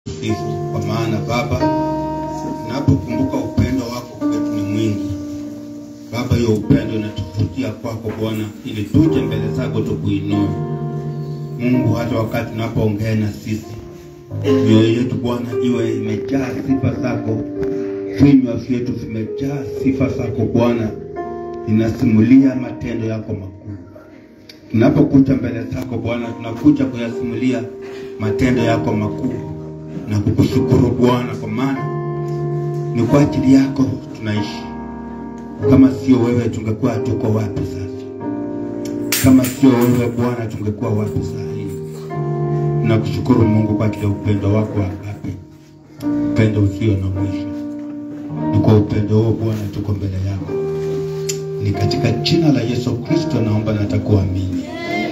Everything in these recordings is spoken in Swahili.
sisi, kwa maana Baba, napokumbuka upendo wako kwetu ni mwingi. Baba, hiyo upendo inatuvutia kwako Bwana, ili tuje mbele zako tukuinue Mungu, hata wakati unapoongea na sisi, mioyo yetu Bwana iwe imejaa sifa zako, vinywa vyetu vimejaa sifa zako Bwana, inasimulia matendo yako makuu. Tunapokuja mbele zako Bwana, tunakuja kuyasimulia matendo yako makuu na kukushukuru Bwana, kwa maana ni kwa ajili yako tunaishi. Kama sio wewe, tungekuwa tuko wapi sasa? Kama sio wewe Bwana, tungekuwa wapi saa hii? Nakushukuru Mungu kwa ajili ya upendo wako wa agape, upendo usio na mwisho. Ni kwa upendo huo Bwana tuko mbele yako. Ni katika jina la Yesu Kristo naomba na takuamini.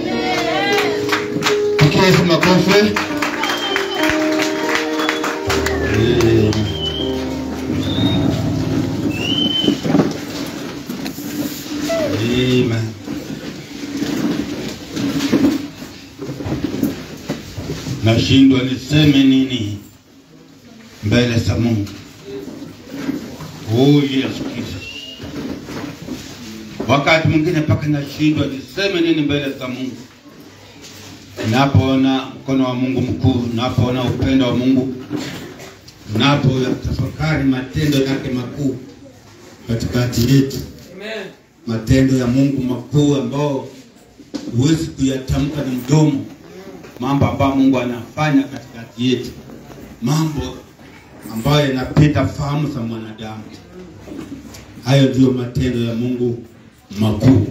Pigia Yesu makofi. Amen. Amen. Nashindwa niseme nini mbele za Mungu. Oh Yesu Kristo. Wakati mwingine mpaka nashindwa niseme nini mbele za Mungu. Napoona mkono wa Mungu mkuu, napoona upendo wa Mungu, napo tafakari matendo yake makuu katikati yetu, matendo ya Mungu makuu ambao huwezi kuyatamka na mdomo, mambo ambayo Mungu anafanya katikati yetu, mambo ambayo yanapita fahamu za mwanadamu. Hayo ndiyo matendo ya Mungu makuu.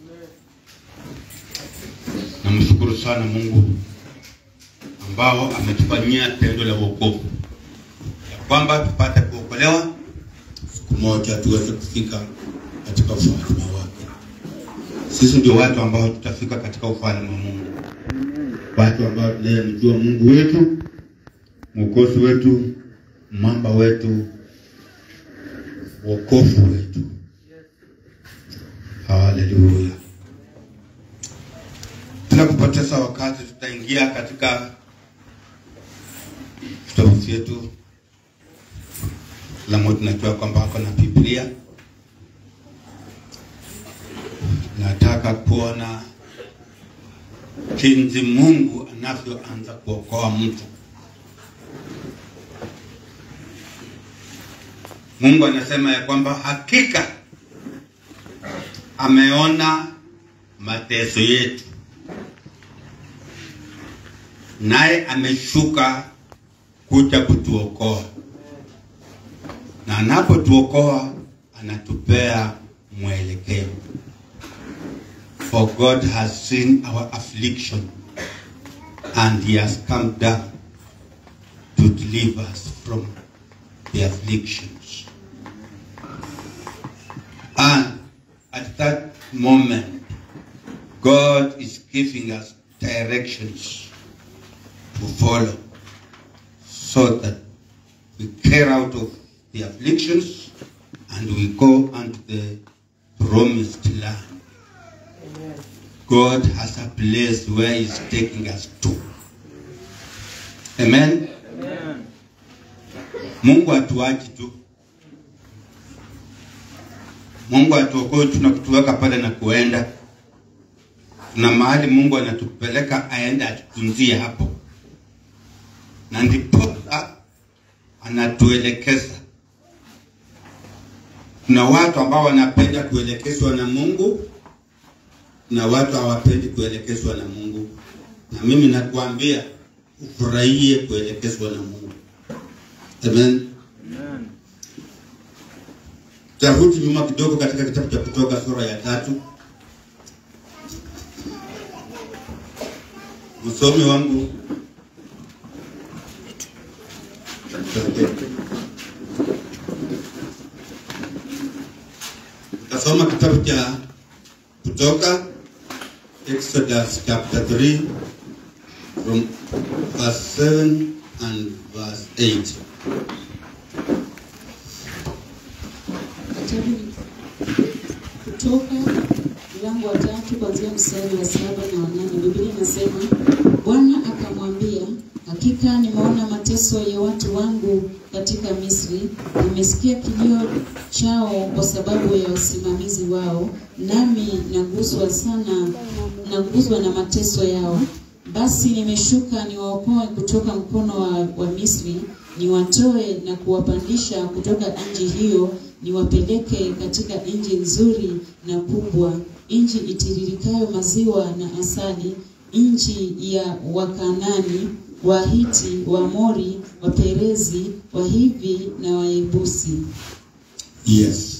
Namshukuru sana Mungu ambao ametufanyia tendo la wokovu, ya kwamba tupate kuokolewa, siku moja tuweze kufika katika ufalme wake. Sisi ndio watu ambao tutafika katika ufalme wa Mungu, watu ambao tunayemjua Mungu wetu, mwokozi wetu, mwamba wetu, wokovu wetu. Haleluya! Bila kupoteza wakati, tutaingia katika vitabu vyetu. Kila mmoja tunajua kwamba ako na Biblia. Nataka kuona jinsi Mungu anavyoanza kuokoa mtu. Mungu anasema ya kwamba hakika ameona mateso yetu, naye ameshuka kuja kutuokoa, na anapotuokoa anatupea mwelekeo. For God has seen our affliction and he has come down to deliver us from the afflictions. And at that moment, God is giving us directions to follow so that we clear out of the afflictions and we go unto the promised land. God has a place where He's taking us to. Amen. Mungu hatuachi tu. Mungu hatuokoi tu na kutuweka pale na kuenda. Tuna mahali Mungu anatupeleka aende atutunzie hapo, na ndiposa anatuelekeza. Kuna watu ambao wanapenda kuelekezwa na Mungu na watu hawapendi kuelekezwa na Mungu, na mimi nakuambia ufurahie kuelekezwa na Mungu. Amen. Tarudi nyuma kidogo katika kitabu cha Kutoka sura ya tatu. Msomi wangu tasoma kitabu cha Kutoka Exodus chapter 3 from verse 7 and verse 8. Kitabu Kutoka mlango wa tatu kuanzia mstari wa saba na wanane. Biblia inasema Bwana akamwambia, hakika nimeona mateso mateso ya watu wangu katika Misri. Nimesikia kilio chao kwa sababu ya usimamizi wao, nami naguswa sana, naguswa na mateso yao. Basi nimeshuka niwaokoe kutoka mkono wa, wa Misri, niwatoe na kuwapandisha kutoka nchi hiyo, niwapeleke katika nchi nzuri na kubwa, nchi itiririkayo maziwa na asali, nchi ya Wakanani, Wahiti, Waamori, Waperezi, Wahivi na Wayebusi. Yes.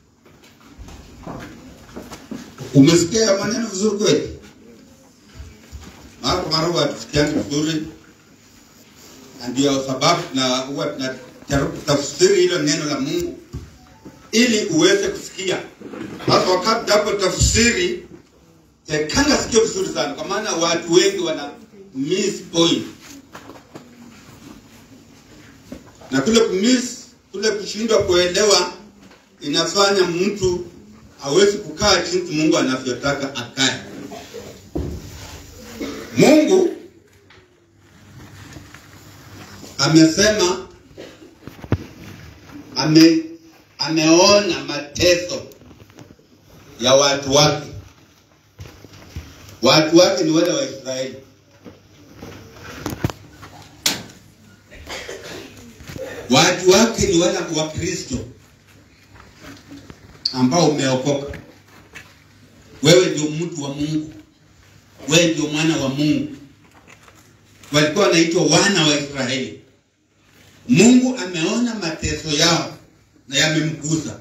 Umesikia maneno vizuri kweli? Mara kwa mara huwa tusikiani vizuri, na ndio sababu na huwa tunajaribu kutafsiri hilo neno la Mungu ili uweze kusikia. Sasa wakati hapo tafsiri eh, kanga sikio vizuri sana, kwa maana watu wengi wana miss point na kule kumiss, kule kushindwa kuelewa inafanya mtu hawezi kukaa jinsi Mungu anavyotaka akae. Mungu amesema ame, ameona mateso ya watu wake. Watu wake ni wale wa Israeli. Watu wake ni wale wa Kristo ambao umeokoka. Wewe ndio mtu wa Mungu, wewe ndio mwana wa Mungu. Walikuwa wanaitwa wana wa Israeli. Mungu ameona mateso yao na yamemgusa.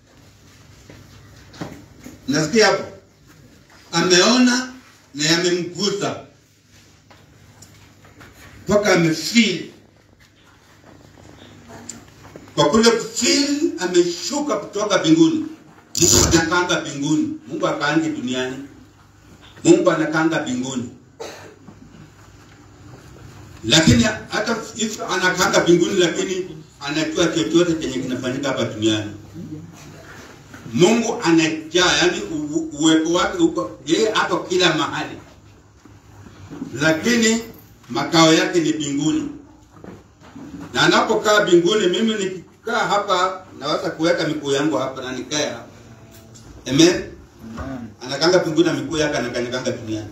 Nasikia hapo, ameona na yamemgusa mpaka amefeel kwa kule kufeel ameshuka kutoka mbinguni. Mungu anakanga mbinguni, Mungu akaangi duniani. Mungu anakanga mbinguni, lakini hata if anakanga mbinguni, lakini anajua chochote chenye kinafanyika hapa duniani. Mungu anajaa, yani u- uwepo wake uko yeye, ako kila mahali, lakini makao yake ni mbinguni na anapokaa mbinguni, mimi nikikaa hapa naweza kuweka miguu yangu hapa na nikae hapa. Amen. Anakanga mbinguni na miguu yake anakanyaganga duniani.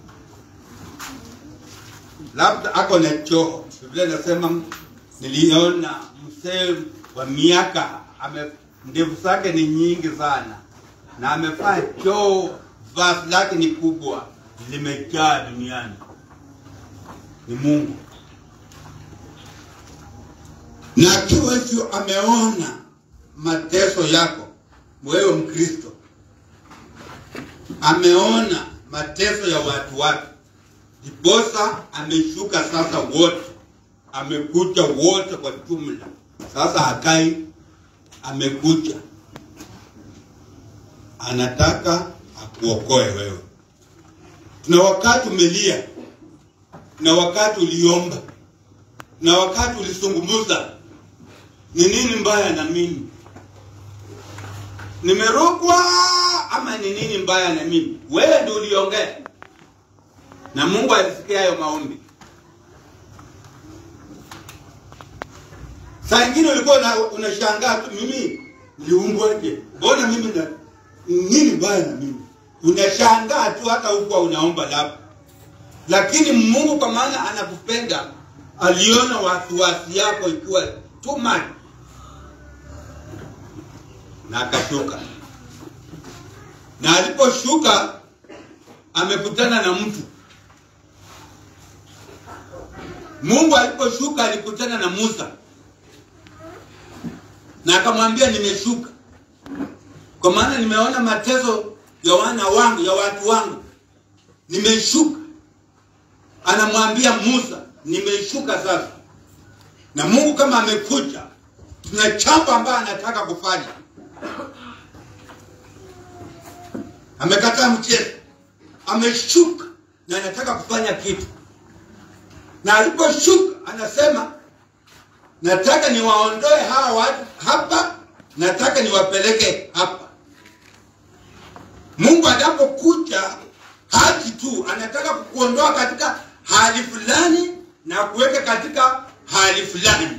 Labda ako na choo. Biblia inasema niliona mzee wa miaka ame ndevu zake ni nyingi sana na amefanya choo, vazi lake ni kubwa, limejaa duniani. Ni Mungu na akiwa hivyo ameona mateso yako wewe Mkristo, ameona mateso ya watu wake, ndiposa ameshuka sasa, wote amekuja wote kwa jumla. Sasa hakai, amekuja, anataka akuokoe wewe. Tuna wakati umelia, na wakati uliomba, na wakati ulisungumuza ni nini mbaya na mimi? Nimerogwa ama ni nini mbaya na mimi? Wewe ndio uliongea na Mungu alisikia hayo maombi. Saa ingine ulikuwa una- unashangaa tu, mimi niliumbwaje? Mbona mimi na nini mbaya na mimi? Unashangaa tu, hata hukuwa unaomba labda, lakini Mungu kwa maana anakupenda, aliona wasiwasi yako ikiwa too much na akashuka, na aliposhuka amekutana na mtu. Mungu aliposhuka alikutana na Musa na akamwambia, nimeshuka kwa maana nimeona mateso ya wana wangu, ya watu wangu, nimeshuka. Anamwambia Musa, nimeshuka sasa. Na Mungu kama amekuja, tuna jambo ambayo anataka kufanya. Amekataa mchezo, ameshuka na anataka kufanya kitu, na aliposhuka anasema nataka niwaondoe hawa watu hapa, nataka niwapeleke hapa. Mungu anapokuja haji tu, anataka kukuondoa katika hali fulani na kuweka katika hali fulani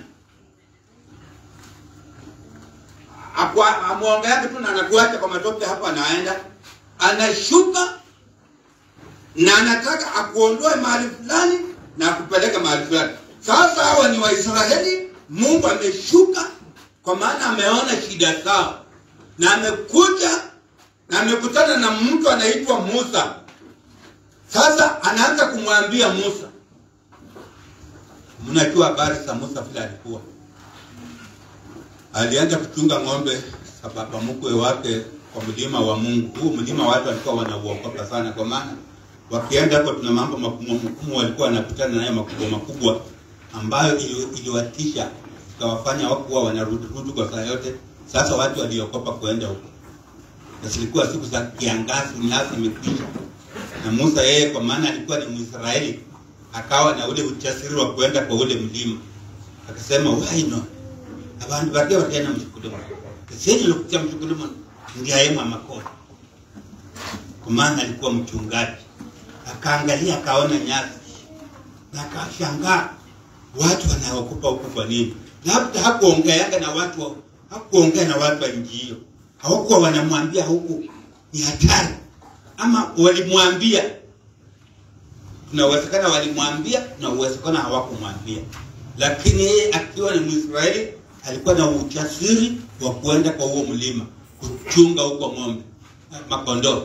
Akwa- amwongeake tu na anakuacha kwa matope hapo anaenda anashuka na anataka akuondoe mahali fulani na akupeleke mahali fulani sasa hawa ni waisraeli mungu ameshuka kwa maana ameona shida zao na amekuja na amekutana na mtu anaitwa musa sasa anaanza kumwambia musa mnajua habari za musa vile alikuwa alianza kuchunga ng'ombe sababu mkwe wake kwa mlima wa Mungu. Huu mlima watu walikuwa wanauogopa sana, kwa maana wakienda hapo, tuna mambo makubwa makubwa walikuwa wanapitana nayo makubwa makubwa, ambayo ili- iliwatisha ikawafanya wakuwa wanarudi rudi kwa saa yote. Sasa watu waliogopa kuenda huko, na zilikuwa siku za kiangazi, nyasi imekwisha, na Musa yeye kwa maana alikuwa ni Mwisraeli, akawa na ule ujasiri wa kuenda kwa ule mlima, akasema why not abantu barya bagenda mushukulumu esenyi lokutia mushukulumu ndiayema makoti kwa maana alikuwa mchungaji akaangalia akaona nyasi na akashangaa watu wanaokupa huku kwa nini labda hakuongeanga na watu wa- hakuongea na watu wa nchi hiyo hawakuwa wanamwambia huku ni hatari ama walimwambia kuna uwezekana walimwambia na uwezekana hawakumwambia lakini yeye akiwa ni mwisraeli alikuwa na ujasiri wa kuenda kwa huo mlima kuchunga huko ng'ombe makondoo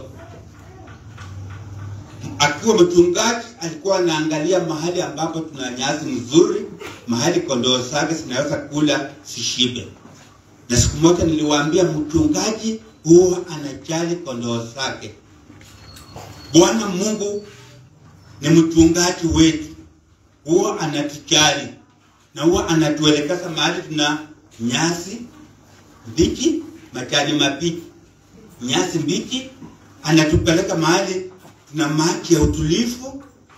akiwa mchungaji alikuwa anaangalia mahali ambapo tuna nyasi nzuri mahali kondoo zake zinaweza kula sishibe na siku moja niliwaambia mchungaji huwa anajali kondoo zake bwana mungu ni mchungaji wetu huwa anatujali na huwa anatuelekeza mahali tuna nyasi mbichi majani mabichi nyasi mbichi anatupeleka mahali tuna maji ya utulivu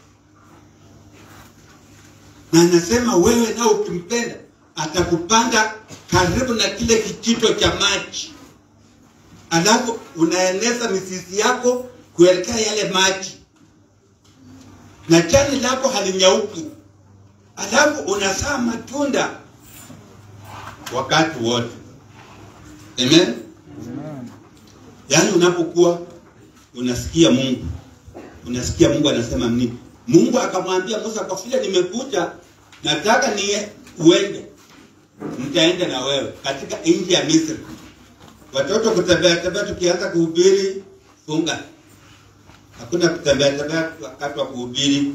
na anasema wewe nao ukimpenda atakupanda karibu na kile kijito cha maji alafu unaeneza mizizi yako kuelekea yale maji na jani lako halinyauki alafu unazaa matunda wakati wote amen yaani unapokuwa unasikia mungu unasikia mungu anasema nini mungu akamwambia musa kwa vile nimekuja nataka ni uende nitaenda na wewe katika nchi ya misri watoto kutembea tembea tukianza kuhubiri funga hakuna kutembea tembea wakati wa kuhubiri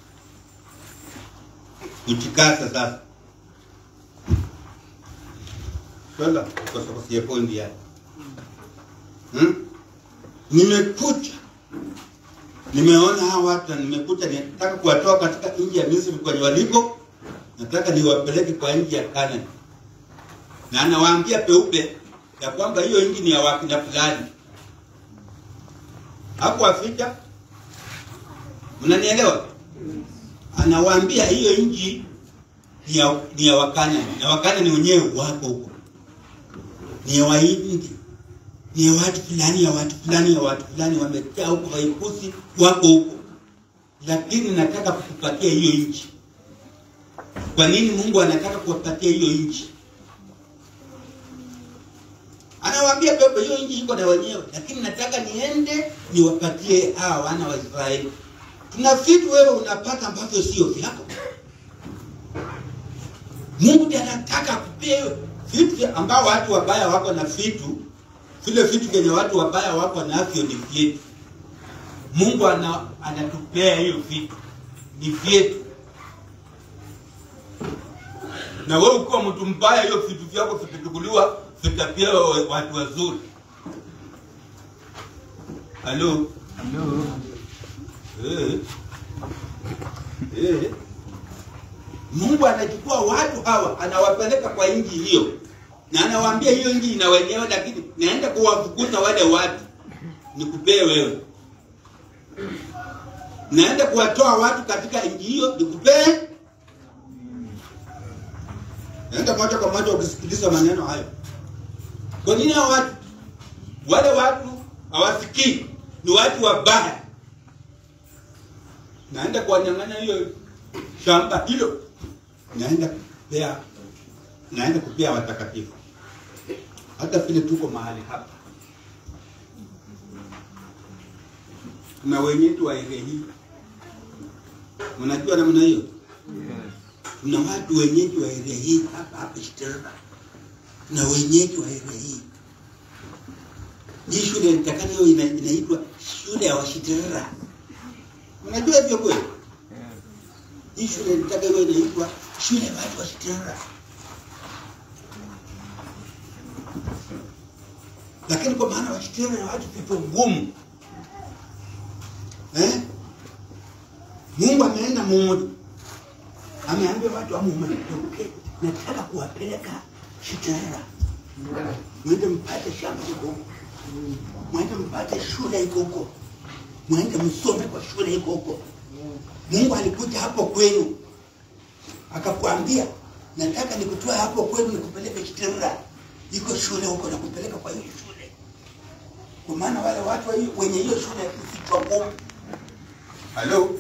kutikasa sasa swala kosokosie pointi yake hmm? nimekuja nimeona hawa watu na nimekuja nataka kuwatoa katika nchi ya misri kwenye waliko nataka niwapeleke kwa nchi ya kanani na anawaambia peupe ya kwamba hiyo nchi ni ya wakina fulani hakuwaficha mnanielewa anawaambia hiyo nchi ni ya, ni ya wakana na wakana ni wenyewe wako huko ni ya wahindi ni ya watu fulani ya watu fulani ya watu fulani wamejaa huko waikusi wako huko lakini nataka kukupatia hiyo nchi kwa nini mungu anataka kuwapatia hiyo nchi anawaambia pepe hiyo nchi iko na wenyewe lakini nataka niende niwapatie hawa wana wa israeli kuna vitu wewe unapata ambavyo sio vyako mungu ndiye anataka kupea vitu ambao watu wabaya wako na vitu vile vitu vyenye watu wabaya wako navyo ni vyetu mungu ana, anatupea hiyo vitu ni vyetu na wewe ukiwa mtu mbaya hiyo vitu vyako vikichukuliwa vitapewa watu wazuri halo Eh. Eh. mungu anachukua watu hawa anawapeleka kwa nchi hiyo na anawaambia hiyo nchi ina wenyewe lakini naenda kuwafukuza wale watu nikupee wewe naenda kuwatoa watu katika nchi hiyo nikupee naenda moja kwa moja ukisikiliza maneno hayo kwa nini hao watu wale watu hawasikii ni watu wabaya naenda kuwanyang'anya hiyo shamba hilo naenda kupea naenda kupea watakatifu. Hata vile tuko mahali hapa, kuna wenyeji wa ile hii, unajua namna hiyo. Kuna watu wenyeji wa area hii hapa hapa Shiterera, na wenyeji wa area hii. Hii shule nitakana hiyo ina, inaitwa shule ya Washiterera. Unajua hivyo kweli? Hii shule nitaka hiyo inaitwa shule ya watu wa Shiterera. Lakini kwa maana Washiterera ni watu pepo ngumu eh? Mungu ameenda mmoja ameambia watu amumatoke, nataka kuwapeleka Shiterera, mwende mpate shamba iko huko, mwende mpate shule iko huko, mwende msome kwa shule iko huko. Mungu alikuja hapo kwenu akakwambia, nataka nikutoa hapo kwenu nikupeleke Shiterera, iko shule huko, nakupeleka kwa hiyo shule, kwa maana wale watu wa hiyo- wenye hiyo shule kichwa ngumu. Halo,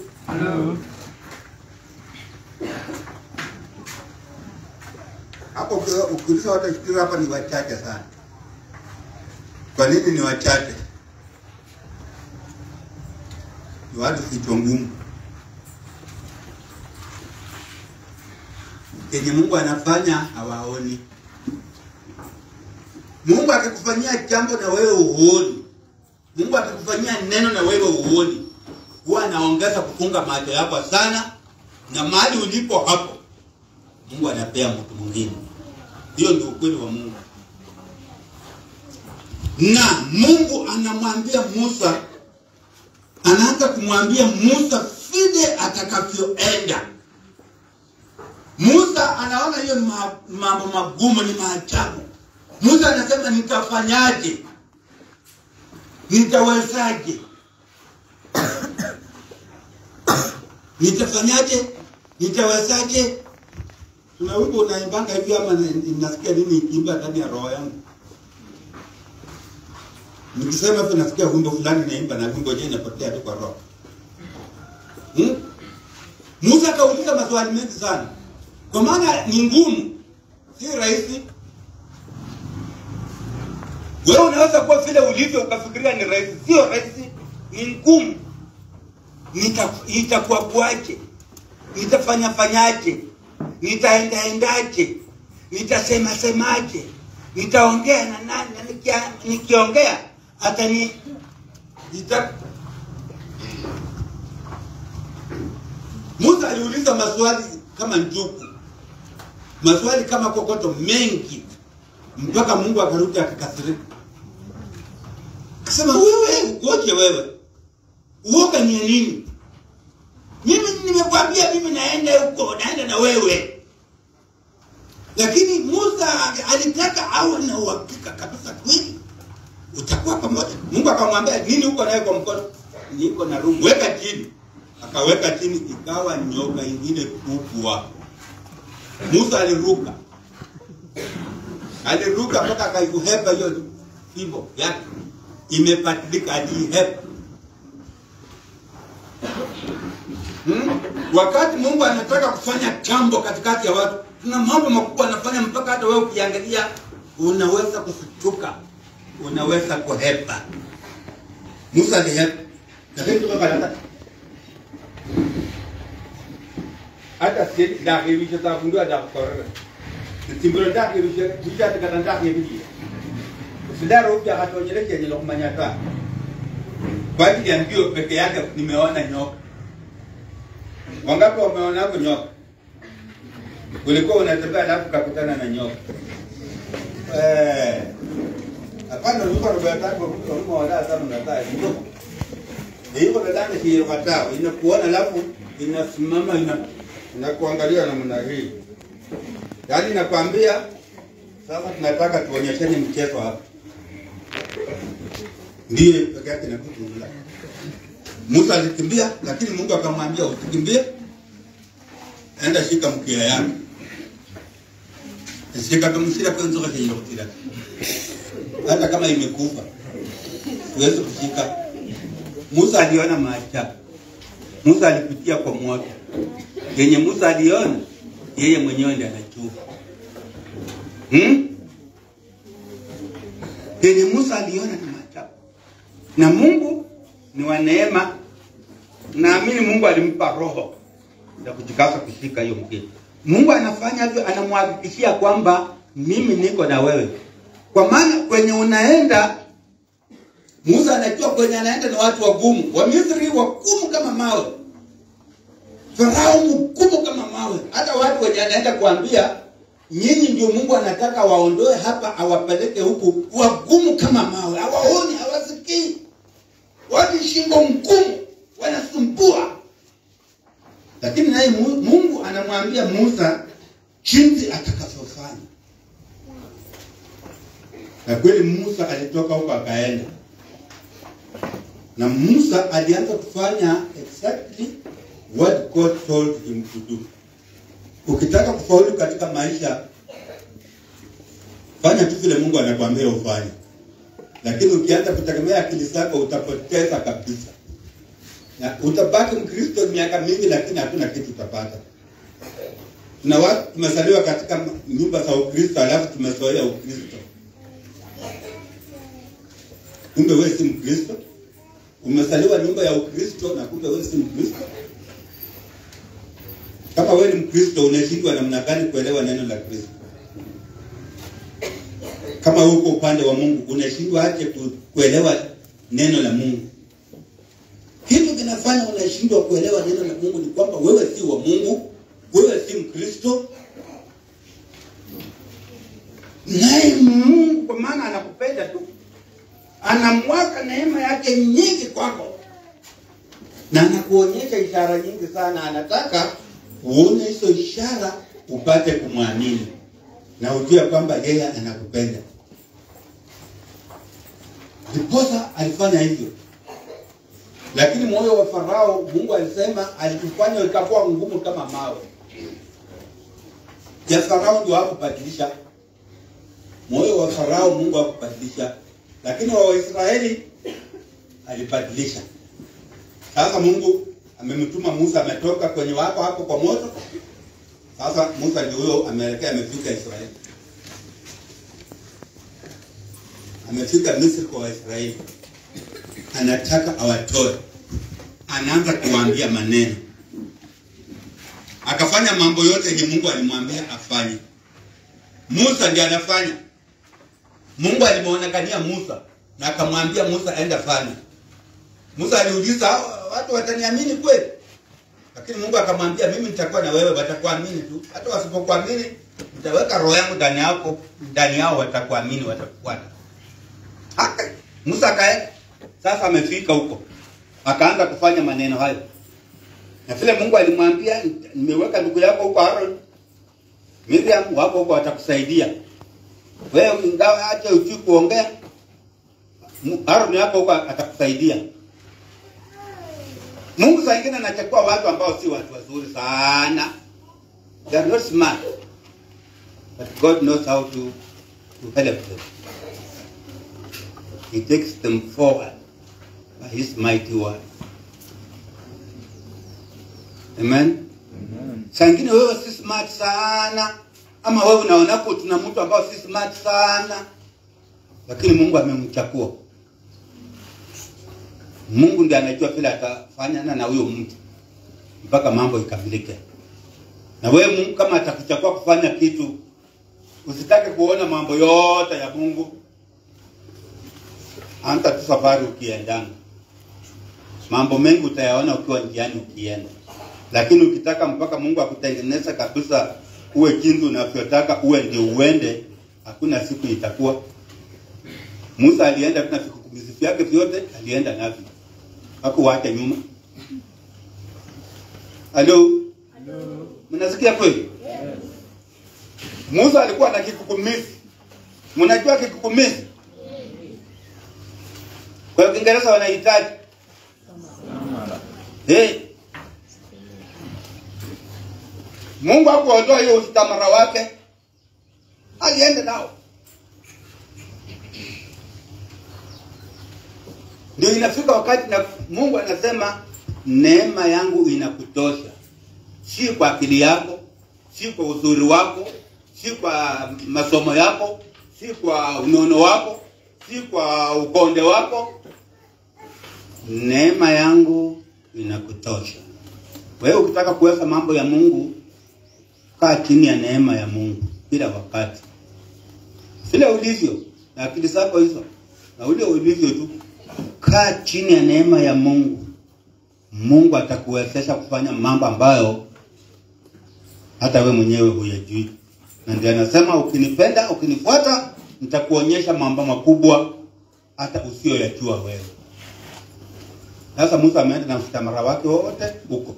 hapo ukiwa- ukiuliza watu wakifikiri hapa ni wachache sana. Kwa nini ni wachache? Ni watu kichwa ngumu. Kenye Mungu anafanya hawaoni. Mungu akikufanyia jambo na wewe uoni, Mungu akikufanyia neno na wewe uoni, huwa anaongeza kufunga macho yako sana, na mahali ulipo hapo Mungu anapea mtu mwingine. Hiyo ndio ukweli wa Mungu. Na Mungu anamwambia Musa, anaanza kumwambia Musa vile atakavyoenda. Musa anaona hiyo ni ma- mambo magumu, ni maajabu. Musa anasema nitafanyaje? Nitawezaje? Nitafanyaje? Nitawezaje? Kuna wimbo unaimbanga hivi ama na- nasikia nini ikiimba ndani ya roho yangu. Nikisema hivyo nasikia wimbo fulani naimba na wimbo yenyewe inapotea tu kwa roho. Hmm? Musa akauliza maswali mengi sana. Kwa maana ni ngumu, si rahisi. Wewe unaweza kuwa vile ulivyo ukafikiria ni rahisi, sio rahisi, ni ngumu. Nita- Itakuwa kwaje? Nitafanya fanyaje? Nitaendaendaje? Nitasema semaje? Nitaongea na nani? Na nikia- nikiongea hata ni nita... Musa aliuliza maswali kama njuku, maswali kama kokoto mengi, mpaka Mungu akarudi akakasirika, akasema wewe ukoje wewe, uoga ni ya nini? Mimi nimekwambia mimi naenda huko, naenda na wewe. Lakini Musa alitaka awe na uhakika kabisa kweli utakuwa pamoja. Mungu akamwambia nini huko naye kwa mkono? Niko na rungu, weka chini. Akaweka chini, ikawa nyoka ingine kubwa. Musa aliruka, aliruka mpaka akaihepa hiyo fimbo yake, imepatilika, aliihepa Hmm? Wakati Mungu anataka kufanya jambo katikati ya watu, kuna mambo makubwa anafanya mpaka hata wewe ukiangalia unaweza kushtuka, unaweza kuhepa. Musa alihepa, lakini tuko katika hata si ndake bisha ta fundu ada korre. Timbro ndake bisha bisha ta kata ndake bisha. Sidaro upya hata onyele kenye lo manyata. Kwa ajili ya mbio peke yake nimeona nyoka. Wangapi wameona hapo nyoka? Ulikuwa unatembea alafu kakutana na nyoka. Eh. Hapana ulikuwa unataka kwa mtu wala sana unataka nyoka. Hiyo kwa ndani hiyo katao inakuona alafu inasimama ina inakuangalia namna hii. Yaani nakwambia sasa tunataka tuonyeshane mchezo hapa. Ndiyo peke yake na kitu Musa alikimbia, lakini Mungu akamwambia usikimbie, enda shika mkia yako, shika tumsira kwa nzoka chenye kutira, hata kama imekufa huwezi kushika. Musa aliona maajabu. Musa alipitia kwa moto yenye Musa aliona yeye mwenyewe ndiye anajua hmm? Yenye Musa aliona ni maajabu, na Mungu ni wa neema. Naamini Mungu alimpa roho ya kujikaza kushika hiyo mkini. Mungu anafanya hivyo, anamhakikishia kwamba mimi niko na wewe, kwa maana kwenye unaenda Musa anajua kwenye anaenda ni watu wagumu, Wamisri wagumu kama mawe, Farao mgumu kama mawe. Hata watu wenye anaenda kuambia nyinyi ndio Mungu anataka waondoe hapa, awapeleke huku, wagumu kama mawe, hawaoni, hawasikii, watu shingo mgumu, wanasumbua. Lakini naye Mu- Mungu anamwambia Musa jinsi atakavyofanya, na kweli Musa alitoka huko akaenda na Musa alianza kufanya exactly what God told him to do. Ukitaka kufaulu katika maisha, fanya tu vile Mungu anakuambia ufanye, lakini ukianza kutegemea akili zako utapoteza kabisa, na utabaki Mkristo miaka mingi, lakini hakuna kitu utapata. Tuna watu tumezaliwa katika nyumba za Ukristo, alafu tumezoea Ukristo, kumbe wewe si Mkristo umezaliwa nyumba ya Ukristo na kumbe wewe si Mkristo. Kama wewe ni Mkristo, unashindwa namna gani kuelewa neno la Kristo? Kama uko upande wa Mungu, unashindwa aje ku- kuelewa neno la Mungu? Kitu kinafanya unashindwa kuelewa neno la Mungu ni kwamba wewe si wa Mungu, wewe si Mkristo, naye Mungu kwa maana anakupenda tu anamwaka neema yake nyingi kwako na anakuonyesha ishara nyingi sana. Anataka uone hizo ishara upate kumwamini na ujue kwamba yeye anakupenda. Ndiposa alifanya hivyo, lakini moyo wa Farao, Mungu alisema alikufanya ikakuwa ngumu kama mawe. Ya Farao ndio hakubadilisha moyo wa Farao, Mungu hakubadilisha lakini wa Waisraeli alibadilisha. Sasa Mungu amemtuma Musa, ametoka kwenye wako hapo kwa moto. Sasa Musa ndio huyo ameelekea, amefika Israeli, amefika Misri kwa Waisraeli, anataka awatoe, anaanza kuwaambia maneno, akafanya mambo yote yenye Mungu alimwambia afanye. Musa ndiye anafanya Mungu alimuonekania Musa na akamwambia Musa enda fanya. Musa aliuliza "Hawa watu wataniamini kweli? Lakini Mungu akamwambia mimi nitakuwa na wewe, watakuamini tu. Hata wasipokuamini nitaweka roho yangu ndani yako, ndani yao watakuamini, watakufuata. Haka Musa akaenda. Sasa amefika huko. Akaanza kufanya maneno hayo. Na vile Mungu alimwambia nimeweka ndugu yako huko Aaron. Miriam wako huko watakusaidia wewe ingawa acha ujui kuongea, Mu- Aaron yako huko atakusaidia. Mungu saa ingine anachukua watu ambao si watu wazuri sana, they are not smart, but God knows how to, to help them. He takes them forward by His mighty word. Amen. Saa ingine wewe si smart sana, ama wewe unaonapo tuna mtu ambao si smart sana, lakini Mungu amemchakua. Mungu ndiye anajua vile atafanyana na huyo mtu mpaka mambo ikamilike. Na wewe Mungu kama atakuchagua kufanya kitu, usitake kuona mambo yote ya Mungu, anza tu safari ukiendana. Mambo mengi utayaona ukiwa njiani ukienda, lakini ukitaka mpaka Mungu akutengeneza kabisa uwe jinsi unavyotaka uwe ndio uende, hakuna siku itakuwa. Musa alienda na vikukumizi vyake vyote, alienda navyo, hakuwacha nyuma. Halo, mnasikia kweli? Musa alikuwa na kikukumizi. Mnajua kikukumizi? Kwa Kiingereza wanahitaji hey. Mungu hakuondoa hiyo ustamara wake, alienda nao. Ndio inafika wakati na Mungu anasema neema yangu inakutosha, si kwa akili yako, si kwa uzuri wako, si kwa masomo yako, si kwa unono wako, si kwa ukonde wako. Neema yangu inakutosha. Wewe ukitaka kuweka mambo ya Mungu, kaa chini ya neema ya Mungu kila wakati, vile ulivyo na akili zako hizo na ule ulivyo tu, kaa chini ya neema ya Mungu. Mungu atakuwezesha kufanya mambo ambayo hata we mwenyewe huyajui, na ndio anasema ukinipenda, ukinifuata, nitakuonyesha mambo makubwa hata usiyoyajua wewe. Sasa Musa ameenda na mstamara wake wote huko.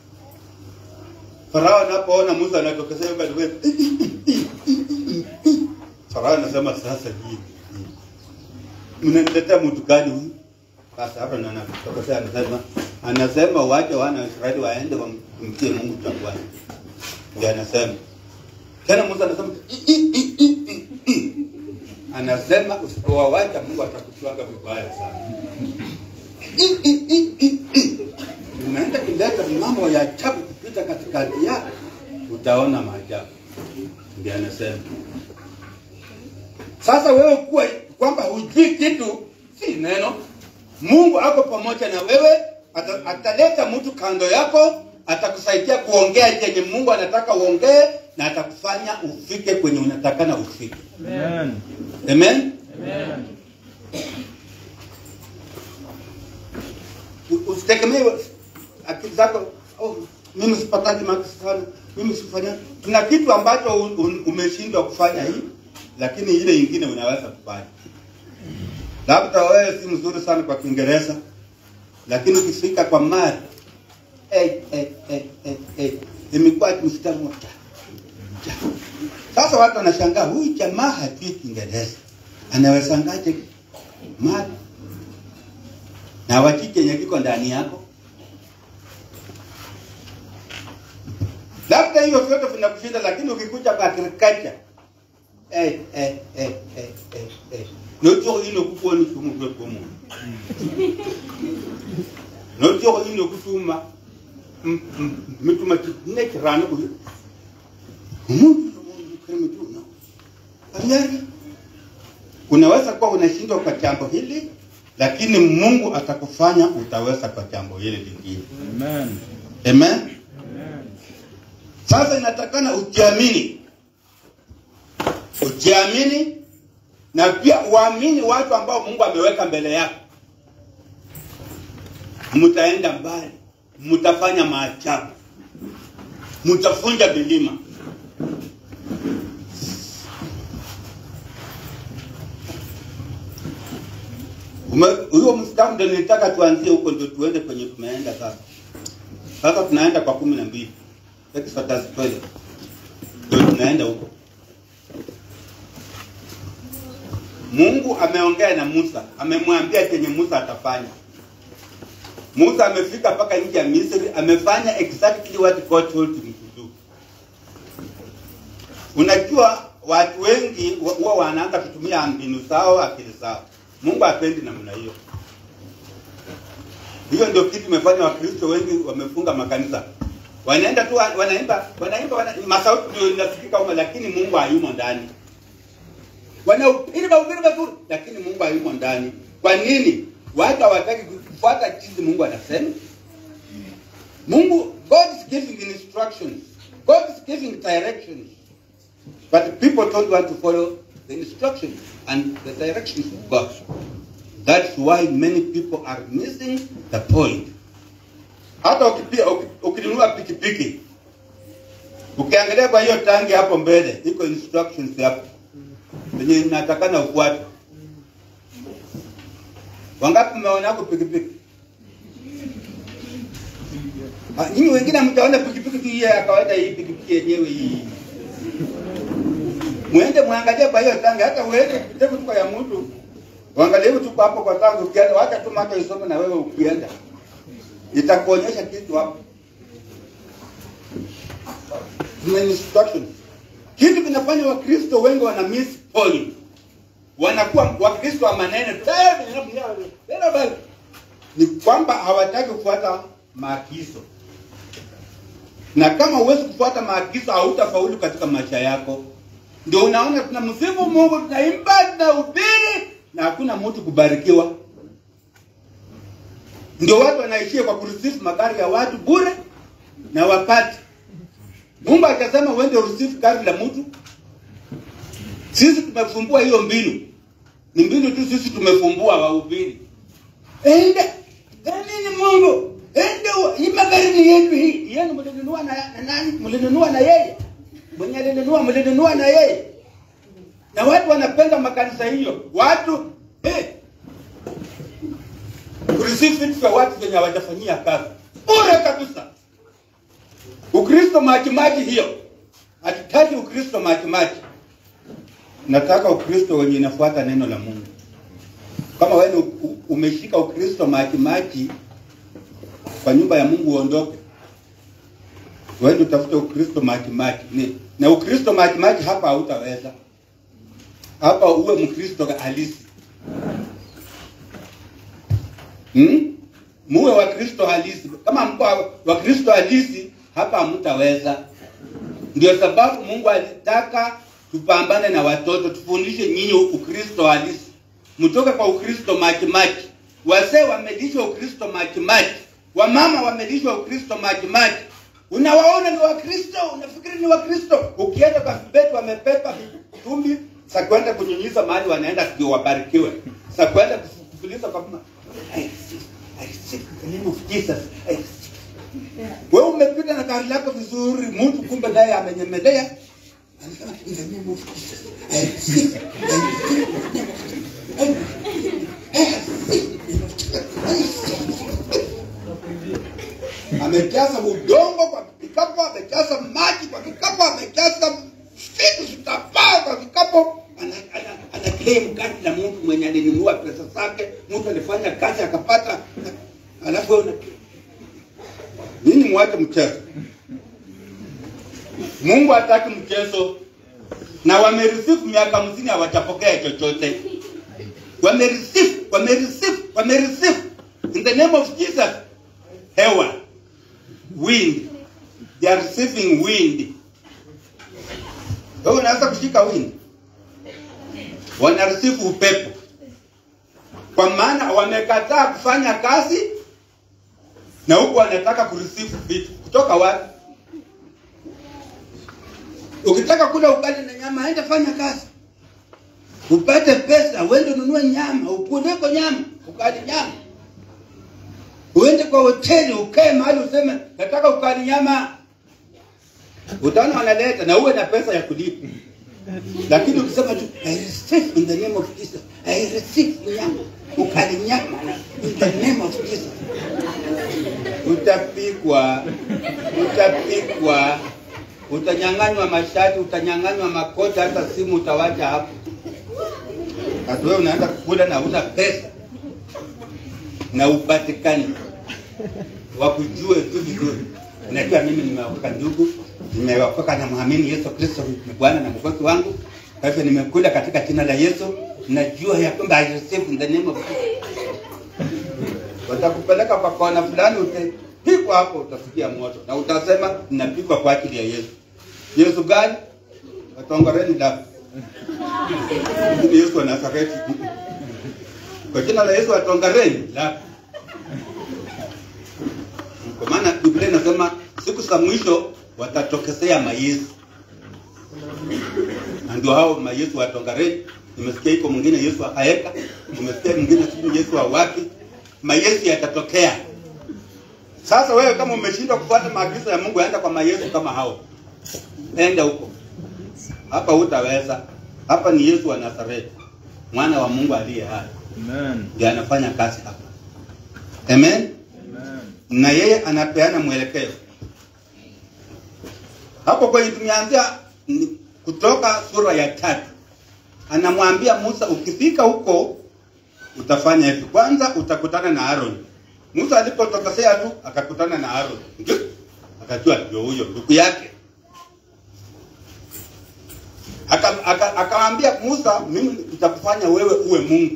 Farao anapoona Musa anatokezea yuko anasema, Farao anasema sasa hii mnaniletea mtu gani huyu? Sasa hapa ndo anatokezea anasema anasema wache wana wa Israeli waende wamtumikie Mungu jangwani. Ndio anasema. Tena Musa anasema "I, i, i, i, i, i." anasema usipowawacha Mungu atakuchwanga vibaya sana. I, i, i, i, i. Unaenda kuleta mambo ya ajabu kupita katikati yako, utaona maajabu. Ndio anasema. Sasa wewe kuwa kwamba hujui kitu si neno. Mungu ako pamoja na wewe, ata- ataleta mtu kando yako, atakusaidia kuongea chenye Mungu anataka uongee, na atakufanya ufike kwenye unatakana ufike. Amen. Amen. Amen. U- Usitegemee akili zako, oh, mimi sipataji marks sana, mimi sifanya. Tuna kitu ambacho un- un- umeshindwa kufanya hii, lakini ile ingine unaweza kufanya. Labda wewe si mzuri sana kwa Kiingereza, lakini ukifika kwa mari eh, eh, eh, eh, eh, imekuwa mstari moja. Sasa watu wanashangaa, huyu jamaa hajui Kiingereza, anawezaje mari na wajui chenye kiko ndani yako? Labda hiyo vyote vinakushinda, lakini ukikuja kwa agriculture eh, eh, eh, eh, eh, eh. notioko ino kuponi kumu kwe kumu notioko ino kutuma m- m- mituma ne kirano kuyo umuntu kama mituna Ayari. Unaweza kuwa unashindwa kwa jambo hili, lakini Mungu atakufanya utaweza kwa jambo hili lingine. Amen. Amen. Amen. Sasa inatakana ujiamini, ujiamini na pia uamini watu ambao Mungu ameweka mbele yako. Mtaenda mbali, mtafanya maajabu, mtafunja milima. Ume- Huyo mstari ndio nilitaka tuanzie huko, ndio tuende kwenye tumeenda sasa. Sasa tunaenda kwa kumi na mbili Exodus 12 ndio tunaenda huko. Mungu ameongea na Musa, amemwambia chenye Musa atafanya. Musa amefika mpaka nchi ya Misri, amefanya exactly what God told him to do. Unajua watu wengi wa- huwa wanaanza kutumia mbinu zao, akili zao. Mungu hapendi namna hiyo. Hiyo ndio kitu imefanya Wakristo wengi wamefunga makanisa. Wanaenda tu wa- wanaimba, wanaimba wana, masauti ndio inasikika huko lakini Mungu hayumo ndani. Wanahubiri mahubiri mazuri lakini Mungu hayumo ndani. Kwa nini? Watu hawataki kufuata jinsi Mungu anasema. Mungu God is giving instructions. God is giving directions. But people don't want to follow the instructions and the directions of God. That's why many people are missing the point. Hata ukipia- uki- ukinunua pikipiki ukiangalia kwa hiyo tangi hapo mbele iko instructions hapo zenye inatakana ufuate. Wangapi mmeona hapo pikipiki? Ah, Nyinyi wengine mtaona pikipiki tu hii ya kawaida, hii pikipiki yenyewe hii. Mwende mwangalie kwa hiyo tangi, hata uende kitevu tu kwa ya mtu Uangalie tu kwa hapo kwa tangu ukienda, wacha tu macho isome na wewe ukienda. Itakuonyesha kitu hapo. Kuna instruction. Kitu kinafanya Wakristo wengi wana miss point. Wanakuwa Wakristo wa maneno ni kwamba hawataki kufuata maagizo. na kama huwezi kufuata maagizo hautafaulu katika maisha yako. Ndio unaona tunamsifu Mungu, tunaimba, tunahubiri na hakuna mtu kubarikiwa. Ndio watu wanaishia kwa kurisifu magari ya watu bure na wapati. Mungu akasema uende urisifu gari la mtu. Sisi tumefumbua hiyo mbinu, ni mbinu tu sisi tumefumbua wahubiri. Ende nini Mungu, ende u- hii magari ni yetu, hii yenu mlinunua na, na nani? Mlinunua na yeye mwenye alinunua, mlinunua na yeye. Na watu wanapenda makanisa hiyo, watu eh, kureceive vitu vya watu venye hawajafanyia kazi bure kabisa. Ukristo majimaji hiyo, hatutaki Ukristo majimaji. Nataka Ukristo wenye inafuata neno la Mungu. Kama wewe ni u- u- umeshika Ukristo majimaji, kwa nyumba ya Mungu uondoke, wewe utafute Ukristo majimaji. Ni na Ukristo majimaji hapa hautaweza. Hapa uwe Mkristo halisi. Hmm? Muwe wa Kristo halisi. Kama mko wa- wa Kristo halisi hapa hamtaweza. Ndio sababu Mungu alitaka tupambane na watoto, tufundishe nyinyi Ukristo halisi. Mtoke kwa Ukristo majimaji. Wazee wamelishwa Ukristo majimaji. Wamama wamelishwa Ukristo majimaji. Unawaona ni Wakristo, unafikiri ni Wakristo. Ukienda kwa vibeti wamepepa tumbi za kwenda kunyunyiza mahali wanaenda ndio wabarikiwe. Za kwenda kufuliza kwa mama. I receive, I receive in the name of Jesus. I receive. Wewe umepita na gari lako vizuri, mtu kumbe naye amenyemelea. Anasema in the name of Jesus. I receive. I receive in the name of Jesus. I I receive in the name of Jesus. I receive. Amejaza udongo kwa kikapu, amejaza maji kwa kikapu, amejaza vitu vitapaa kwa kikapu. Ana, ana, ana claim gari la mtu mwenye alinunua pesa zake, mtu alifanya kazi akapata, alafu wewe una Nini mwache mchezo? Mungu hataki mchezo, na wamereceive miaka hamsini hawajapokea chochote. Wamereceive, wamereceive, wamereceive in the name of Jesus. Hewa, wind, they are receiving wind. Wewe unaweza kushika wind? Wana receive upepo, kwa maana wamekataa kufanya kazi na huku wanataka kureceive vitu kutoka wapi? Ukitaka kula ugali na nyama, enda fanya kazi upate pesa, uende ununue nyama, ukuleko nyama, ukali nyama, uende kwa hoteli ukae mahali useme nataka ukali nyama, utaona wanaleta na uwe na pesa ya kulipa. Lakini ukisema tu I receive in the name of Jesus, I receive nyama, ukali nyama in the name of Jesus utapigwa, utapigwa, utanyang'anywa mashati, utanyang'anywa makoti, hata simu utawacha hapo. Hata wewe unaenda kukula na una pesa na upatikani wakujue tu vizuri. Unajua mimi nimeokoka ndugu, nimeokoka na muamini Yesu Kristo ni Bwana na Mwokozi wangu. Kwa hivyo nimekula katika jina la Yesu, najua ya kwamba I receive in the name of Jesus watakupeleka kwa kona fulani, utapigwa hapo, utasikia moto na utasema ninapigwa kwa ajili ya Yesu. Yesu gani? Watongoreni la Yesu wa Nazareti. Kwa jina la Yesu watongareni la kwa maana Biblia inasema siku za mwisho watatokezea mayesu, na ndio hao mayesu watongareni. Nimesikia iko mwingine Yesu akaeka, nimesikia mwingine sijui Yesu wa wapi mayesu yatatokea. Sasa wewe kama umeshindwa kufuata maagizo ya Mungu, enda kwa mayesu kama hao, enda huko. Hapa hutaweza. Hapa ni Yesu wa Nazareti, mwana wa Mungu aliye hai, Amen. ndiye anafanya kazi hapa. Amen. Amen. Na yeye anapeana mwelekeo. Hapo kwenye tumeanzia ni kutoka sura ya tatu, anamwambia Musa, ukifika huko utafanya hivi. Kwanza utakutana na Aaron. Musa alipotokosea tu akakutana na Aaron, ndio akajua ndio huyo ndugu yake. Aka- aka- Akamwambia Musa, mimi nitakufanya wewe uwe Mungu.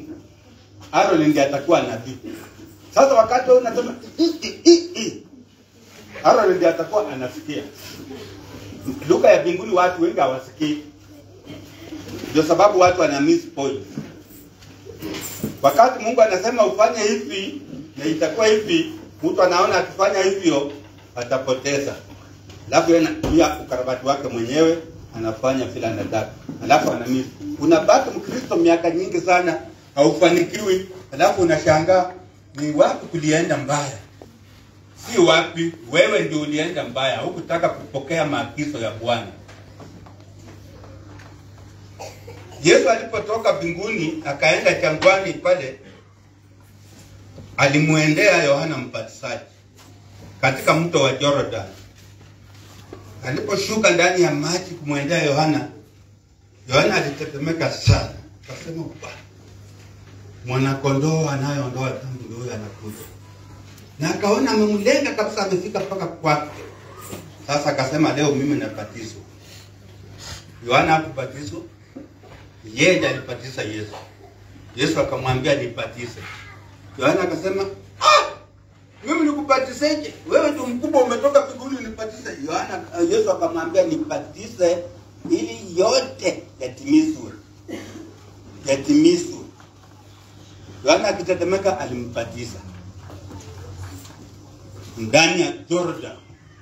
Aaron ndiye atakuwa nabii. Sasa wakati wewe unasema "I, i, i, i." Aaron ndiye atakuwa anasikia. Lugha ya mbinguni watu wengi hawasikii, ndio sababu watu wana miss point. Wakati Mungu anasema ufanye hivi na itakuwa hivi, mtu anaona akifanya hivyo atapoteza, alafu yeye anatumia ukarabati wake mwenyewe anafanya vile anataka, alafu anamiss. Unabaki Mkristo miaka nyingi sana haufanikiwi, alafu unashangaa ni wapi kulienda mbaya si wapi, wewe ndio ulienda mbaya, hukutaka kupokea maagizo ya Bwana. Yesu alipotoka mbinguni akaenda jangwani pale, alimwendea Yohana Mbatizaji katika mto wa Jordan. Aliposhuka ndani ya maji kumwendea Yohana, Yohana alitetemeka sana, akasema Bwana, mwanakondoo anayeondoa dhambi ndio huyo anakuja na akaona amemlenga kabisa, amefika mpaka kwake. Sasa akasema leo mimi nabatizwa. Yohana hakubatizwa, yeye ndiye alibatiza Yesu. Yesu akamwambia nibatize. Yohana akasema ah, mimi nikubatizeje? Wewe ndio mkubwa, umetoka mbinguni unibatize. Yohana, Yesu akamwambia nibatize ili yote yatimizwe, yatimizwe. Yohana akitetemeka alimbatiza ndani ya Jordan.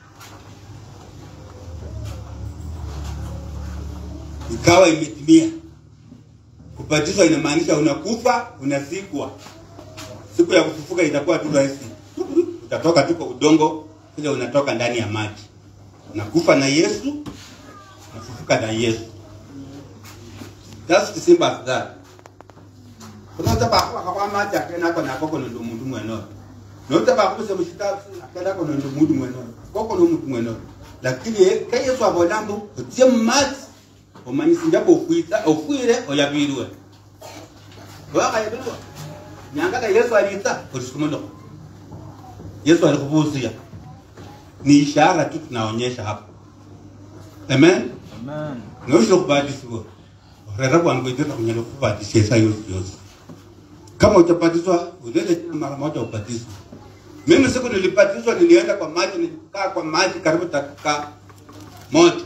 Ikawa imetimia. Kubatizwa inamaanisha unakufa, unazikwa. Siku ya kufufuka itakuwa tu rahisi. Utatoka tu kwa udongo vile unatoka ndani ya maji. Unakufa na Yesu, unafufuka na Yesu. That's the simple as that. Kuna sababu kwa maji akena kwa nakoko ndo mundu mweno nota bakubise mushitafu akenda kono ndo mudu mweno koko no mudu mweno lakini ka yesu abolambo otie mumazi omanyisi njako ofwita ofwire oyabirwe wakayabirwa nyangaka yesu alita olisukumuloko yesu alikubusia ni ishara tu tunaonyesha hapa amen Amen. noshira kubatisiwa rera kwangu iteta kunyala kubatisia saa yosi yosi kama utabatizwa ulete mara moja ubatizwe mimi siku nilibatizwa nilienda kwa maji nilikaa kwa maji karibu dakika moja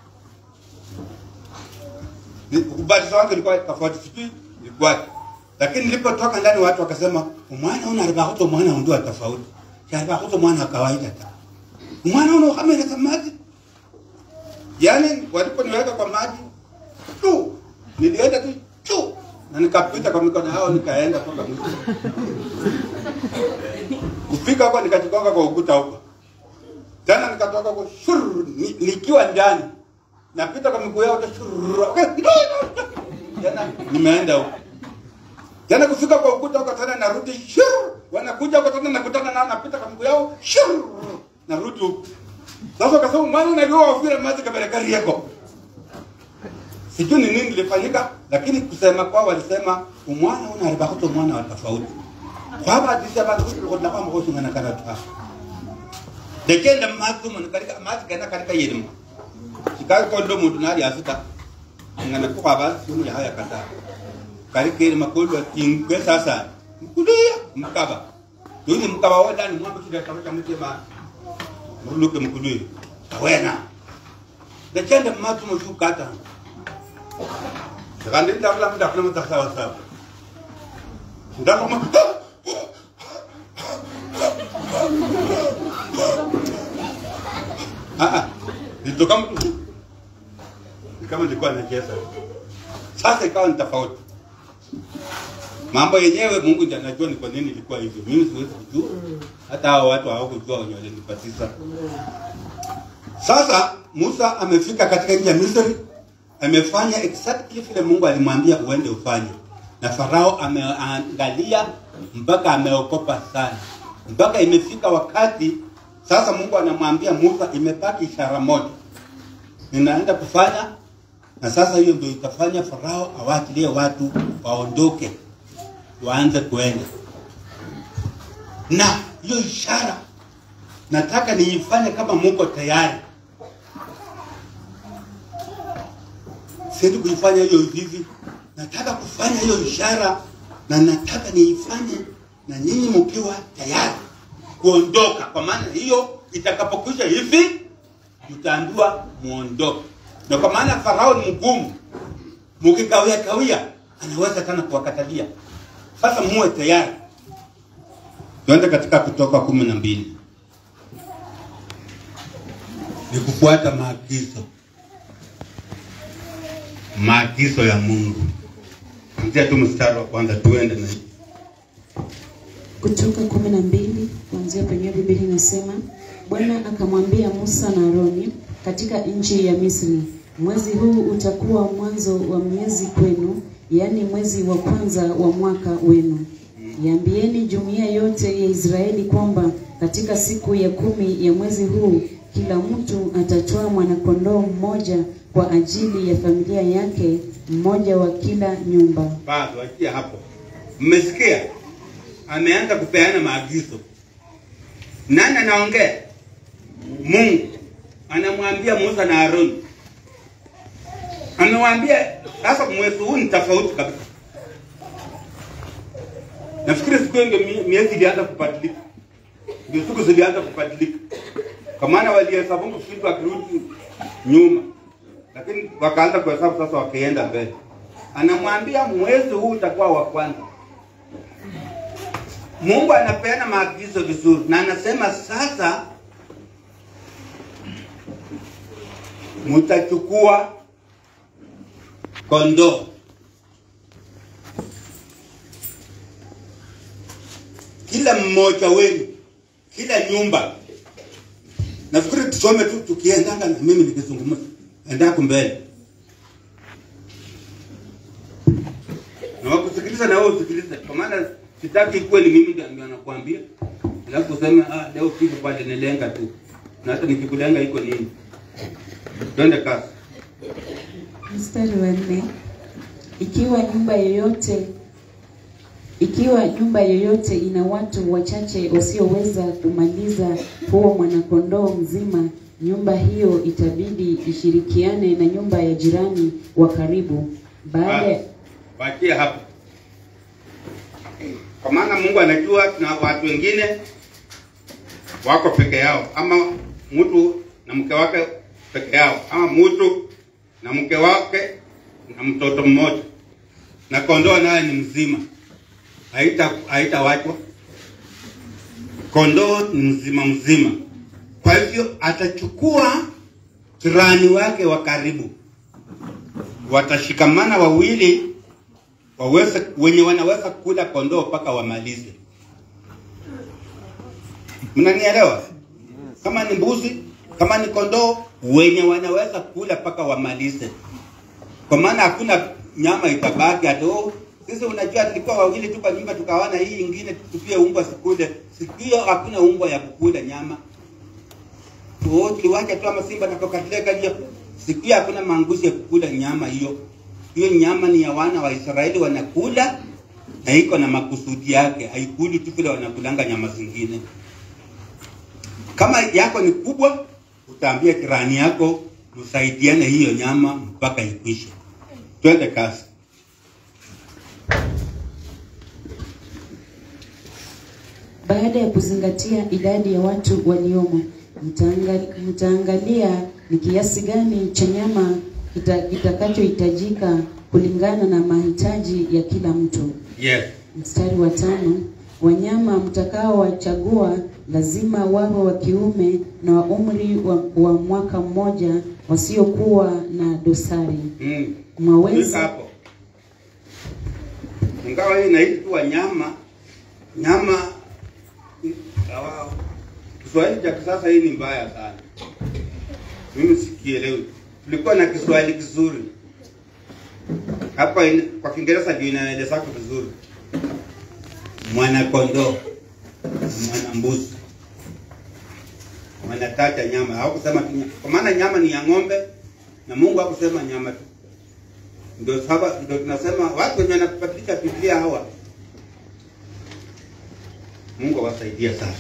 Ni- kubatizwa wangu ilikuwa tofauti sijui ilikuwa lakini nilipotoka ndani watu wakasema umwana una alibakuta mwana undu wa tofauti alibakuta mwana wa kawaida ta umwana una ukamera kwa maji yaani waliponiweka kwa maji tu nilienda tu tu na nikapita kwa mikono yao nikaenda mpaka mwisho kufika huko nikajigonga kwa ukuta huko tena nikatoka huko shur ni- nikiwa ndani napita kwa miguu yao tu, shur tena nimeenda huko tena kufika kwa ukuta huko tena narudi shur wanakuja huko tena nakutana nao napita kwa miguu yao shur narudi huko sasa kasema mwana unajua ufire maji kabla gari yako sijui ni nini lilifanyika lakini kusema kwao walisema umwana unaribakuta umwana wa tofauti kwabadisa bantu kuti kuti nakwamba kusungana kana twa dekenda matu mun karika matu kana karika yirima sikari kondo muntu nari asita ngana ko kwaba sunu ya haya kata karika yirima kondo tingwe sasa mkulia mkaba yuni mkaba wada ni mwambo kile kama kama tema muluke mkulia awena dekenda matu mu kata Kandi ndakula ndakula mtaksawa sawa ndakuma Ah, ah. Nilitoka mtu. Ni kama nilikuwa nacheza. Sasa ikawa ni tofauti. Mambo yenyewe Mungu ndiye anajua ni kwa nini ilikuwa hivyo. Mimi siwezi kujua. Hata hao watu hawakujua wenye walinipatiza. Sasa Musa amefika katika nchi ya Misri, amefanya exactly vile Mungu alimwambia uende ufanye, na Farao ameangalia mpaka ameokopa sana, mpaka imefika wakati sasa Mungu anamwambia Musa, imebaki ishara moja ninaenda kufanya, na sasa hiyo ndio itafanya Farao awaachilie watu waondoke, waanze kuenda na hiyo ishara nataka niifanye kama muko tayari. Siendi kuifanya hiyo hivi, nataka kufanya hiyo ishara na nataka niifanye na nyinyi mkiwa tayari kuondoka, kwa maana hiyo itakapokwisha hivi mtaambiwa muondoke. Na kwa maana Farao ni mgumu, mkikawia kawia anaweza tena kuwakatalia. Sasa muwe tayari. Tuende katika Kutoka kumi na mbili ni kufuata maagizo maagizo ya Mungu. Anzia tu mstari wa kwanza, tuende na Kutoka kumi na mbili kuanzia penyewe Biblia inasema Bwana akamwambia Musa na Aroni katika nchi ya Misri, mwezi huu utakuwa mwanzo wa miezi kwenu, yaani mwezi wa kwanza wa mwaka wenu. Yaambieni jumuiya yote ya Israeli kwamba katika siku ya kumi ya mwezi huu kila mtu atatoa mwanakondoo mmoja kwa ajili ya familia yake, mmoja wa kila nyumba. bado achia hapo. Mmesikia? Ameanza kupeana maagizo. Nani anaongea? Mungu anamwambia Musa na Haruni, amewambia sasa, mwezi huu ni tofauti kabisa. Nafikiri siku hiyo ndio mie- miezi ilianza kubadilika, ndio siku zilianza kubadilika, kwa maana walihesabu vitu wakirudi nyuma, lakini wakaanza kuhesabu sasa, wakienda mbele. Anamwambia mwezi huu utakuwa wa kwanza. Mungu anapeana maagizo vizuri, na anasema sasa mtachukua kondoo kila mmoja wenu, kila nyumba. Nafikiri tusome tu tukiendanga, na mimi nikizungumza endako mbele na wakusikiliza na wewe usikilize, kwa maana sitaki kweli mimi ndio ndio nakwambia, alafu useme ah, leo kitu pale nilenga tu, na hata nikikulenga iko nini? Twende kasi. Mstari wa nne, ikiwa nyumba yoyote ikiwa nyumba yoyote ina watu wachache wasioweza kumaliza huo mwanakondoo mzima, nyumba hiyo itabidi ishirikiane na nyumba ya jirani wa karibu. Baada Basi, Waachie hapo, kwa maana Mungu anajua na watu wengine wako peke yao, ama mtu na mke wake peke yao, ama mtu na mke wake na mtoto mmoja, na kondoo naye ni mzima, haita haitawachwa. Kondoo ni mzima mzima, kwa hivyo atachukua jirani wake wa karibu watashikamana wawili waweze wenye wanaweza kula kondoo mpaka wamalize. Mnanielewa? Kama ni mbuzi, kama ni kondoo, wenye wanaweza kula mpaka wamalize, kwa maana hakuna nyama itabaki ati oh, sisi unajua tulikuwa wawili tu kwa nyumba tukawana hii ingine tupie umbwa sikule. Siku hiyo hakuna umbwa ya kukula nyama. Oh, tuliwacha tu ama simba nakokatuleka hiyo. Siku hiyo hakuna manguzi ya kukula nyama hiyo. Hiyo nyama ni ya wana wa Israeli wanakula na iko na makusudi yake, haikuli tu vile wanakulanga nyama zingine. Kama yako ni kubwa, utaambia kirani yako tusaidiane hiyo nyama mpaka ikwishe. Twende kasi. baada ya kuzingatia idadi ya watu waliomo, mtaanga- mtaangalia ni kiasi gani cha nyama kita- kitakachohitajika kulingana na mahitaji ya kila mtu. Yes. Mstari wa tano, wanyama mtakaowachagua lazima wawe wa kiume na wa umri wa, wa mwaka mmoja, wasiokuwa na dosari. Mm. Fika Mwaweza hapo. Ingawa hii inaitwa nyama, nyama sawa. Kiswahili cha kisasa hii ni mbaya sana. Mimi sikielewi. Tulikuwa na Kiswahili kizuri hapa, in, kwa Kiingereza ndio inaeleza vizuri. Mwana kondoo, mwana mbuzi, wanataja nyama. Hawakusema tu nyama. kwa maana nyama ni ya ng'ombe na Mungu hakusema nyama tu. Ndio sababu ndio tunasema watu wenye wanabadilisha Biblia hawa, Mungu awasaidia sana.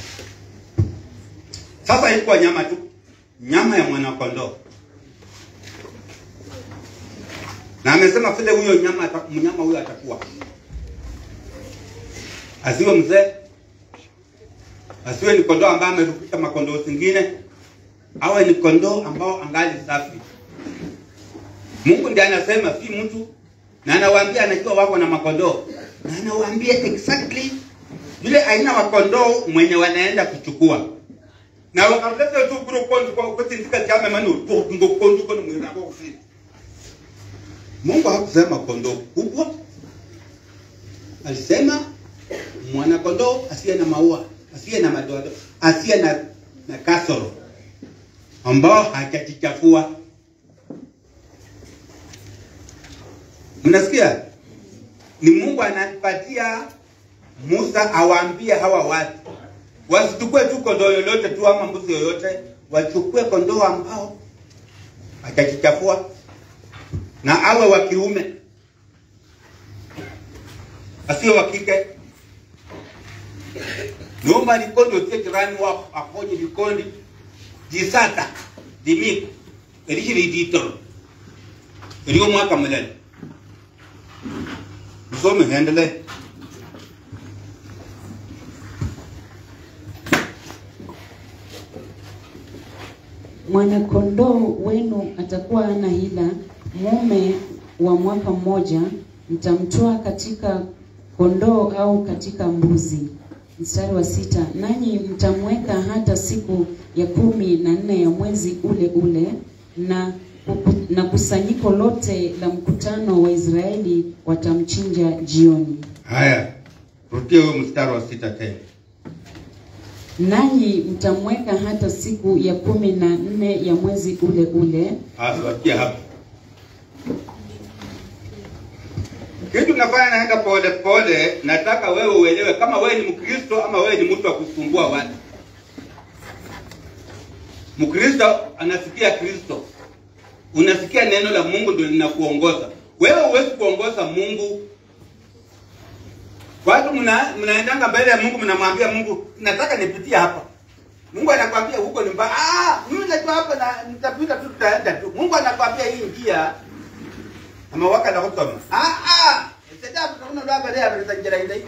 Sasa ilikuwa nyama tu, nyama ya mwanakondoo, na amesema vile huyo nyama ata- mnyama huyo atakuwa asiwe mzee asiwe ni kondoo ambaye amerukisha makondoo zingine, awe ni kondoo ambao angali safi. Mungu ndiye anasema, si mtu, na anawaambia anajua wako na makondoo, na anawaambia exactly yule aina wa kondoo mwenye wanaenda kuchukua na wakaleta tu kuro kondu kwa kwa tinzika chama manu tu ndo kondu kono mwira kwa kusini Mungu hakusema kondoo kubwa alisema mwana kondoo asiye na maua asiye na madoadoa asiye na na kasoro ambao hajajichafua mnasikia ni Mungu anapatia Musa awaambie hawa watu wasichukue tu kondoo yoyote tu ama mbuzi yoyote, wachukue kondoo ambao hajajichafua na awe wa kiume, asiwe wa kike. Nyumba likondi otie jirani wako akonye likondi jisata dimiko erishiri ditoro eriyo mwaka mulele msome hendelee Mwanakondoo wenu atakuwa ana hila, mume wa mwaka mmoja, mtamtoa katika kondoo au katika mbuzi. Mstari wa sita, nanyi mtamweka hata siku ya kumi na nne ya mwezi ule ule, na na kusanyiko lote la mkutano wa Israeli watamchinja jioni. Haya, rudia huyo mstari wa sita tena. Nanyi mtamweka hata siku ya kumi na nne ya mwezi ule ule, Asiwakia hapo. Kitu nafanya naenda pole pole, nataka wewe uelewe kama wewe ni Mkristo ama wewe ni mtu wa kusumbua watu. Mkristo anasikia Kristo, unasikia neno la Mungu ndio linakuongoza wewe. Huwezi kuongoza Mungu. Watu mna, mnaendanga mbele ya Mungu, mnamwambia Mungu, nataka nipitie hapa. Mungu anakwambia huko ni mbaya. Ah, mimi najua hapa na nitapita tu, tutaenda tu. Mungu anakwambia hii njia amewaka na kusoma. Ah ah, sasa tutaona ndo hapa leo tutanjira ile.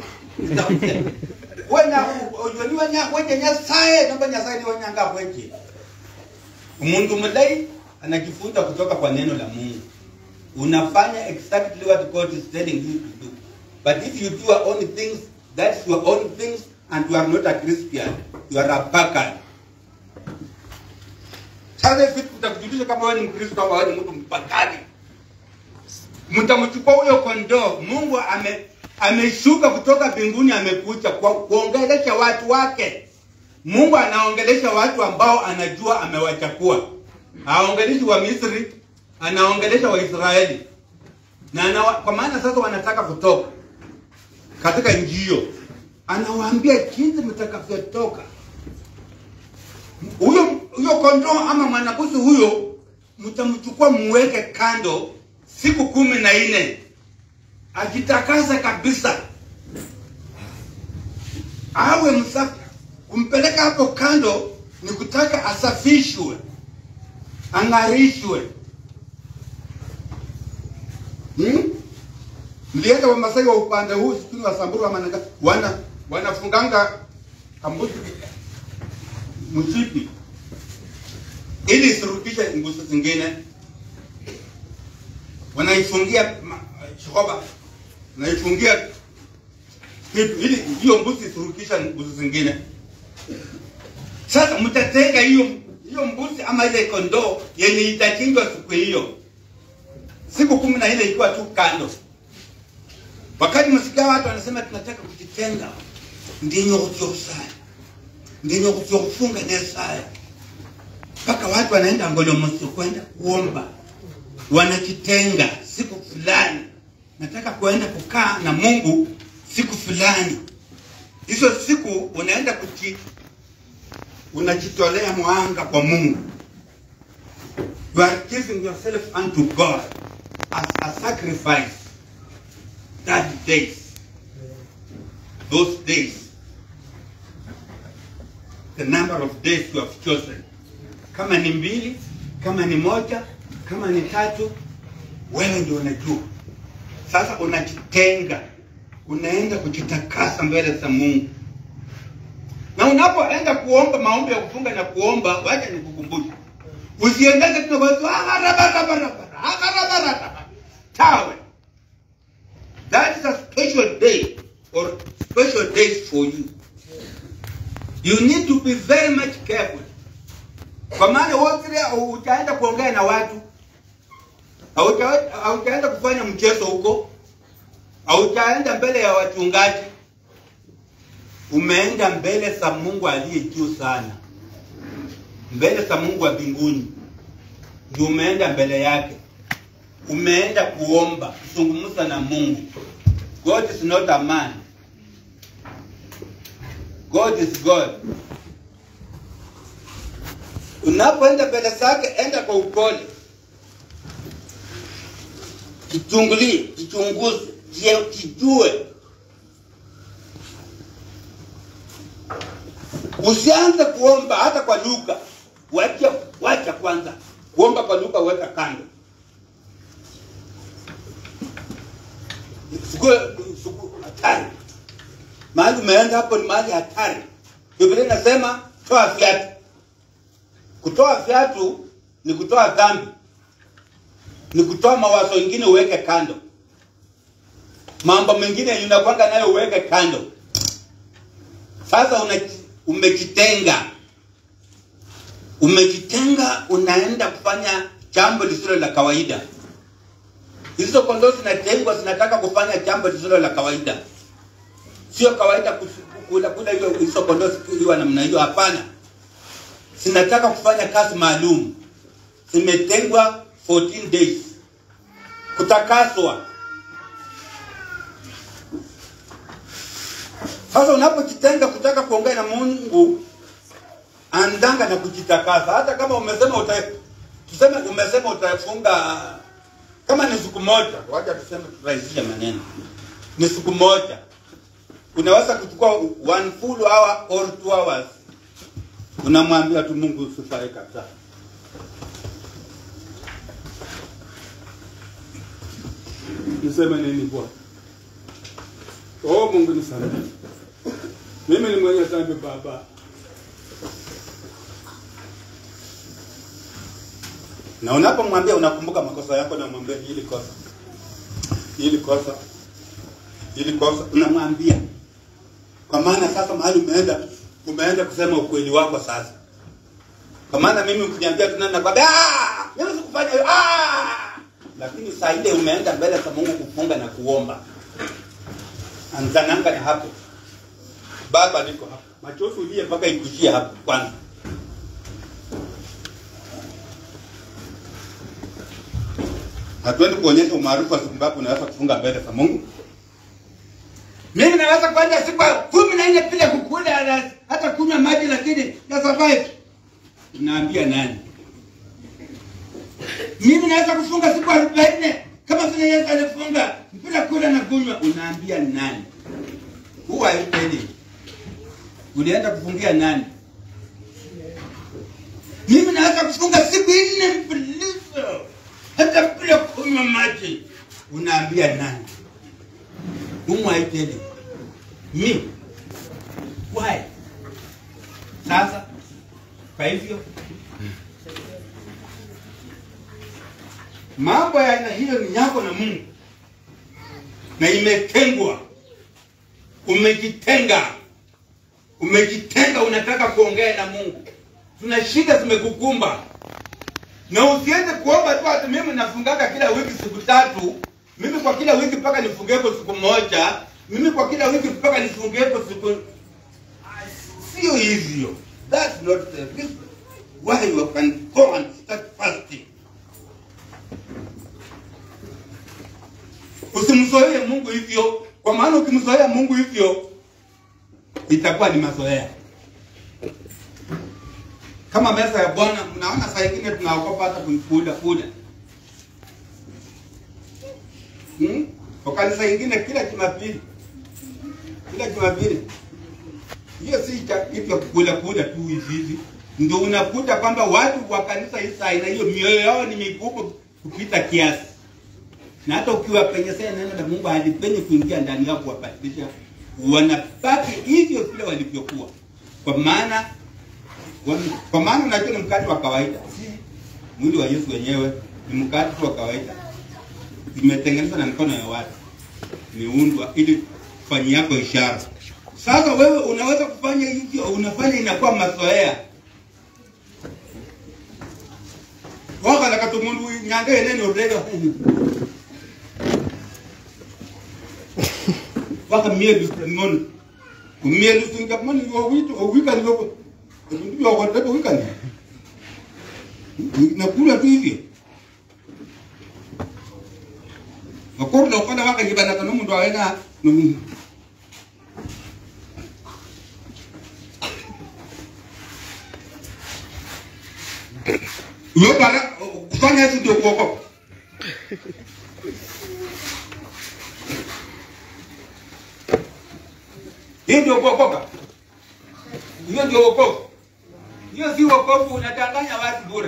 Wena ujoni wanya wenye nyasaye namba nyasaye ni wanyanga wenye. Umuntu mdai anajifunza kutoka kwa neno la Mungu. Unafanya exactly what God is telling you to do. But if you do your own things, that's your own things and you are not a Christian. You are a pagan. Sasa hivi tutakujulisha kama wewe ni Mkristo au wewe ni mtu mpagani. Mtamchukua huyo kondoo. Mungu ame ameshuka kutoka mbinguni amekuja kwa kuongelesha watu wake. Mungu anaongelesha watu ambao anajua amewachakua. Haongeleshi wa Misri, anaongelesha Waisraeli. Na anawa, kwa maana sasa wanataka kutoka katika nchi hiyo. Anawaambia jinsi mtakavyotoka. Huyo huyo kondoo ama mwanakusi huyo mtamchukua muweke kando siku kumi na nne ajitakase kabisa, awe msafi. Kumpeleka hapo kando ni kutaka asafishwe, ang'arishwe. Hmm? Mlienda Wamasai wa upande huu sijui wa Samburu ama Nanga, wana wanafunganga kambuzi mshipi ili isirudishe nguzo zingine, wanaifungia ma- shokoba, wanaifungia kitu ili hiyo mbuzi isirudishe nguzo zingine. Sasa mtatenga hiyo hiyo mbuzi ama ile kondoo yenye itachinjwa siku hiyo, siku kumi na nne ikiwa tu kando. Wakati msikia watu wanasema tunataka kujitenga, ndinyo kutyosaya ndinyo kutyokufunga nesaya mpaka watu wanaenda ngolomosi kwenda kuomba, wanajitenga siku fulani, nataka kuenda kukaa na Mungu siku fulani. Hizo siku unaenda kuji, unajitolea mwanga kwa Mungu. You are giving yourself unto God as a sacrifice that days, those days, the number of days you have chosen. Kama ni mbili, kama ni moja, kama ni tatu, wewe ndio unajua. Sasa unajitenga, unaenda kujitakasa mbele za Mungu. Na unapoenda kuomba maombi ya kufunga na kuomba, wacha nikukumbushe, usiendeke tu kwa watu, "Ah, raba, raba, raba, ah, raba, raba, raba." tawe. That is a special day or special days for you. You need to be very much careful. Kwa maana wote utaenda kuongea na watu, hauta- hautaenda kufanya mchezo huko, hautaenda mbele ya wachungaji, umeenda mbele za Mungu aliye juu sana, mbele za Mungu wa mbinguni, ndio umeenda mbele yake, umeenda kuomba, kuzungumza na Mungu. God is not a man. God is God. Unapoenda mbele zake, enda kwa upole, kichungulie, kichunguze, je- kijue. Usianze kuomba hata kwa lugha, wacha wacha kwanza kuomba kwa lugha, weka kando. Sikue siku hatari. Mahali umeenda hapo ni mahali hatari. Biblia inasema toa viatu. Kutoa viatu ni kutoa dhambi, ni kutoa mawazo mengine uweke kando, mambo mengine unakwanga nayo uweke kando. Sasa una, umejitenga, umejitenga, unaenda kufanya jambo lisilo la kawaida. Hizo kondoo zinatengwa, zinataka kufanya jambo lisilo la kawaida. Sio kawaida kus- kula kula hiyo hizo kondoo zikiwa namna hiyo, hapana. Zinataka kufanya kazi maalum, zimetengwa 14 days kutakaswa. Sasa unapojitenga kutaka kuongea na Mungu, andanga na kujitakasa. Hata kama umesema uta, tuseme umesema utafunga kama ni siku moja, wacha tuseme turahisishe maneno, ni siku moja, unaweza kuchukua one full hour or two hours, unamwambia tu Mungu usifae kabisa. Niseme nini Bwana? Oh Mungu nisamehe. Mimi ni mwenye dhambi Baba. Na unapomwambia unakumbuka makosa yako na mwambie hili kosa. Hili kosa. Hili kosa unamwambia. Kwa maana sasa mahali umeenda umeenda kusema ukweli wako sasa. Kwa maana mimi ukiniambia tena nakwambia ah, mimi sikufanya hiyo ah. Lakini saa ile umeenda mbele za Mungu kufunga na kuomba. Anzananga na hapo. Baba niko hapa. Machozi ulie mpaka ikushie hapo kwanza. Hatuendi kuonyesha umaarufu wa siku ngapi unaweza kufunga mbele za Mungu. Mimi naweza kwenda siku ya kumi na nne bila kukula na hata kunywa maji, lakini na survive. Unaambia nani? Mimi naweza kufunga siku arobaini kama vile Yesu alifunga bila kula na kunywa. Unaambia nani? Who are you telling? Ulienda kufungia nani? Mimi naweza kufunga siku nne mfululizo hata bila kunywa maji. Unaambia nani? Whom are you telling? Me. Why? Sasa kwa hivyo mambo ya aina hiyo ni yako na Mungu na imetengwa. Umejitenga, umejitenga, unataka kuongea na Mungu. Tuna shida zimekukumba, na usiende kuomba tu ati mimi nafungaga kila wiki siku tatu, mimi kwa kila wiki mpaka nifungepo siku moja, mimi kwa kila wiki mpaka nifungepo siku. Sio hivyo, that's not the reason why you can go and start fasting. Usimzoee Mungu hivyo, kwa maana ukimzoea Mungu hivyo itakuwa ni mazoea. Kama meza ya Bwana, mnaona saa ingine tunaogopa hata kuikula kula. Hmm? Kwa kanisa ingine kila Jumapili, kila Jumapili hiyo si cha kitu ya kukula kula tu hivi hivi, ndio unakuta kwamba watu wa kanisa hii saa ina hiyo mioyo yao ni mikubwa kupita kiasi na hata ukiwapenyesea neno la Mungu halipenyi kuingia ndani yao kuwabadilisha, wanabaki hivyo vile walivyokuwa. kwa maana kwa, kwa maana unajua ni mkate wa kawaida si mwili wa Yesu wenyewe ni mkate tu wa kawaida imetengenezwa na mikono ya watu imeundwa ili kufanyia yako ishara sasa wewe unaweza kufanya hivyo unafanya inakuwa mazoea wakala katumundu nyanga yenene odega waka mielu mon mielu singa mon yo witu o wika ni yo ndio yo kwa wika ni nakula tu hivyo Makordo kana waka jibana kana mundu awena numi Yo bana kufanya hizo ndio kuokoka. Hiyo ndio kuokoka. Hiyo ndio wokovu. Hiyo si wokovu, unadanganya watu bure.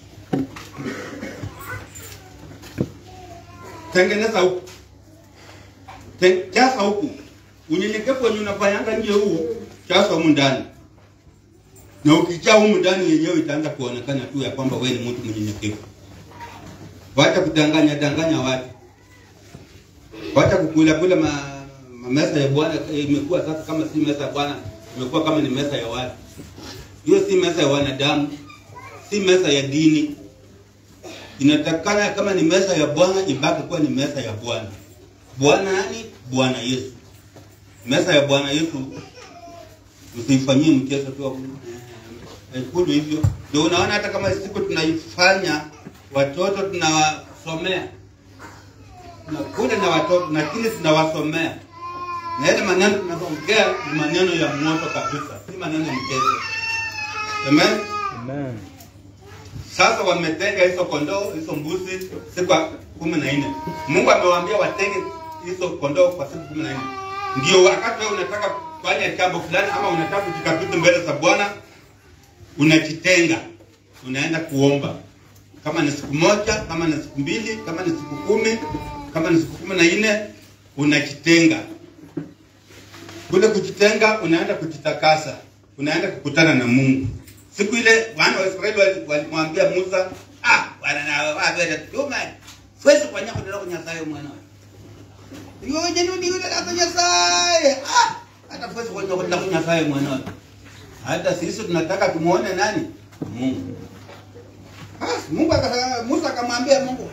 Tengeneza huku, Ten- jaza huku. Unyenyekevu wenye unafanyanga nje huu, jaza humu ndani, na ukijaa humu ndani yenyewe itaanza kuonekana tu ya kwamba wewe ni mtu mnyenyekevu. Wacha kudanganya danganya watu, wacha kukula kula ma, ma meza ya Bwana. eh, Imekuwa sasa kama si meza ya Bwana, imekuwa kama ni meza ya watu. Hiyo si meza ya wanadamu, si meza ya dini. Inatakana kama ni meza ya Bwana ibaki kuwa ni meza ya Bwana. Bwana nani? Bwana Yesu. Meza ya Bwana Yesu usifanyie mchezo tu wa kulu hivyo. Ndio unaona hata kama siku tunaifanya watoto tunawasomea, tunakuja na watoto lakini tunawasomea na yale maneno tunaongea ni maneno ya moto kabisa, si maneno ya mchezo. Amen. Amen. Sasa wametenga hizo kondoo hizo mbuzi siku ya kumi na nne. Mungu amewaambia watenge hizo kondoo kwa siku kumi na nne. Ndio wakati wewe unataka kufanya jambo fulani ama unataka kujikabidhi mbele za Bwana, unajitenga, unaenda kuomba, kama ni siku moja, kama ni siku mbili, kama ni siku kumi, kama ni siku kumi na nne, unajitenga. Kule kujitenga, unaenda kujitakasa, unaenda kukutana na Mungu. Siku ile wana wa Israeli wali- walimwambia Musa, ah, wana na wabere tuma. Siwezi kufanya kudala kunyasaye mwana. Yo jenu ni yule la kunyasaye. Ah, hata siwezi kufanya kudala kunyasaye mwana. Hata sisi tunataka tumuone nani? Mungu. Basi Mungu akasema Musa akamwambia Mungu.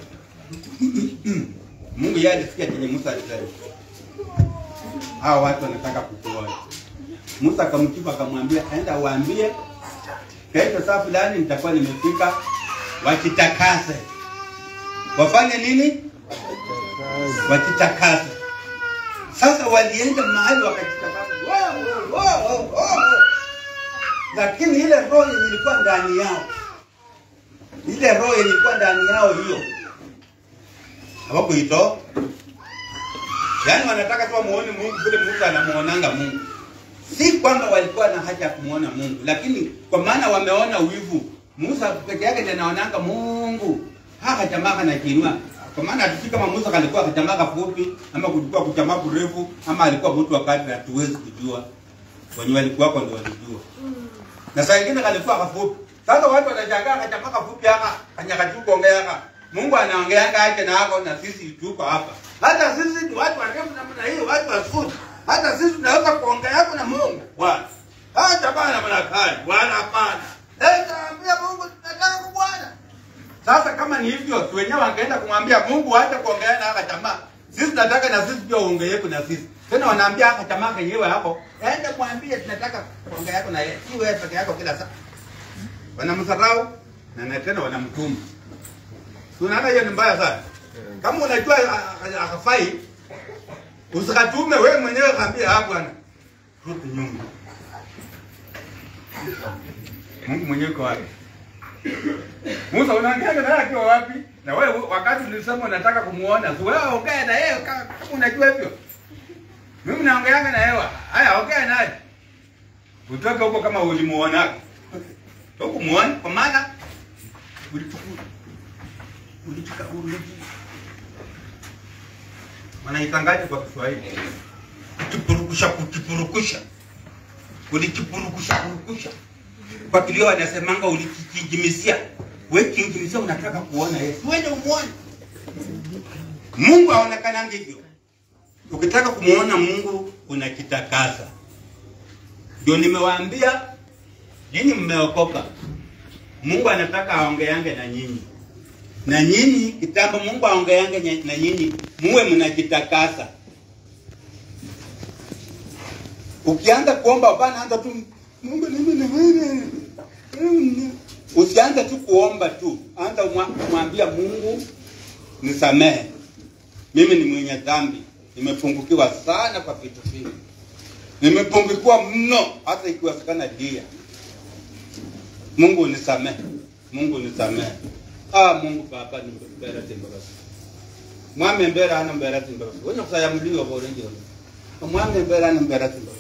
Mungu yeye alisikia chenye Musa alisema. Hao watu wanataka kukuona. Musa akamjibu akamwambia, enda waambie kesho saa fulani nitakuwa nimefika, wakitakase. Wafanye nini? Wakitakase. Sasa walienda mahali wakajitakasa, Wow, wow, wow, wow, wow. lakini ile roho yenye ilikuwa ndani yao, ile roho yenye ilikuwa ndani yao hiyo hawakuitoa. Yaani wanataka tu wamuone Mungu vile Musa anamuonanga Mungu si kwamba walikuwa na haja ya kumwona Mungu, lakini kwa maana wameona wivu. Musa peke yake ndiye anaonanga Mungu. Haka jamaa kanakinua. Kwa maana hatujui kama Musa kalikuwa kajamaa kafupi ama kulikuwa kujamaa kurefu ama alikuwa mtu wa kadri, hatuwezi kujua. Wenye walikuwa hapo ndio walijua. Na saa ingine kalikuwa kafupi. Sasa watu wanashangaa kajamaa kafupi haka kanyakatu kuongea haka. Mungu anaongeanga yake na hako na sisi tuko hapa. Hata sisi ni watu warefu namna hiyo, watu wafupi. Hata sisi tunaweza kuongea hapo na Mungu. Bwana. Hata bana mnakali, bwana hapana. Eh, taambia Mungu tunataka Bwana. Sasa kama ni hivyo, si wenyewe wangeenda kumwambia Mungu acha kuongea na haka jamaa. Sisi tunataka na sisi pia uongee yako na sisi. Tena wanaambia haka jamaa kenyewe hapo, enda mwambie tunataka kuongea yako na yeye. Si wewe peke yako kila saa. Wanamsarau na na tena wanamtuma. Tunaona hiyo ni mbaya sana. Kama unajua ah, ah, hafai, usikatume wewe mwenyewe kaambia hapo bwana. Rudi nyuma. Mungu mwenyewe uko wapi? Musa unaongea naye akiwa wapi? Na wewe wakati ulisema unataka kumuona, si wewe ongea na yeye kama kama unajua hivyo. Mimi naongeanga na yeye. Haya ongea naye. Utoke huko kama ulimuona. Huko muone kwa maana ulichukua ulichukua ulichukua wanaitangaje kwa Kiswahili? Kukipurukusha, kukipurukusha. ulikipurukusha purukusha kwa kilio wanasemanga ulikikijimisia we kinjimisia unataka kuona yesu wende umwone mungu aonekanangi hivyo ukitaka kumwona mungu unakitakasa ndio nimewaambia nyinyi mmeokoka mungu anataka aongeange na nyinyi na nyinyi kitambo mungu aongeange nye- na nyinyi muwe mnajitakasa ukianza kuomba hapana anza tu mungu mimi ni wewe Mm. usianze tu kuomba tu anza umwa- kumwambia mungu nisamehe mimi ni mwenye dhambi nimepungukiwa sana kwa vitu vingi nimepungukiwa mno hata ikiwezekana dia mungu nisamehe mungu nisamehe ah mungu papa nimbera timbabasi mwami mbera hana mbera timbabasi wenye kusaya mlio borenjeo mwami mbera hana mbera timbabasi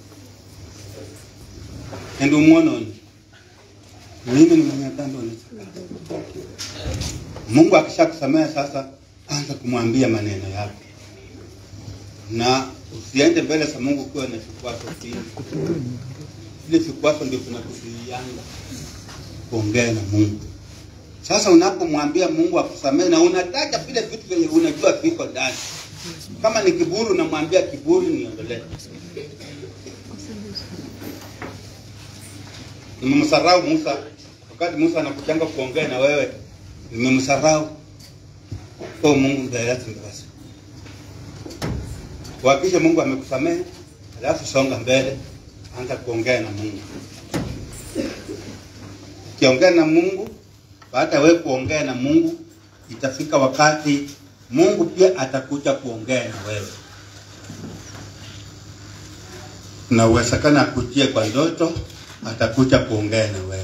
ende umwononi mimi ni mwenye dhambi unisakasa mungu akisha kusamehe sasa anza kumwambia maneno yake na usiende mbele za mungu ukiwa na vikwazo vingi vile vikwazo ndio vinakuzuianga kuongea na mungu sasa unapomwambia mungu akusamehe na unataja vile vitu vyenye unajua viko ndani kama ni kiburi unamwambia kiburi niondolee nimemsarau musa wakati musa anakuchanga kuongea na wewe nimemsarau o mungu mdayatimbasi kuhakikisha mungu amekusamehe alafu songa mbele anza kuongea na mungu ukiongea na mungu baada ya wewe kuongea na mungu itafika wakati mungu pia atakuja kuongea na wewe na uwezekana akujie kwa ndoto atakuja kuongea na wewe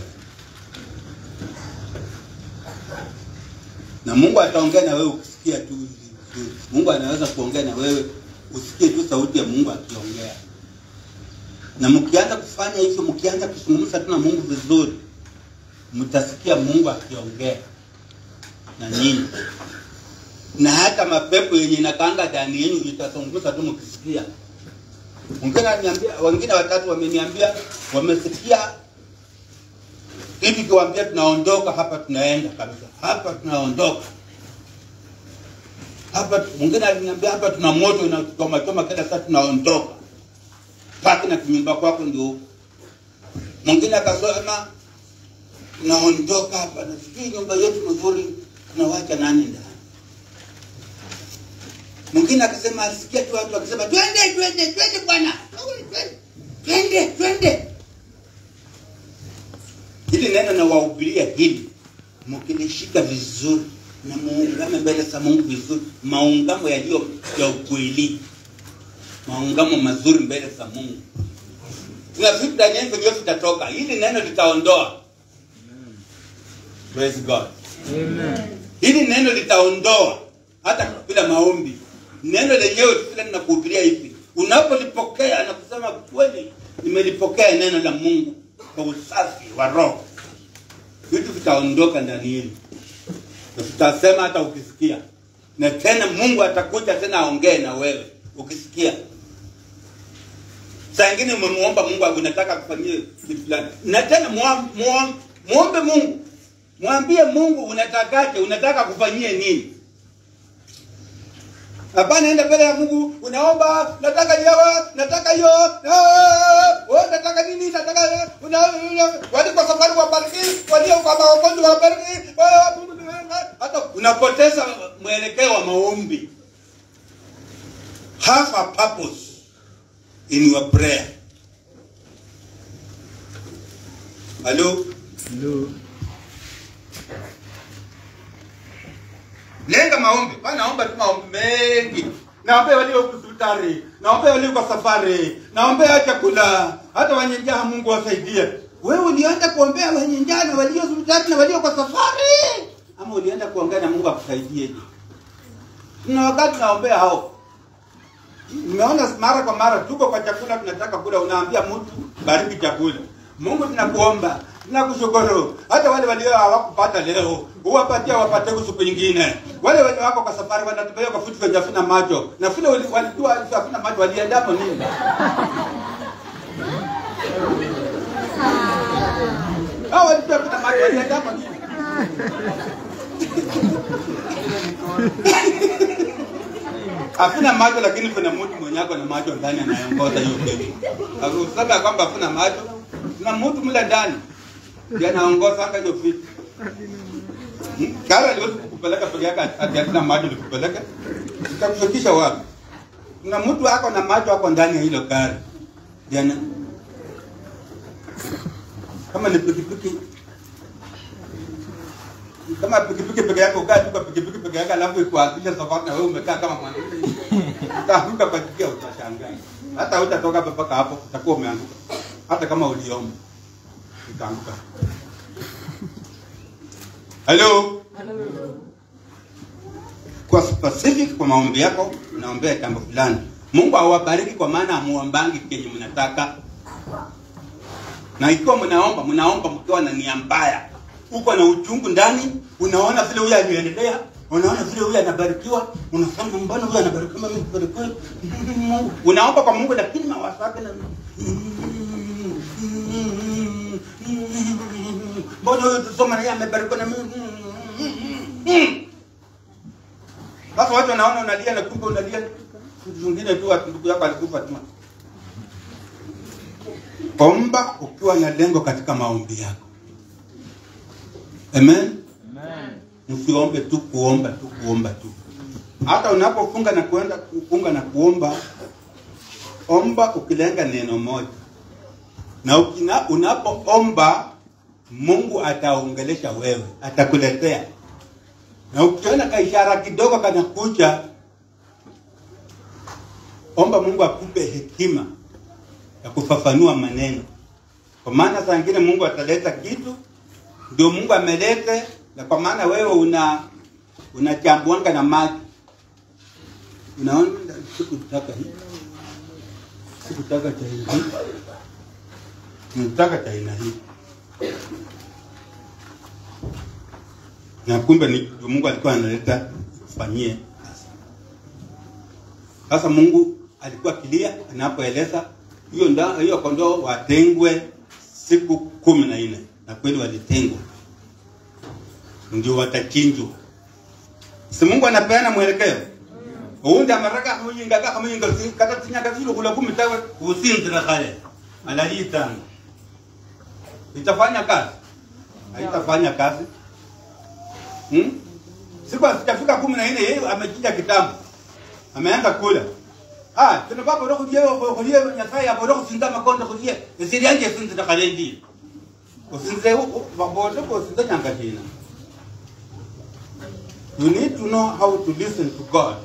na mungu ataongea na wewe ukisikia tu vizuri. mungu anaweza kuongea na wewe usikie tu sauti ya mungu akiongea na mkianza kufanya hivyo mkianza kuzungumza tu na mungu vizuri mtasikia mungu akiongea na nyinyi na hata mapepo yenye inakaanga ndani yenu itazungumza tu mkisikia wengine waniambia wengine watatu wameniambia wamesikia hivi kiwaambia tunaondoka hapa tunaenda kabisa hapa tunaondoka hapa mwingine aliniambia hapa tuna moto inachoma choma kila saa tunaondoka paki na kinyumba kwako ndio huko mwingine akasema tunaondoka hapa na sijui nyumba yetu nzuri tunawacha nani ndani mwingine akasema alisikia tu watu wakisema twende twende twende bwana twende twende hili neno nawahubiria hili mkilishika vizuri na muungame mbele za mungu vizuri maungamo yaliyo ya ukweli maungamo mazuri mbele za mungu kuna vitu ndani yenu vyenyewe vitatoka hili neno litaondoa praise god hili neno litaondoa hata bila maombi neno lenyewe tu vile ninakuhubiria hivi unapolipokea na kusema kweli nimelipokea neno la mungu kwa usafi wa roho vitu vitaondoka ndani yenu na tutasema hata ukisikia na tena mungu atakuja tena aongee na wewe ukisikia saa ingine umemuomba mungu unataka kufanyia kitu fulani na tena muom- muom- muombe mungu mwambie mungu unatakaje unataka kufanyie nini hapana enda mbele ya mungu unaomba nataka nyawa nataka hiyo ah, oh, nataka nini nataka una- una- waliko safari wabariki walio kwa magonjwa wabariki ah, hata unapoteza mwelekeo wa maombi have a purpose in your prayer halo lenga maombi pa naomba tu maombi mengi naombea walio hospitali naombea walio kwa safari naombea chakula hata wenye njaa mungu wasaidie wewe ulienda kuombea wenye njaa na walio hospitali na walio kwa safari ama ulienda kuongea na mungu akusaidieje na wakati naombea hao nimeona mara kwa mara tuko kwa chakula tunataka kula unaambia mtu bariki chakula mungu tunakuomba tunakushukuru hata wale walio hawakupata leo uwapatia wapate siku nyingine wale wenye wako kwa safari wanatembea kwa vitu vyenye havina macho na vile wali- walijua havina macho waliendamo nini Hao watu pia kuna macho wanaenda hapa tu. Hakuna macho lakini kuna mtu mwenye ako na macho ndani anayeongoza hiyo kitu. Usiseme ya kwamba hakuna macho. Kuna mtu mle ndani ndiye anaongoza hata hiyo vitu. Hmm? Gari aliwezi kukupeleka peke yake ati hakuna macho likupeleka. Itakufikisha wapi? Kuna mtu ako na macho ako ndani ya hilo gari. Ndiye ana- kama ni pikipiki kama pikipiki peke yake ukaa tu kwa pikipiki peke yake alafu ikuanzisha safari na wewe umekaa kama mwanamke utaanguka kwa njia utashangaa hata utatoka hapa mpaka hapo utakuwa umeanguka hata kama uliomba utaanguka halo kwa specific kwa maombi yako unaombea jambo fulani mungu awabariki kwa maana amuombangi kenye mnataka na ikiwa mnaomba mnaomba mkiwa na nia mbaya uko na uchungu ndani unaona vile huyu aliendelea unaona vile huyu anabarikiwa unasema mbona huyu anabarikiwa mimi sibarikiwi unaomba kwa mungu lakini mawazo yake na mbona huyu tusoma naye amebarikiwa na mimi sasa watu wanaona unalia na kumbe unalia vitu vingine tu ati ndugu yako alikufa tu omba ukiwa na lengo katika maombi yako amen msiombe tu kuomba tu kuomba tu hata unapofunga na kuenda kufunga na kuomba omba ukilenga neno moja na ukina, unapoomba mungu ataongelesha wewe atakuletea na ukiona kaishara kidogo kanakuja omba mungu akupe hekima ya kufafanua maneno kwa maana saa ingine mungu ataleta kitu ndio mungu amelete na kwa maana wewe una unachambuanga na maji unaona sikutaka hii sikutaka cha aina hii nataka cha aina hii na kumbe ni ndio mungu alikuwa analeta kufanyie sasa mungu alikuwa kilia anapoeleza hiyo nda hiyo kondoo watengwe siku kumi na nne na kweli walitengwa ndio watachinjwa si mungu anapeana mwelekeo uwundi amaraka kamuyinga kamuyinga kata tinyaga zilo kula kumi tawe usinzira kale alaliitanga itafanya kazi haitafanya kazi hmm? siku sitafika kumi na nne yeye amechinja kitambo ameanza kula ah tuna baba ro kujie kujie nyasaye abo ro kusinda makonda kujie esiri anje sinda kalendi usinze babo ro kusinda nyanga jina you need to know how to listen to god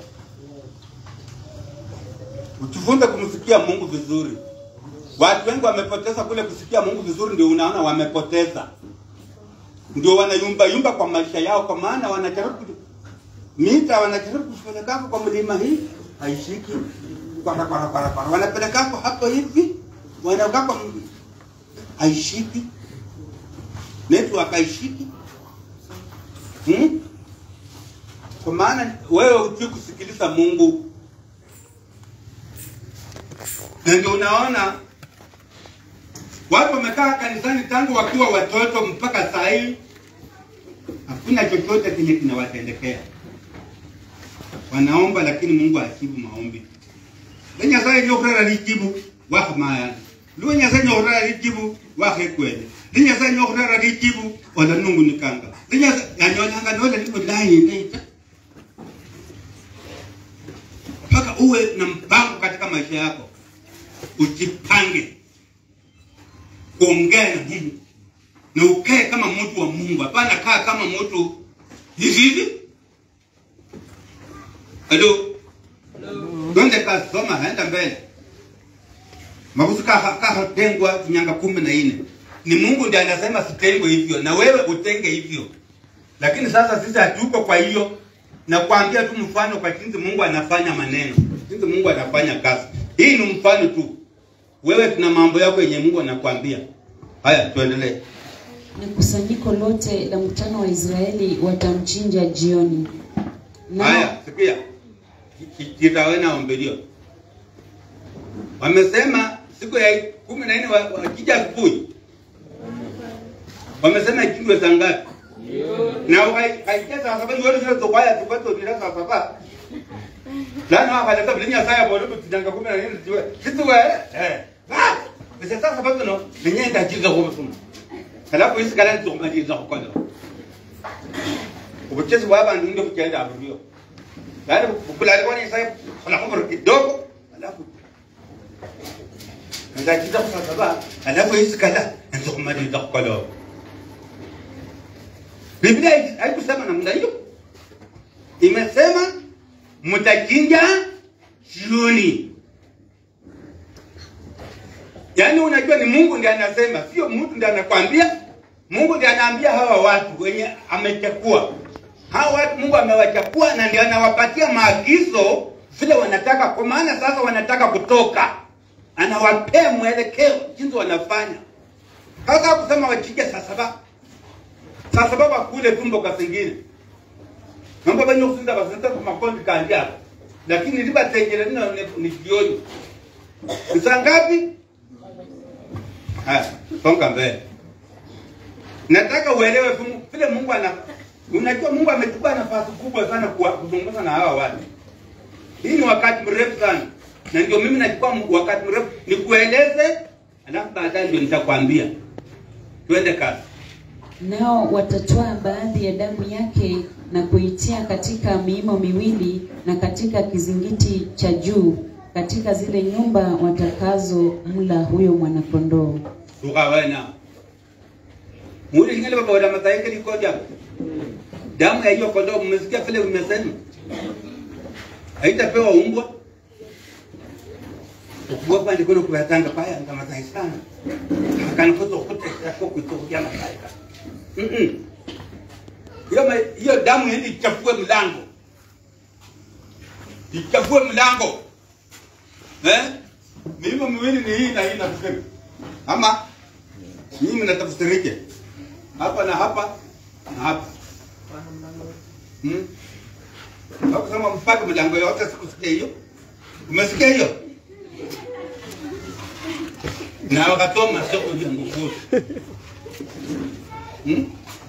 ujifunze kumsikia mungu vizuri watu wengi wamepoteza kule kusikia mungu vizuri ndio unaona wamepoteza ndio wanayumba yumba kwa maisha yao kwa maana wanajaribu mita wanajaribu kupelekako kwa mlima hii haishiki kwara kwara kwara kwara wanapelekako hapo hivi wanakako haishiki network haishiki hmm? kwa maana wewe hujui kusikiliza mungu na ndio unaona watu wamekaa kanisani tangu wakiwa watoto mpaka saa hii hakuna chochote kenye kinawatendekea wanaomba lakini mungu ajibu maombi le nyasaye nyokurera lijibu wahamaya luwe nyasaye nyokurera lijibu wahekwele le nyasaye nyokurera lijibu ola nungunikanga le nyasaye yanyonyanga nola liko layindeita mpaka uwe na mpango katika maisha yako ujipange kuongea na mungu na ukae kama mtu wa mungu hapana kaa kama mtu hivi hivi halo donde kasoma haenda mbele makusi kahatengwa vinyanga kumi na nne ni mungu ndiye anasema sitengwe hivyo na wewe utenge hivyo lakini sasa sisi hatuko kwa hiyo na kuambia tu mfano kwa jinsi mungu anafanya maneno jinsi mungu anafanya kazi hii ni mfano tu wewe tuna mambo yako yenye mungu anakuambia haya tuendelee na kusanyiko lote la mkutano wa Israeli watamchinja jioni. Nao- haya sikia kitawena ombelio wamesema siku ya kumi na nne wa- wakija asubuhi wamesema ichindwe saa ngapi na ukaikia saa saba yote zile zokwaya tukwato bila saa saba lana wakaleta vile nyasaye bodo tutanga kumi na nini tiwe kituwe eh ah bisa saa saba kuno nenye ndajiza kwa mfumo halafu isi kala nzokumaliza kukola ubuchezi bwa bantu ndio kugenda aburiyo baada kukulala kwa nyasaye kuna kumro kidogo halafu ndajiza kwa saba halafu isi kala nzokumaliza kukola Biblia haikusema namna hiyo, imesema mtachinja jioni. Yaani unajua ni Mungu ndiye anasema, sio mtu ndiye anakwambia. Mungu ndiye anaambia hawa watu wenye amechakua hawa watu, Mungu amewachakua na ndiye anawapatia maagizo vile wanataka, kwa maana sasa wanataka kutoka, anawapea mwelekeo jinsi wanafanya. Hata kusema wachinje saa saba saa sababu akule tumbo kasingine mambo banyo kusinda basinda kwa makondi kanja lakini liba tengele nino ni jioni ni saa ngapi haya songa mbele nataka uelewe tu vile Mungu ana unajua Mungu amechukua nafasi kubwa sana kwa kuzungumza na hawa watu hii ni wakati mrefu sana na ndio mimi nachukua wakati mrefu nikueleze alafu baadaye ndio nitakwambia twende kazi Nao watatwaa baadhi ya damu yake na kuitia katika miimo miwili na katika kizingiti cha juu katika zile nyumba watakazo mla huyo mwanakondoo. tukawena muri ngale baba wada mathaike likoja damu ya hiyo kondoo mmesikia vile umesema haitapewa umbwa ukuwa pande kono kuyatanga paya nga mathai sana akana kozo kutesha kwa kutokia mathai mm hiyo ma- hiyo damu hili ichafue mlango ichafue mlango eh milimo miwili ni hii na hii na kusema ama nyinyi mnatafsirike hapa na hapa na hapa hmm? Hakusema mpaka milango yote sikusikia hiyo umesikia hiyo na wakatoa masoko ya nguvu hmm?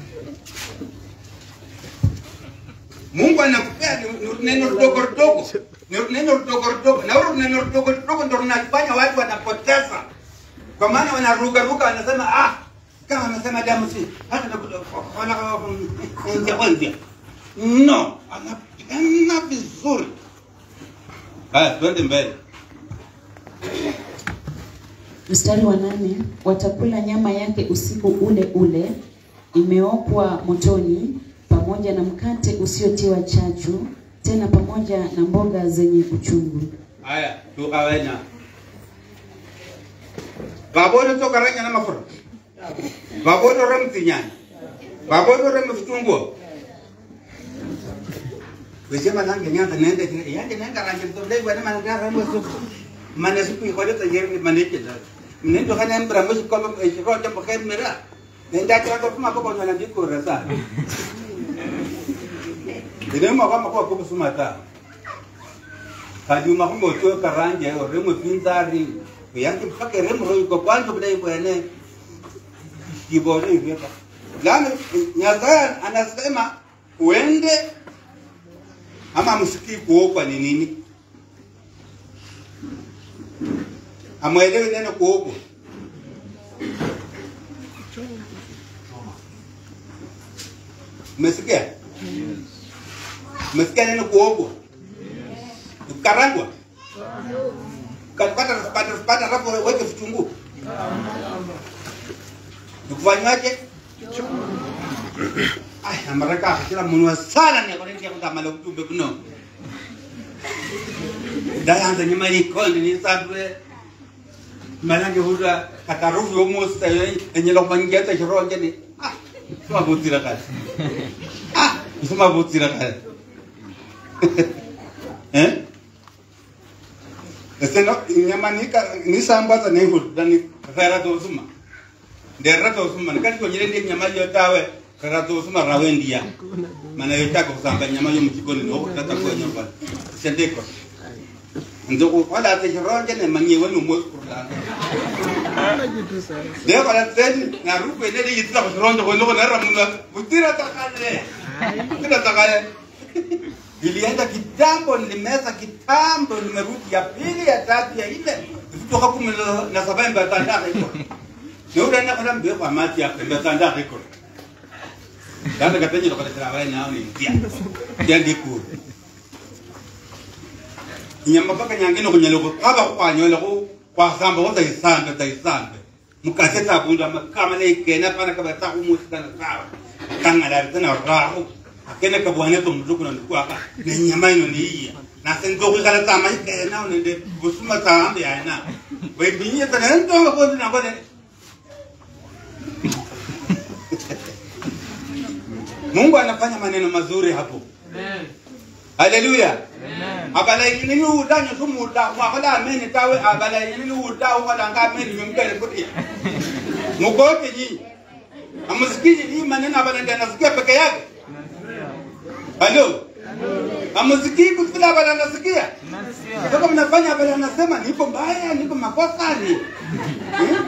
Mungu anakupea ni- ni neno dogo dogo, ni neno dogo dogo, na hilo neno dogo dogo ndio linafanya watu wanapoteza, kwa maana wanaruka ruka, wanasema ah, kama anasema damu si hata na nje kwanza, no, anapigana vizuri. Haya, twende mbele. Mstari wa nane, watakula nyama yake usiku ule ule, imeokwa motoni, pamoja na mkate usiotiwa chachu, tena pamoja na mboga zenye uchungu. Haya, tukawena babodo tokaranya na mafura babodo remtinyani babodo rem vitunguo wesema nange nyanga nende kile yange nenda ranje to dai wana man ga ramo su mane su ku ko ta yerni mane ke da nendo kana mbra mo su ko e ko ta bakhe mera nenda ka ko kuma ko ko na ndi ko rasa ine ma kwa ma ko ko sumata kajuma kumbe utoe karanje remo pinzari yangi mpaka remo ro iko kwanza bila ibwene kibore hivi lana nyazaya anasema uende ama msikii kuokwa ni nini amwelewe neno kuokwa umesikia umesikia neno kuokwa kukarangwa kapata pata pata rapo weke vitunguu nikufanywaje ay amaraka kila munwa sana ni akonenti yakutamala kutumbe kuno dayanza nyuma ikondi ni sabwe malange huda katarufu yomusta enyela kumanyigeta chironje ni ah suma butira kale ah suma butira kale eh Eseno nyama nika nisambaza nehu dani kara to suma. Ndera to suma nikati ko nyire ndi nyama yo tawe kara to suma rawendia. Mana yo tako kusamba nyama yo mchikoni no tata ko nyamba. Sendeko. Ndo ko wala te ronje ne manye wenu mo kurla. Leo kwa teni na ruku ile ile yitla kuronjo kwa loko na ramuna butira takale. Butira takale. Nilienda kitambo, nilimeza kitambo, nimerudi ya pili ya tatu ya nne kutoka kumi na- na saba mba tanda hiko. Ndio na kana mbio kwa mati ya mba tanda hiko. Dada katenye kwa tena wale nao ni mtia. Ya ndiku. Nyamba paka nyangine kunyelo ko aba kwa nyolo ko kwa samba wata isambe ta isambe. Mukase ta kunda makama le kena pana ka bata ku musi kana sawa. Kanga dar tana rahu. Akene ka bwana to mzuku na ndikuwa ka. Ni nyama ino ni iya. Na sendo ku kala tama ikena unende busuma ta ambe ya na. We binye tana ndo ko na ko Mungu anafanya maneno mazuri hapo. Haleluya. Abala nini uda nyo sumu uda wa kala ameni tawe abala nini uda wa kala nga ameni mimkele kuti. Mukote ji. Amusikiji hii maneno abala ndio anasikia peke yake. Halo. Amusikii kila abala anasikia. Sasa mnafanya abala anasema nipo mbaya, nipo makosa ni. Hmm?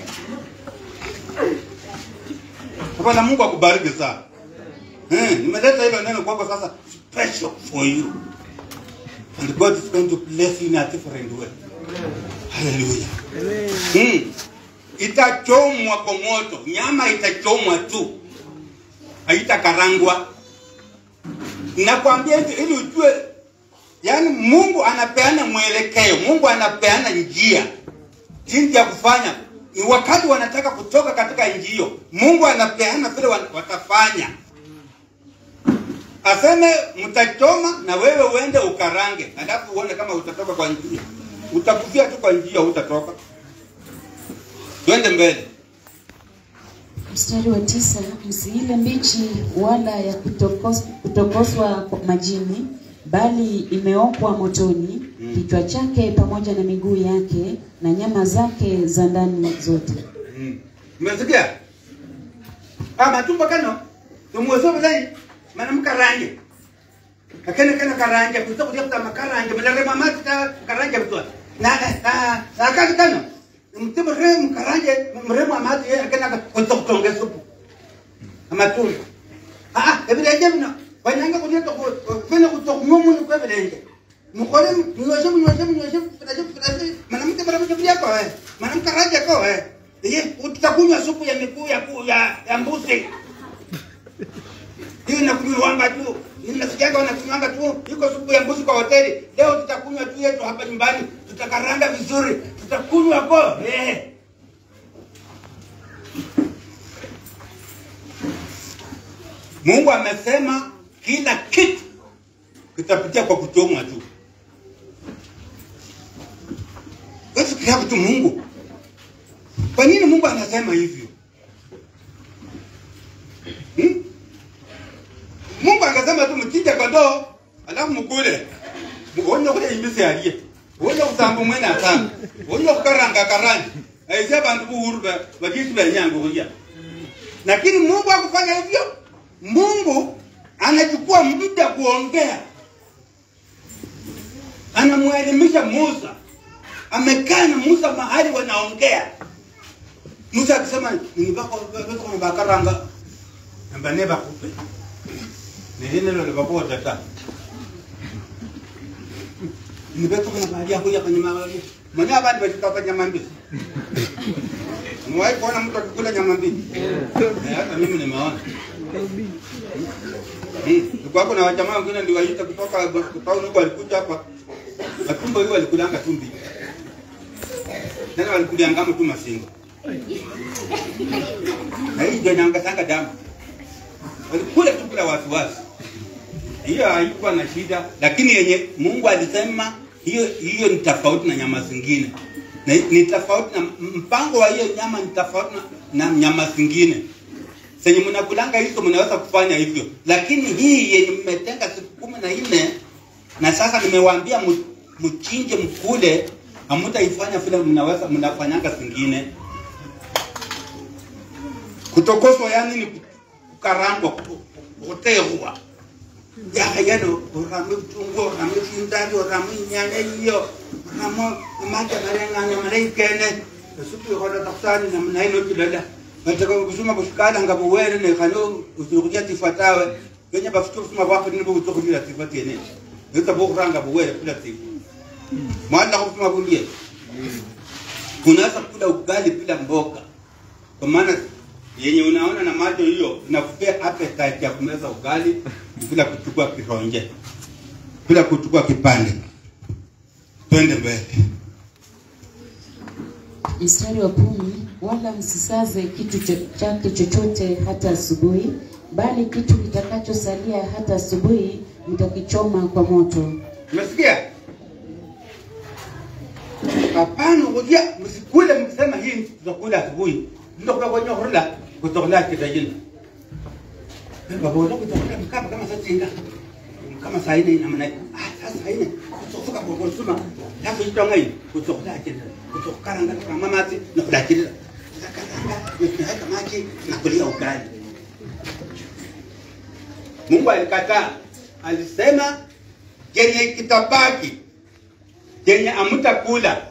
Bwana Mungu akubariki sana. Eh, nimeleta hilo neno kwako sasa special for you. And God is going to bless you in a different way. Hallelujah. Hmm. Itachomwa kwa moto, nyama itachomwa tu, haitakarangwa. Nakwambia hivi ili ujue, yani Mungu anapeana mwelekeo, Mungu anapeana njia jinsi ya kufanya. Ni wakati wanataka kutoka katika nchi hiyo, Mungu anapeana vile wa- watafanya aseme mtachoma na wewe uende ukarange, alafu uone kama utatoka kwa njia. Utakufia tu kwa njia, utatoka. Twende mbele. Mstari wa tisa, msiile mbichi wala ya kutokos, kutokoswa kwa majini, bali imeokwa motoni, kichwa chake pamoja na miguu yake na nyama zake za ndani zote. Mm. Umesikia? Ah, matumbo kano. Tumuwezo bilai. Mana mkarange. Akene kana karanje, kuto kudia kutama karanje, mele mamati ta karanje bitua. Na na na kati kano. Mtimu re mkaranje, mre mamati ye akena kuto kutonge supu. Amatumbo. Ah ah, ebilenje bino. Wanyanga kudia to kwene kuto mumu ni kwa ebilenje. Mukore mnyweshe mnyweshe mnyweshe furaje furaje. Mwanamke bara mke pia kwa wewe. Mwanamke raje kwa wewe. Ye, utakunywa supu ya miguu ya ku- ya, ya mbuzi. Hiyo inakunywanga tu. Ninasikiaga wanakunywanga tu. Iko supu ya mbuzi kwa hoteli. Leo tutakunywa tu yetu hapa nyumbani. Tutakaranga vizuri. Tutakunywa kwa. Eh. Mungu amesema kila kitu kitapitia kwa kuchomwa tu. Wewe fikiria tu Mungu. Kwa nini Mungu anasema hivyo? Hmm? Mungu angesema tu mchinje kondoo alafu mkule. Muonye kule imbisi aliye. Uonye kusambu mwene atanga. Uonye kukaranga karanga. Aisha bantu buhuru ba bajitu ba nyango kuja. Lakini Mungu hakufanya hivyo. Mungu anachukua muda kuongea. Anamwelimisha Musa. Amekaa na Musa mahali wanaongea. Musa akisema nibako bako na bakaranga. Mbane bakupe. Nilene lo bako tata. Nibeto kuna bahari yako ya kwenye mawali. Mwenye abandi bachika nyama mbichi. Mwahi kuona mtu akikula nyama mbichi? Eh, Hata mimi nimeona. Hmm. Kwa kuna wajamaa wengine ndio waita kutoka kutoka huko walikuja hapa. Matumbo hiyo walikulanga tu mbichi. Tena walikulianga tu masingo. Na hii ndio inaangatanga damu. Walikula tu bila wasiwasi. Hiyo haikuwa na shida, lakini yenye Mungu alisema hiyo hiyo ni tofauti na nyama zingine. Na ni tofauti na mpango wa hiyo nyama ni tofauti na, na nyama zingine. Senye mnakulanga hizo mnaweza kufanya hivyo, lakini hii yenye mmetenga siku kumi na nne na sasa nimewaambia mu- mchinje mkule, hamutaifanya vile mnaweza mnafanyanga zingine. Kutokoswa yani ni kukarangwa, ku- kutegwa yakayano orame utungu orame sindari orame nyanya iyo oramo maja marenganya mareikene Nasuku yokola takusani na mnaino kilala. Nataka kusuma kushikala ngabo were ne kano utukuja tifatawe. Kenya bafutu kusuma bako ni bo utukuja tifati ene. Nita bo kuranga bo were kula tifu. Mwana kusuma kulie. Unaweza kula ugali bila mboga. Kwa maana yenye unaona na macho hiyo inakupea appetite ya kumeza ugali bila kuchukua kironje. Bila kuchukua kipande. Twende mbele. Mstari wa kumi, wala msisaze kitu cho- chake chochote hata asubuhi, bali kitu kitakachosalia hata asubuhi mtakichoma kwa moto. Umesikia? Hapana, ngoja msikule mkisema hii tutakula asubuhi. Tutakula kwenye hurula kutoka kitajini. Baba wala kutoka mkapa kama saa tinga. Kama saa ine ina maana ah sasa ine kutoka kwa kusuma. Hapo ito ngai kutoka kitajini. Kutoka karanga kama mati na kula kitajini. Karanga tunaweka maji na kulia ugali. Mungu alikataa. Alisema kenye kitabaki kenye amutakula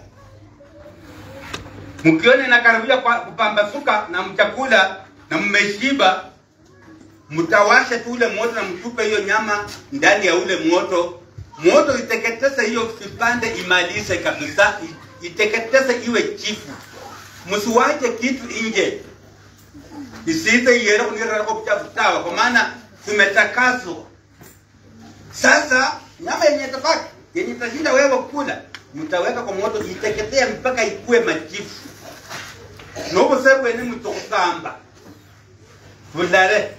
mkiona inakaribia kwa- kupambasuka na mchakula na mmeshiba mtawasha tu ule moto na mtupe hiyo nyama ndani ya ule moto moto iteketeze hiyo vipande imalize kabisa i- iteketeze iwe chifu msiwache kitu nje isiite yere kunirara kwa kuchafu sawa kwa maana tumetakaswa sasa nyama yenye tabaki yenye tashinda wewe kula, mtaweka kwa moto iteketee mpaka ikue majifu. Nobo sebu ene mtokamba. Bulale.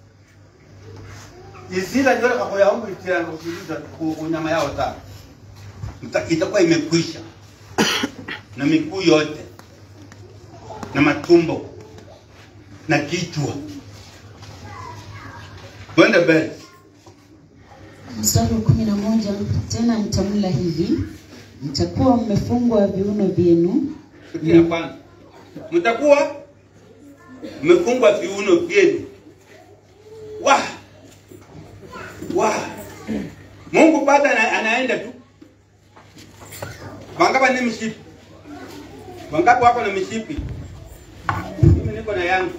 Isila ndio kwa ya wangu itira kusikiliza ku nyama yao ta. Mta itakuwa imekwisha. Na miguu yote. Na matumbo. Na kichwa. Twende mbele. Mstari wa kumi na moja, tena mtamla hivi, mtakuwa mmefungwa viuno vyenu Kitu ya kwanza, mtakuwa mmefungwa viuno vyenu. Wa wa Mungu bado ana, anaenda tu. Wangapi ni mishipi? Wangapi wako na mishipi? Mimi niko na yangu.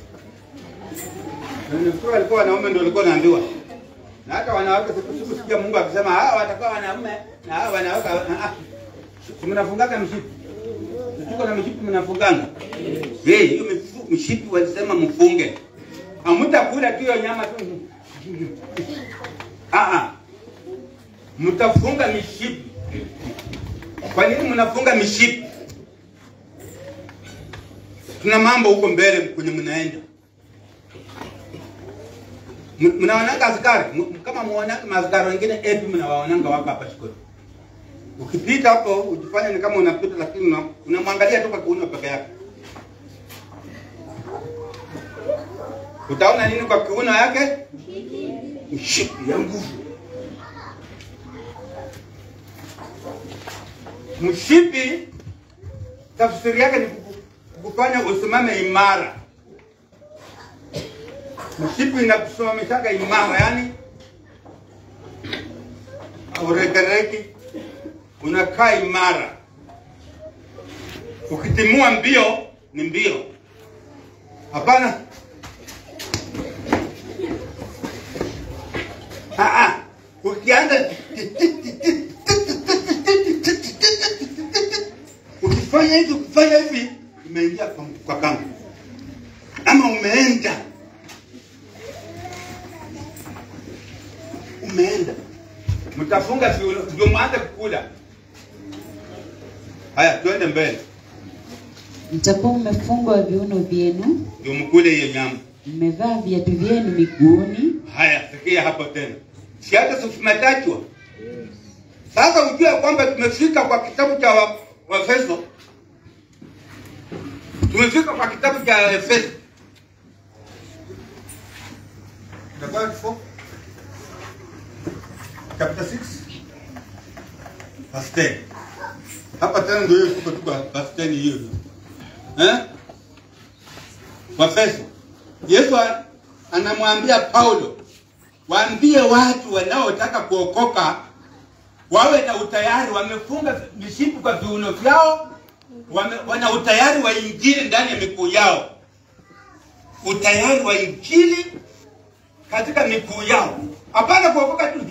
Na Nafikiri walikuwa wanaume ndio walikuwa naambiwa. Na hata wanawake siku siku sikia Mungu akisema hawa watakuwa wanaume na hawa wanawake ah, ah. Si mnafungaga mishipi? Tuko na mishipi mnafunganga. Eh, hiyo mifu- mishipi walisema mfunge. Hamtakula tu hiyo nyama tu. Ah ah. Mtafunga mishipi. Kwa nini mnafunga mishipi? Tuna mambo huko mbele kwenye mnaenda. M- Mnaonanga askari M- kama muonanga maaskari wengine epi mnawaonanga wako hapa shikoni. Ukipita hapo ujifanye ni kama unapita, lakini una- unamwangalia tu kwa kiuno peke yake. Utaona nini kwa kiuno yake? Mshipi ya nguvu. Mshipi tafsiri yake ni kuku- kukufanya usimame imara. Mshipi inakusimamishaga imara, yani auregereki unakaa imara. Ukitimua mbio ni mbio, hapana. Ah, ah. Ukianza ukifanya hivi ukifanya hivi, umeingia kwa, kwa kamba ama umeenda umeenda, mtafunga viuno ndio mwanze kukula. Haya, twende mbele, mtakuwa mmefungwa viuno vyenu, ndio mkule hiyo nyama. mmevaa viatu vyenu miguuni, Haya, sikia hapo tena, si hata si tumetajwa sasa. Ujue kwamba tumefika kwa kitabu cha wa- Waefeso, tumefika kwa kitabu cha Efeso Itakuwa four? chapter 6 verse 10. Hapa tena ndio hiyo tuko tuko verse 10 hiyo hiyo. Eh? Waefeso. Yesu a- anamwambia Paulo, waambie watu wanaotaka kuokoka wawe na utayari, wamefunga mishipi kwa viuno vyao, wame, wana utayari wa injili ndani ya miguu yao, utayari wa injili katika miguu yao, hapana kuokoka tu.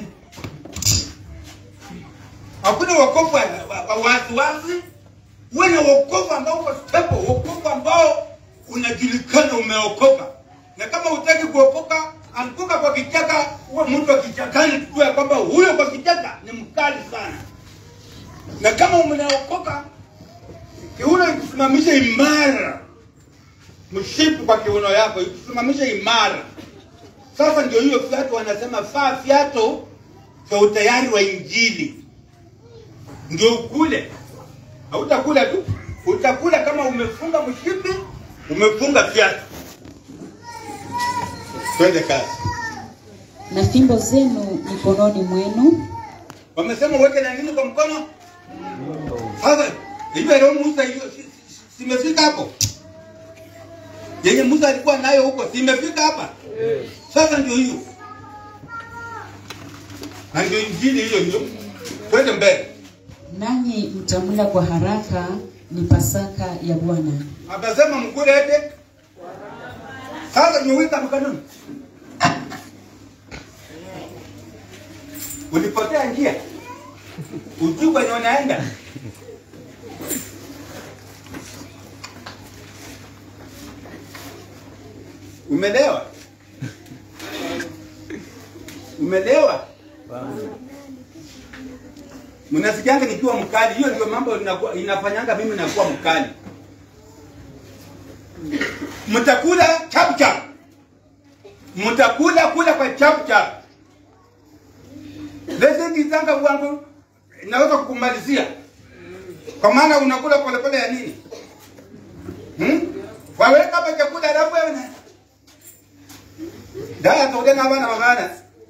Hakuna wokovu wa wa- wa wasiwasi, uwe na wokovu ambao uko stable, wokovu ambao unajulikana umeokoka. Na kama hutaki kuokoka, anguka kwa kichaka, uwe mtu wa kichakani, tujue kwamba huyo kwa kichaka ni mkali sana. Na kama umeokoka, kiuno ikusimamishe imara, mshipu kwa kiuno yako ikusimamishe imara. Sasa ndio hiyo viatu wanasema faa viatu vya utayari wa Injili, ndio ukule. Hautakula tu, utakula kama umefunga mshipi, umefunga viatu. Twende kazi. na fimbo zenu mikononi mwenu, Wamesema uweke na nini kwa mkono? Sasa hiyo leo Musa hiyo si- si- simefika hapo. Yenye Musa alikuwa nayo huko simefika hapa. Sasa ndio hiyo. Na ndio injili hiyo hiyo. Twende mbele. nanyi mtamla kwa haraka, ni Pasaka ya Bwana. Akasema mkule ete. Sasa niweka mkononi. Ulipotea njia. Ujui kwenye unaenda. Umelewa? Umelewa? Mnasikianga nikiwa mkali, hiyo ndio mambo inakuwa- inafanyanga mimi nakuwa mkali. Mtakula chap chap, mtakula kula kwa chap chap. Leseni zanga wangu naweza kukumalizia, kwa maana unakula polepole ya nini? Hmm? Waweka hapa chakula alafu wewe na daya tokena abana bagana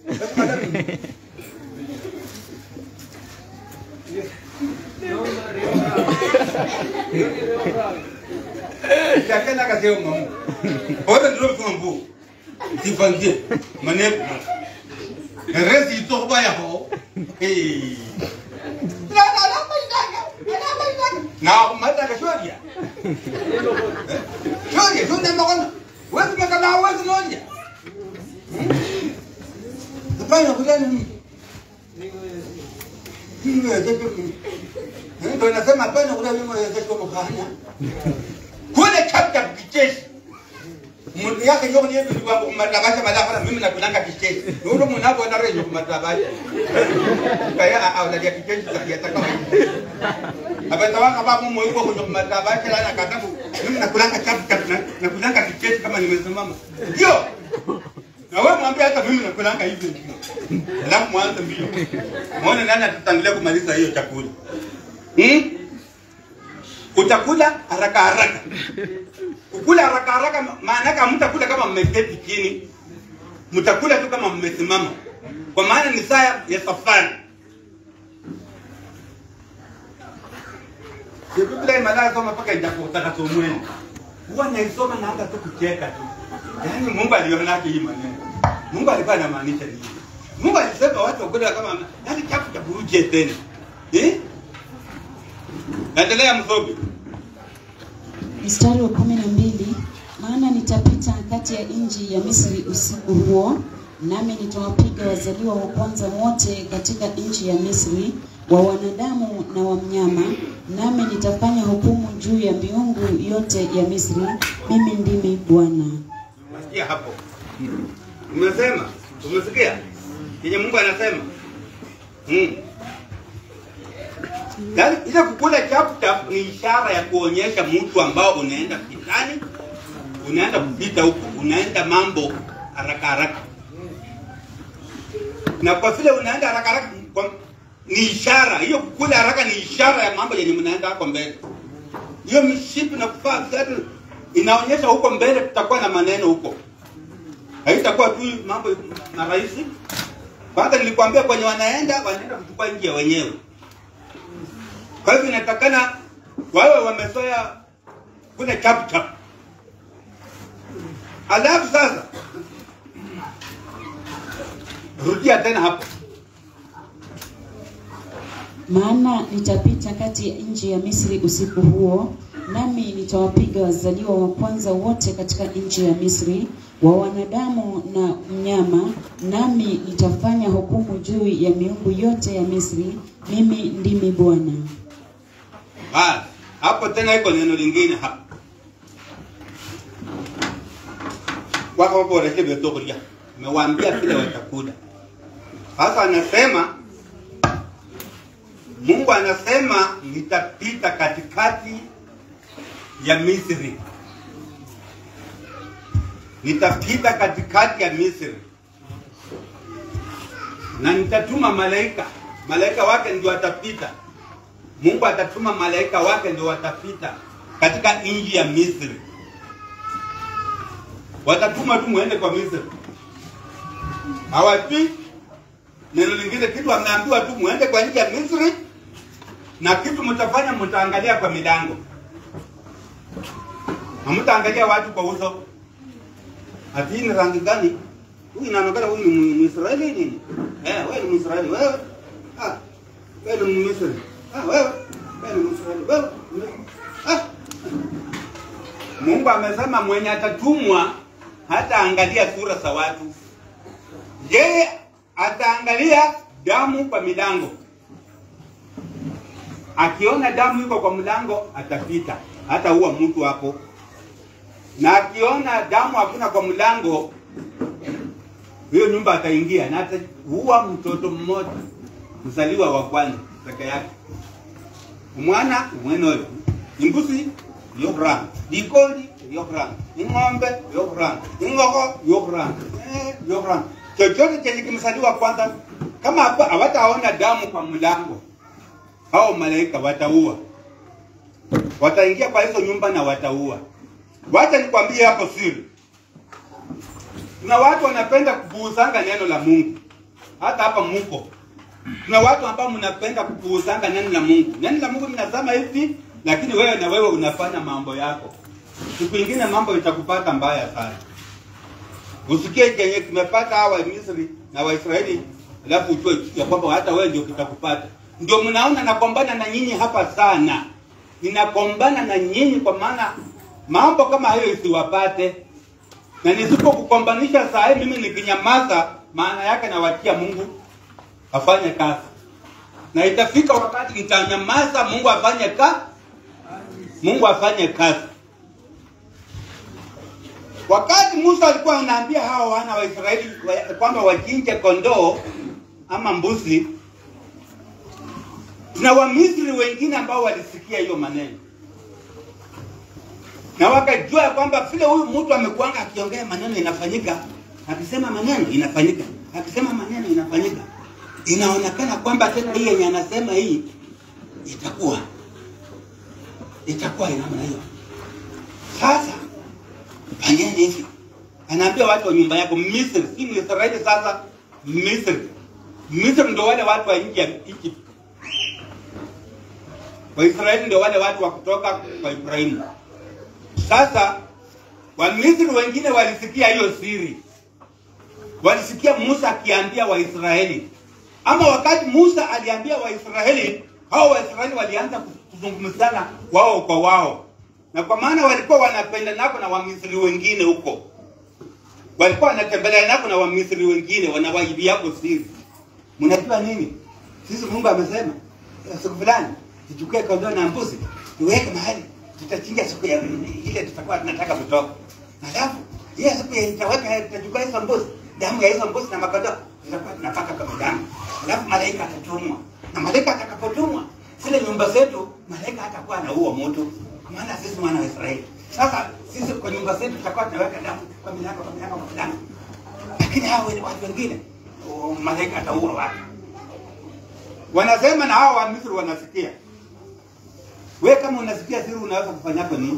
Chakena kaseo mamu. Ora ndio mtu mbu. Tifangie. Mane. Rezi to ba ya ho. Eh. La la la ba ndanga. La ba ndanga. Na mata ka shoria. Shoria, shoria makona. Wewe makana wewe noja. Hapana kujani. Ndio nasema hapana kula mimi kesho mkanya. Kule chapta kicheshi. Mundu yake yoko ni yetu kwa kumatabasha madafara mimi nakulanga kicheshi. Ndio mnapo na rejo kumatabasha. Kaya au la kicheshi ya takawa. Hapa tawaka babu mwe yuko kwenye kumatabasha la katabu. Mimi nakulanga chapta nakulanga kicheshi kama nimesimama. Ndio. Na wewe mwambie hata mimi nakulanga hivi ndio. Alafu mwanze mbio. Muone nani atatangulia kumaliza hiyo chakula. Hmm? Utakula haraka haraka. Kukula haraka haraka maana yake hamtakula kama mmeketi chini. Mtakula tu kama mmesimama. Kwa maana ni saa ya safari. Biblia imalaya soma mpaka ijakutaka somweni. Huwa naisoma na hata tu kucheka tu. Yaani Mungu aliona hii maneno. Mungu alikuwa anamaanisha nini? Mungu alisema watu wakula kama yaani chafu cha buruje tena. Eh? Naendelea msomi. Mstari wa kumi na mbili maana nitapita kati ya nchi ya Misri usiku huo, nami nitawapiga wazaliwa wa kwanza wote katika nchi ya Misri, wa wanadamu na wa mnyama, nami nitafanya hukumu juu ya miungu yote ya Misri. Mimi ndimi Bwana. Umesikia hapo? Umesema? Umesikia? Yenye Mungu anasema. Mm. Yaani ile kukula chapu chapu ni ishara ya kuonyesha mtu ambao unaenda kitani, unaenda kupita huko, unaenda mambo haraka haraka. Na kwa vile unaenda haraka haraka kwa, ni ishara hiyo, kukula haraka ni ishara ya mambo yenye mnaenda hapo mbele. Hiyo mishipi na kufaa viatu inaonyesha huko mbele tutakuwa na maneno huko, haitakuwa tu mambo marahisi. Kwanza nilikwambia kwenye wanaenda wanaenda kuchukua nchi ya wenyewe. Kwa hivyo inatakana wawe wamezoea kule chap chap. Alafu sasa rudia tena hapo, Maana nitapita kati ya nchi ya Misri usiku huo, nami nitawapiga wazaliwa wa kwanza wote katika nchi ya Misri, wa wanadamu na mnyama, nami nitafanya hukumu juu ya miungu yote ya Misri. Mimi ndimi Bwana. Basi hapo tena iko neno lingine hapa wakawaboreshe vyotokulia mewaambia vile watakuda sasa anasema mungu anasema nitapita katikati ya misri nitapita katikati ya misri na nitatuma malaika malaika wake ndio atapita mungu atatuma malaika wake ndio watapita katika nchi ya misri watatuma tu muende kwa misri hawajui neno lingine kitu ameambiwa tu muende kwa nchi ya misri na kitu mtafanya mtaangalia kwa milango hamtaangalia watu kwa uso ati hii ni rangi gani huyu inaonekana huyu ni mwisraeli nini eh, wewe ni mwisraeli wewe ah, wewe ni mmisri ah, wewe wewe ni mwisraeli wewe ah. mungu amesema mwenye atatumwa hataangalia sura za watu yeye ataangalia damu kwa milango akiona damu iko kwa mlango atapita hata huwa mtu hapo na akiona damu hakuna kwa mlango hiyo nyumba ataingia na ataua mtoto mmoja mzaliwa wa kwanza peke yake umwana umwenoyo imbusi yokuranga likoli yokuranga ing'ombe yokuranga ing'oko yokuranga eh, yokuranga chochote chenye kimzaliwa kwanza kama hapa hawataona damu kwa mlango hao malaika wataua wataingia kwa hizo nyumba na wataua wacha nikwambie hapo siri kuna watu wanapenda kupuuzanga neno la mungu hata hapa muko kuna watu ambao mnapenda kupuuzanga neno la mungu neno la mungu linasema hivi lakini wewe na wewe unafanya mambo yako siku ingine mambo itakupata mbaya sana usikie kenye kimepata hawa misri na waisraeli alafu ujue ya kwamba hata wewe ndio kitakupata ndio mnaona nakombana na nyinyi hapa sana ninakombana na nyinyi kwa maana mambo kama hayo isiwapate na nisipokukombanisha saa hii mimi nikinyamaza maana yake nawatia mungu afanye kazi na itafika wakati nitanyamaza mungu afanye ka mungu afanye kazi wakati musa alikuwa anaambia hawa wana wa israeli wa- kwamba wachinje kondoo ama mbuzi na wamisri wengine ambao walisikia hiyo maneno na wakajua ya kwamba vile huyu mtu amekuanga akiongea maneno inafanyika akisema maneno inafanyika akisema maneno inafanyika inaonekana kwamba tena hii yenye anasema hii itakuwa itakuwa namna hiyo sasa fanyeni hivi anaambia watu wa nyumba yako misri si mwisraeli sasa misri misri ndio wale watu wa nchi ya egypt waisraeli ndio wale watu wa kutoka kwa ibrahimu sasa wamisri wengine walisikia hiyo siri walisikia musa akiambia waisraeli ama wakati musa aliambia waisraeli hao waisraeli walianza kuzungumzana wao kwa wao na kwa maana walikuwa wanapenda nako na wamisri wengine huko walikuwa wanatembelea nako na wamisri wengine wanawaibiako siri mnajua nini sisi mungu amesema "Eh, siku fulani tuchukue kondoo na mbuzi tuweke mahali tutachinja siku ya ile tutakuwa tunataka kutoka alafu hiyo siku ya tutaweka tutachukua hizo mbuzi damu ya hizo mbuzi na makondoo tutakuwa tunapaka kama damu alafu malaika atatumwa na malaika atakapotumwa zile nyumba zetu malaika hatakuwa anaua moto kwa maana sisi wana wa Israeli sasa sisi kwa nyumba zetu tutakuwa tunaweka damu kwa milango kwa milango kwa milango lakini hao wale watu wengine oh, malaika ataua watu wanasema na hao wa Misri wanasikia we kama unasikia siri unaweza kufanyako nini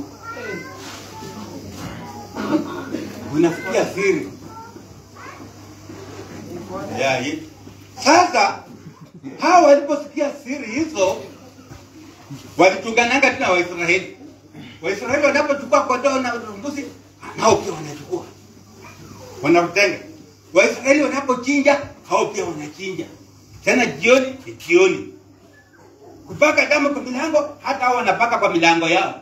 unasikia siri ya, ye- sasa hawa waliposikia siri hizo walitungananga tena waisraeli waisraeli wanapochukua kondoo na mbuzi nao pia wanachukua wanatenga waisraeli wanapochinja hao pia wanachinja tena jioni ni jioni kupaka damu kwa milango, hata hao wanapaka kwa milango yao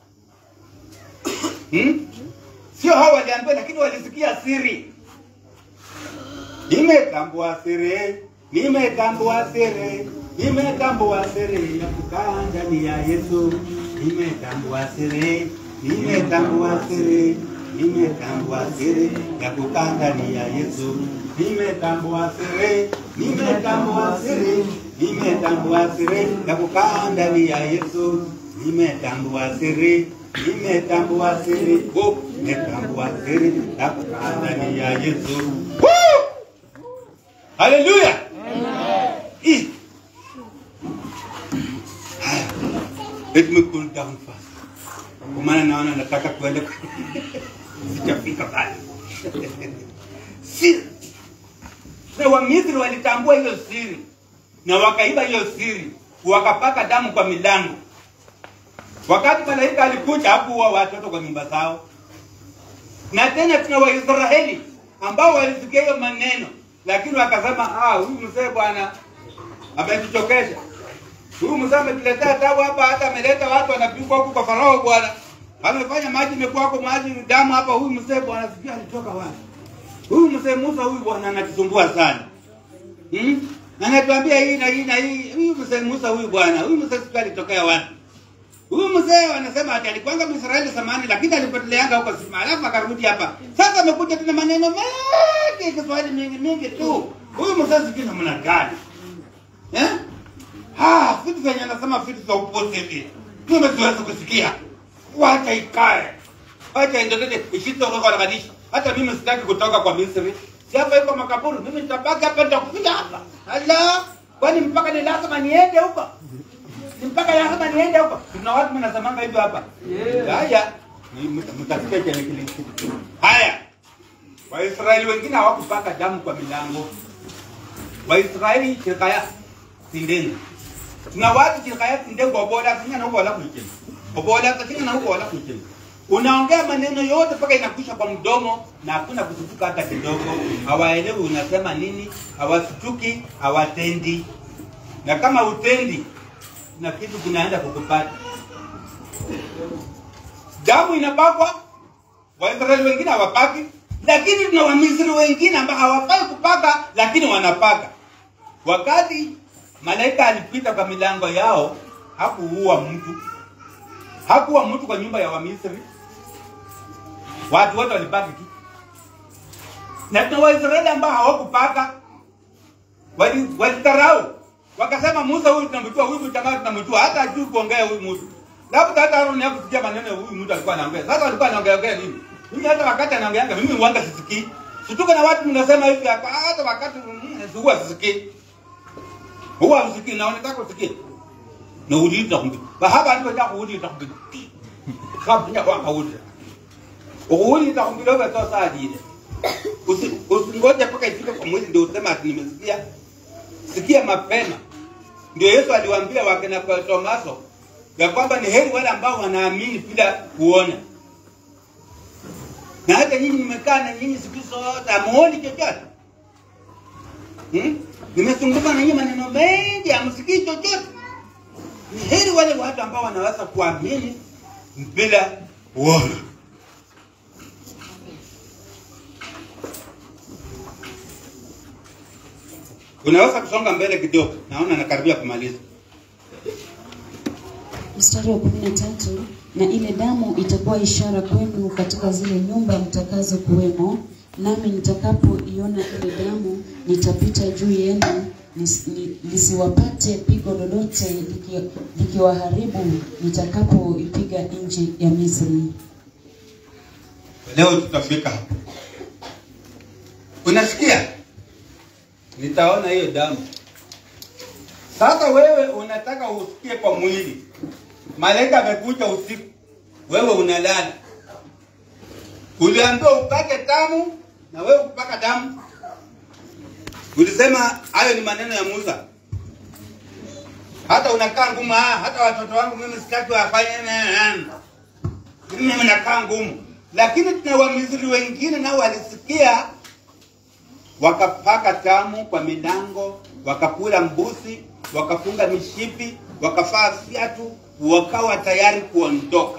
hmm? Sio hao waliambiwa, lakini walisikia siri. Nimetambua siri, nimetambua siri, nimetambua siri ya kukaa ndani ya Yesu. Nimetambua siri, nimetambua siri, nimetambua siri ya kukaa ndani ya Yesu. Nimetambua siri, nimetambua siri, nimetambua siri ya kukaa ndani ya Yesu. Nimetambua siri, nimetambua siri, oh, nimetambua siri ya kukaa ndani ya Yesu. Woo! Haleluya. Hii. Haya. Let me cool down first. Kwa maana naona nataka kuenda sijafika pale. Siri. Na Wamisri walitambua hiyo siri na wakaiba hiyo siri, wakapaka damu kwa milango. Wakati malaika alikuja hakuua watoto kwa nyumba zao, na tena tuna Waisraeli ambao walisikia hiyo maneno, lakini wakasema ah, huyu mzee bwana ametuchokesha. Huyu mzee ametuletea tabu hapa, hata ameleta watu wanapigwa huku kwa Farao bwana, amefanya maji imekuwa hapo maji damu hapa. Huyu mzee bwana, sijui alitoka wapi. Huyu mzee Musa huyu bwana anatusumbua sana hmm? Anatuambia hii na hii na hii. Huyu mzee Musa huyu bwana, huyu mzee sijui alitokea wapi. Huyu mzee wanasema ati alikwanga Mwisraeli zamani, lakini alipoteleanga huko Sima, alafu akarudi hapa. Sasa amekuja tena maneno mengi, Kiswahili mingi mingi tu. Huyu mzee sijui namna gani eh? Ah, vitu vyenye anasema vitu za upuzi hivi tumeziweza kusikia. Wacha ikae, wacha endelee isitorokanganisha. Hata mimi sitaki kutoka kwa Misri, si hapa iko makaburi, mimi nitabaki hapa, nitakuja hapa. Ala, kwani mpaka ni lazima niende huko? Ni mpaka lazima niende huko? Kuna watu mnasemanga hivyo hapa. Haya, ni- mta- mtasikia kile kile kitu. Haya, Waisraeli wengine hawakupaka damu kwa milango. Waisraeli chekaya sindeni. Tuna watu chekaya sindeni kwa boda kinya na huko wala kuichini. Kwa boda kinya na huko wala kuichini. Unaongea maneno yote mpaka inakwisha kwa mdomo na hakuna kusutuka hata kidogo. Hawaelewi unasema nini, hawasutuki, hawatendi. Na kama utendi na kitu kinaenda kukupata. Damu inapakwa, Waisraeli wengine hawapaki, lakini tuna Wamisri wengine ambao hawafai kupaka, lakini wanapaka. Wakati malaika alipita kwa milango yao, hakuua mtu, hakuua mtu kwa nyumba ya Wamisri. Watu wote walipaki tu, na tuna Waisraeli ambao hawakupaka, wali- walitarau wakasema, Musa huyu tunamjua, huyu jamaa tunamjua, hata hajui kuongea huyu mtu, labda hata Aaron hakusikia maneno ya huyu mtu alikuwa anaongea. Sasa walikuwa anaongea ongea nini? Mimi hata wakati anaongeanga mimi huanga sisikii. Situka na watu mnasema hivi hapa, hata wakati mm, huwa sisikii. Huwa usikii na unataka usikie. Na uliita kumbi. Bahaba ndio ya kuuliita kumbi. Kabla kwa kauli. Uliita kumbi leo kwa saa ile. Usi usingoje mpaka ifike kwa mwezi ndio usema ati nimesikia. Sikia mapema. Ndio Yesu aliwaambia wakina kwa Tomaso ya kwamba ni heri wale ambao wanaamini bila kuona. Na hata nyinyi mmekaa na nyinyi siku zote hamuoni chochote. Hmm? Nimezungumza na nyinyi maneno mengi hamsikii chochote. Ni heri wale watu ambao wanaweza kuamini bila kuona. Unaweza kusonga mbele kidogo, naona nakaribia kumaliza. Mstari wa kumi na tatu na ile damu itakuwa ishara kwenu katika zile nyumba mtakazo kuwemo, nami nitakapoiona ile damu nitapita juu yenu nis- ni- lisiwapate pigo lolote liki- likiwaharibu nitakapoipiga nchi ya Misri. Leo tutafika hapo. Unasikia? Nitaona hiyo damu. Sasa wewe unataka usikie kwa mwili. Malaika amekuja usiku, wewe unalala. Uliambiwa upake damu na wewe kupaka damu. Ulisema hayo ni maneno ya Musa. Hata unakaa ngumu, ah, hata watoto wangu mimi sitaki wafanye mimi nakaa ngumu, lakini tuna Wamisri wengine nao walisikia, wakapaka damu kwa milango, wakakula mbuzi, wakafunga mishipi, wakavaa viatu, wakawa tayari kuondoka.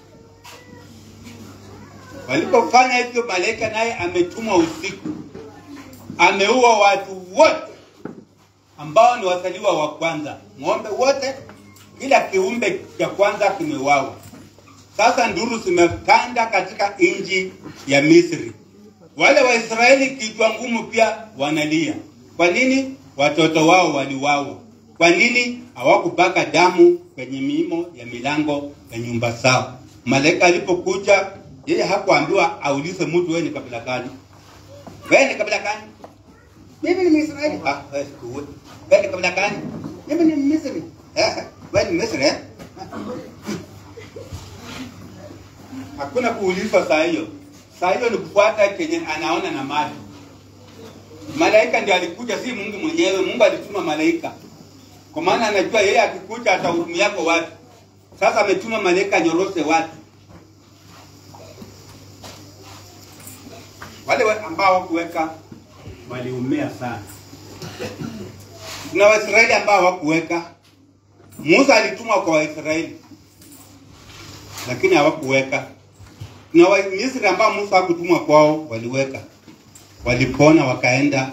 Walipofanya hivyo, malaika naye ametumwa usiku, ameua watu wote ambao ni wazaliwa wa kwanza, ng'ombe wote, kila kiumbe cha kwanza kimeuawa. Sasa nduru zimekanda katika nchi ya Misri. Wale Waisraeli kichwa ngumu pia wanalia. Kwa nini? Watoto wao waliwawa. Kwa nini? Hawakupaka damu kwenye miimo ya milango ya nyumba zao. Malaika alipokuja, yeye hakuambiwa aulize mtu, wewe ni kabila gani? Wewe ni kabila gani? Mimi ni Mwisraeli. Ah, wewe sikuwe. Wewe ni kabila gani? Mimi ni Misri. Eh, wewe ni Misri eh? Hakuna kuulizwa saa hiyo. Saa hiyo ni kufuata kenye anaona na macho. Malaika ndiye alikuja, si Mungu mwenyewe. Mungu alituma malaika, kwa maana anajua yeye akikuja atahurumia kwa watu. Sasa ametuma malaika nyoroshe watu wale wa- ambao hawakuweka waliumia sana. Kuna Waisraeli ambao hawakuweka. Musa alitumwa kwa Waisraeli lakini hawakuweka. Kuna Wamisri ambao Musa hakutumwa kwao, waliweka, walipona, wakaenda,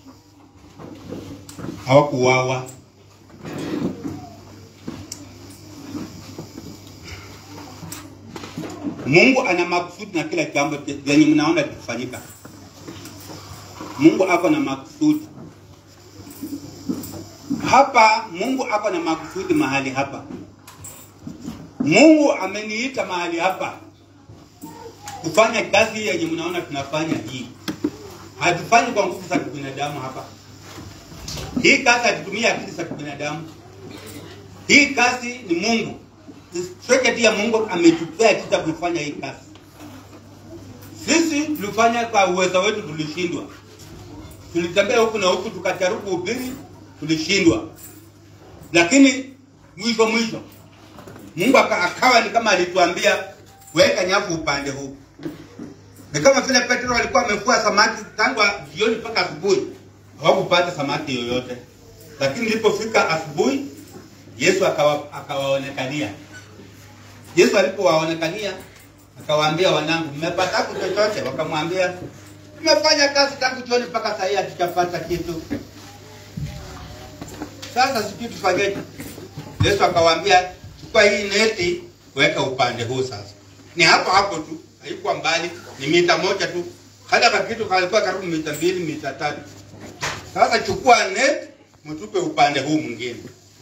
hawakuwawa. Mungu ana makusudi na kila jambo lenye mnaona likifanyika. Mungu ako na makusudi hapa. Mungu ako na makusudi mahali hapa. Mungu ameniita mahali hapa kufanya kazi hii yenye mnaona tunafanya hii. Hatufanyi kwa nguvu za kibinadamu hapa. Hii kazi hatutumii akili za kibinadamu. Hii kazi ni Mungu. Secretary ya Mungu ametupea kita kufanya hii kazi. Sisi tulifanya kwa uwezo wetu, tulishindwa. Tulitembea huku na huku, tukajaribu kuhubiri, tulishindwa. Lakini mwisho mwisho Mungu aka- akawa ni kama alituambia weka nyavu upande huu. Ni kama vile Petro alikuwa amefua samaki tangu jioni mpaka asubuhi, hawakupata samaki yoyote, lakini ilipofika asubuhi Yesu akawa, akawaonekania. Yesu alipowaonekania akawaambia, wanangu, mmepata chochote? Wakamwambia, tumefanya kazi tangu jioni mpaka saa hii hatujapata kitu. Sasa sijui tufanyeje? Yesu akawaambia, chukua hii neti weka upande huu. Sasa ni hapo hapo tu, haikuwa mbali, ni mita moja tu, hata ka kitu kalikuwa karibu mita mbili mita tatu. Sasa chukua neti mtupe upande huu mwingine.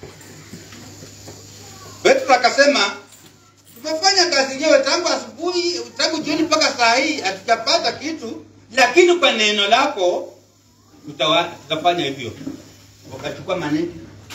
Petro akasema tumefanya kazi yenyewe tangu asubuhi, tangu jioni mpaka saa hii hatujapata kitu, lakini kwa neno lako tutawa, tutafanya hivyo. Wakachukua maneti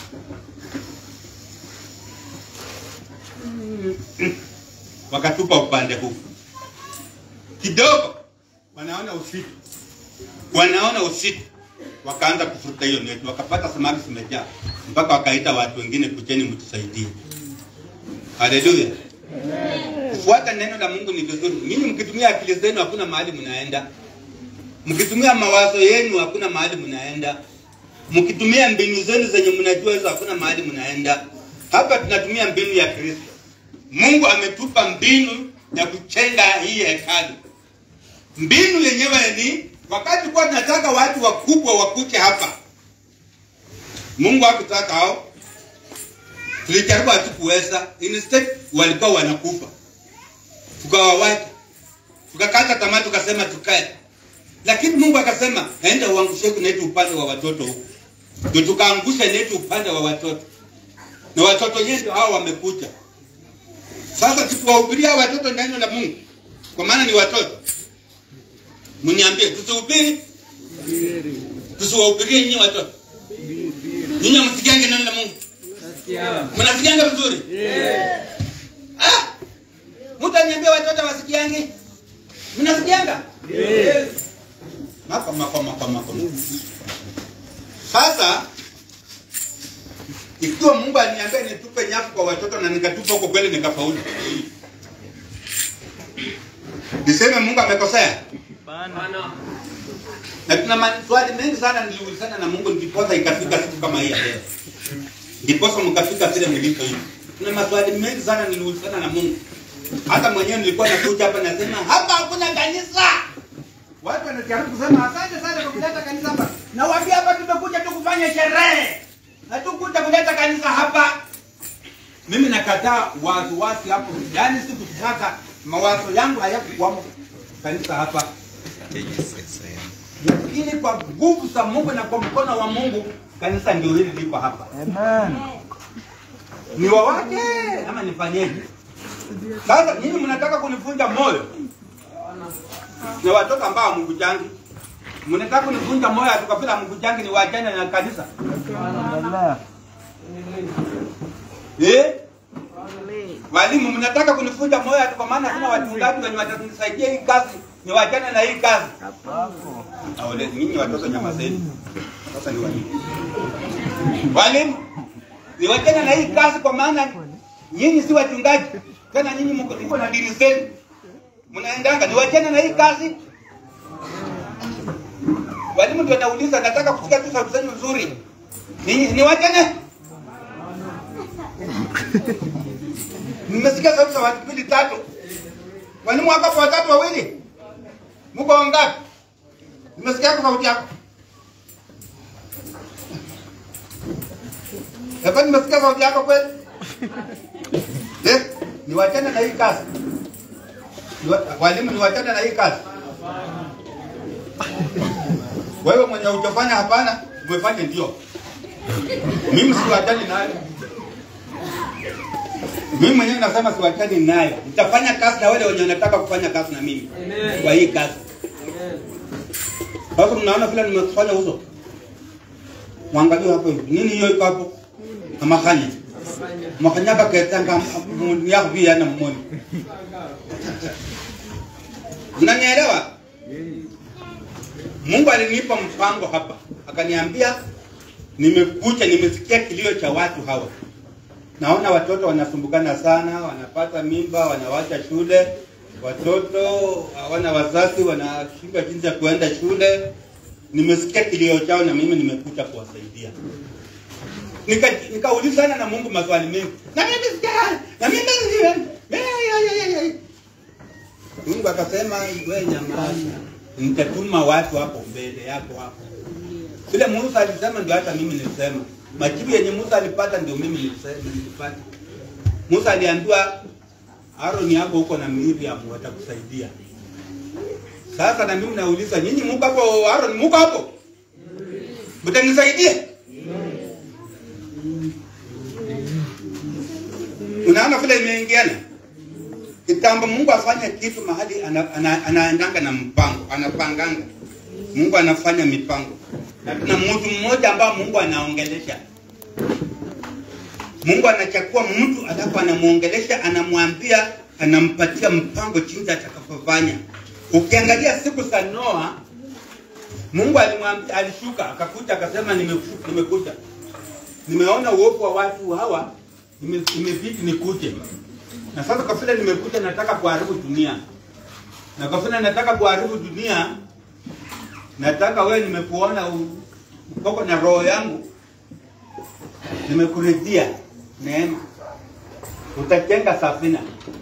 wakatupa upande huu kidogo, wanaona usiku, wanaona usiku, wakaanza kufuta hiyo neti, wakapata samaki zimejaa, mpaka wakaita watu wengine, kujeni mtusaidie. Haleluya! Kufuata neno la Mungu ni vizuri. Nyinyi mkitumia akili zenu, hakuna mahali mnaenda. Mkitumia mawazo yenu, hakuna mahali mnaenda. Mkitumia mbinu zenu zenye mnajua hizo, hakuna mahali mnaenda. Hapa tunatumia mbinu ya Kristo. Mungu ametupa mbinu ya kuchenga hii hekalu. Mbinu yenyewe ni wakati kwa tunataka watu wakubwa wakuje hapa, Mungu hakutaka hao, tulijaribu hatukuweza. Instead walikuwa wanakufa, tukawawacha, tukakata tamaa, tukasema tukae, lakini Mungu akasema enda uangushe neti upande wa watoto huku, ndio tukaangusha neti upande wa watoto, na watoto wenyewe ndio hao wamekuja sasa tukiwahubiria watoto neno la Mungu, kwa maana ni watoto, mniambie, tusihubiri tusiwahubirie nyinyi watoto? Nyinyi msikiange neno la Mungu, mnasikianga vizuri? Ah, mtu aniambia watoto wasikiange, mnasikianga? Mako mako mako mako. Sasa ikiwa Mungu aliniambia nitupe nyavu kwa watoto na nikatupa huko kweli nikafaulu, niseme Mungu amekosea? Na tuna maswali mengi sana niliulizana na Mungu ndiposa ikafika siku kama hii ya leo. ndiposa mkafika vile mlipo hivi. Kuna maswali mengi sana niliulizana na Mungu. Hata mwenyewe nilikuwa nakuja hapa nasema hapa hakuna kanisa. Watu wanajaribu kusema asante sana kwa kuleta kanisa hapa. Nawaambia hapa tumekuja tu kufanya sherehe. Hatukuja kuleta kanisa hapa. Mimi nakataa wasiwasi hapo. Yaani sikutaka mawazo yangu hayakukwamo kanisa hapa. Lakini kwa nguvu za Mungu na kwa mkono wa Mungu kanisa ndio hili liko hapa. Amen. Ni wawake ama nifanyeje? Sasa nyinyi mnataka kunivunja moyo. Ni watoto ambao mkujangi. Mnataka kunivunja moyo atukafila mkujangi ni wajane na kanisa. Endelea. Eh? Walimu mnataka kunivunja moyo atu kwa maana sina wachungaji wenye watanisaidia hii kazi. Ni wajane na hii kazi. Hapo. Aole nyinyi watoto nyamazeni. Sasa ni walimu. Walimu ni wajane na hii kazi kwa maana nyinyi si wachungaji. Tena nyinyi mko mko na dini zenu. Mnaendanga ni wajane na hii kazi. Walimu ndio nauliza nataka kusikia tu sauti zenu nzuri. Ninyi ni wajane? Nimesikia sauti za watu mbili tatu. Walimu wako hapo watatu wawili. Mko wangapi? Nimesikia kwa sauti yako. Hapa nimesikia sauti yako kweli? Eh, ni wachana na hii kazi. Ni wa- Walimu ni wachana na hii kazi. Wewe mwenye utafanya hapana, umefanya ndio. Mimi si wachani nayo. Mimi mwenyewe nasema si wachani nayo. Nitafanya kazi na wale wenye wanataka kufanya kazi na mimi. Kwa hii kazi. Sasa mnaona vile nimefanya uso. Mwangalie hapo hivi. Nini hiyo iko hapo? Amakanya. Makanya ka ketanga mun ya bi yana mmoni. Mnanielewa? Mungu alinipa mpango hapa. Akaniambia nimekuja nimesikia kilio cha watu hawa. Naona watoto wanasumbukana sana, wanapata mimba, wanawacha shule, watoto hawana wazazi, wanashindwa jinsi ya kuenda shule. Nimesikia kilio chao na mimi nimekuja kuwasaidia. Nika nikaulizana na Mungu maswali mengi. Na mimi sikia, na mimi sikia. Eh, ya, ya, ya, ya. Mungu akasema wewe nyamaza. Nitatuma watu hapo mbele yako hapo. Vile Musa alisema ndio hata mimi nilisema. Majibu yenye Musa alipata ndio mimi nilisema nilipata. Musa aliambiwa Aaron yako huko na Miriam watakusaidia. Sasa na mimi nauliza nyinyi mko hapo Aaron mko hapo? Mtanisaidia? Unaona vile imeingiana? Kitambo Mungu afanye kitu mahali ana, ana, anaendanga na mpango, anapanganga. Mungu anafanya mipango. Na tuna mtu mmoja ambao Mungu anaongelesha. Mungu anachukua mtu alafu anamuongelesha, anamwambia, anampatia mpango jinsi atakavyofanya. Ukiangalia siku za Noa, Mungu alimwambia, alishuka akakuja akasema, nimeshuka, nimekuja, nimeona uovu wa watu hawa, nime- imebidi nikuje, na sasa kwa vile nimekuja, nataka kuharibu dunia, na kwa vile nataka kuharibu dunia, nataka wewe, nimekuona u- ukoko na roho yangu, nimekuridhia neema, utajenga safina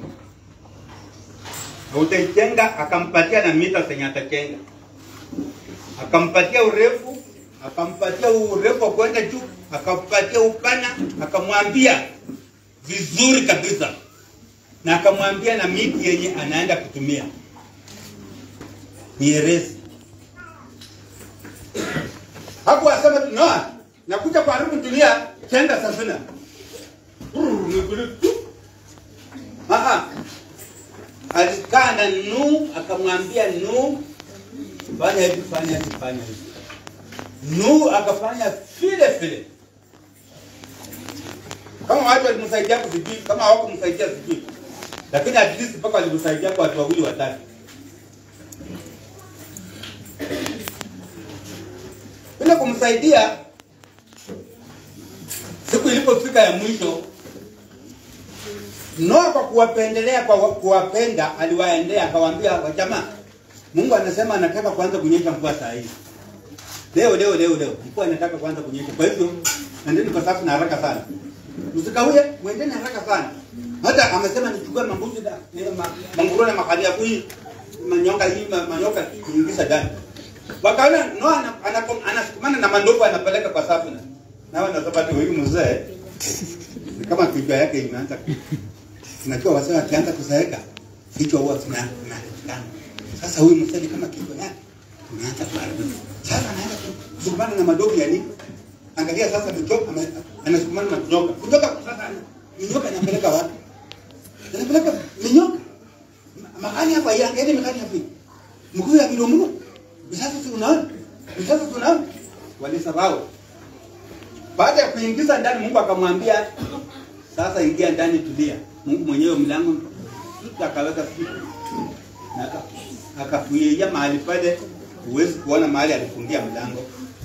Na utaijenga, akampatia na mita zenye atajenga, akampatia urefu, akampatia urefu wa kwenda juu, akampatia upana, akamwambia vizuri kabisa, na akamwambia na miti yenye anaenda kutumia mierezi. Hapo asema tu Noa, nakuja kuharibu dunia, jenga safina. Brrr, nikuli tu. Aha. Alikaa na Nuhu akamwambia Nuhu, fanya hivi, fanya hivi, fanya hivi. Nuhu akafanya vile vile. Kama watu walimsaidia kuzijui, kama hawakumsaidia sijui, lakini at least mpaka walimsaidia kwa watu wawili watatu. Bila kumsaidia, siku ilipofika ya mwisho, Noa kwa kuwapendelea, kwa kuwapenda, aliwaendea akawaambia, wajamaa, Mungu anasema anataka kuanza kunyesha mvua saa hii. Leo leo leo leo mvua inataka kuanza kunyesha. Kwa hivyo nendeni kwa safu na haraka sana msikawie mwendeni haraka sana hata amesema nichukue mambuzi na ni- ma- mangurune makalia kui manyoka hii ma- manyoka niingiza ndani wakaona Noa ana- ana- anasukumana na mandovu anapeleka kwa safu na nao nasema tu huyu mzee ni kama kichwa yake imeanza ku- unajua wazee wakianza kuzeeka kichwa huwa kina kina- sasa huyu mzee ni kama kichwa yake imeanza kuharibika sasa anaanza kusukumana na madogo ya nini angalia sasa michoka ame- anasukumana na kunyoka kutoka sasa ana- minyoka inapeleka wapi inapeleka minyoka Ma- makani hapa yangeende makani hapa mkuu ya midomo sasa tunaona sasa tunaona walisahau baada ya kuingiza ndani Mungu akamwambia sasa ingia ndani tulia Mungu mwenyewe mlango akaweka siku na aka- akafuia mahali pale huwezi kuona mahali alifungia mlango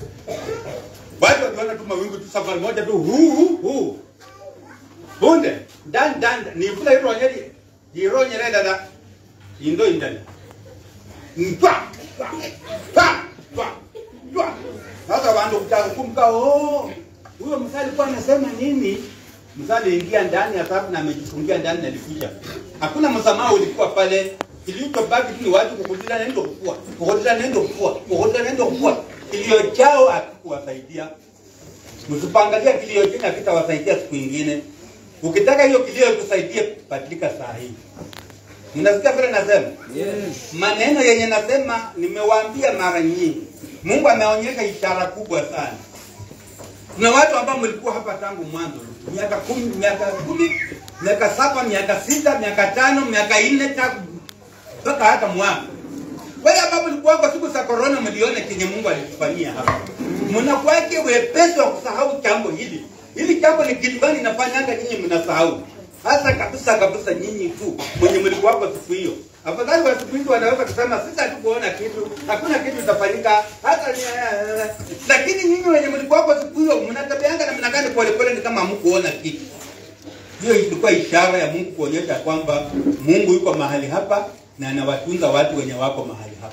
watu wakiona tu mawingu tu safari moja tu huu huu huu bunde ndani ndani ni vula hilo nyeri jiro nyere dada indo indani ntwa twa twa twa twa sasa wandu kutaka kumka oh huyo msali alikuwa anasema nini msali ingia ndani ya safu na amejifungia ndani na alikuja hakuna msamaha ulikuwa pale kilichobaki tu ni watu kukutana nendo kufua kukutana nendo kufua kukutana nendo kufua kilio chao hakikuwasaidia msipangalia kilio chenu hakitawasaidia siku ingine ukitaka hiyo kilio ikusaidie badilika saa hii mnasikia vile nasema maneno yenye nasema nimewaambia mara nyingi mungu ameonyesha ishara kubwa sana kuna watu ambao mlikuwa hapa tangu mwanzo miaka kumi miaka kumi miaka saba miaka sita miaka tano miaka nne tangu mpaka hata mwaka wale ambao mlikuwa kwa siku za korona mliona kenye mungu alitufanyia hapa mnakwake wepesi wa kusahau jambo hili hili jambo ni kitu gani inafanyanga nyinyi mnasahau hasa kabisa kabisa nyinyi tu mwenye mlikuwa kwa siku hiyo afadhali wa siku hizi wanaweza kusema sisi hatukuona kitu hakuna kitu itafanyika hata ni lakini nyinyi wenye mlikuwa kwa siku hiyo mnatabianga na mnagani polepole ni kama hamkuona kitu hiyo ilikuwa ishara ya Mungu kuonyesha kwamba Mungu yuko mahali hapa na anawatunza watu wenye wako mahali hapa,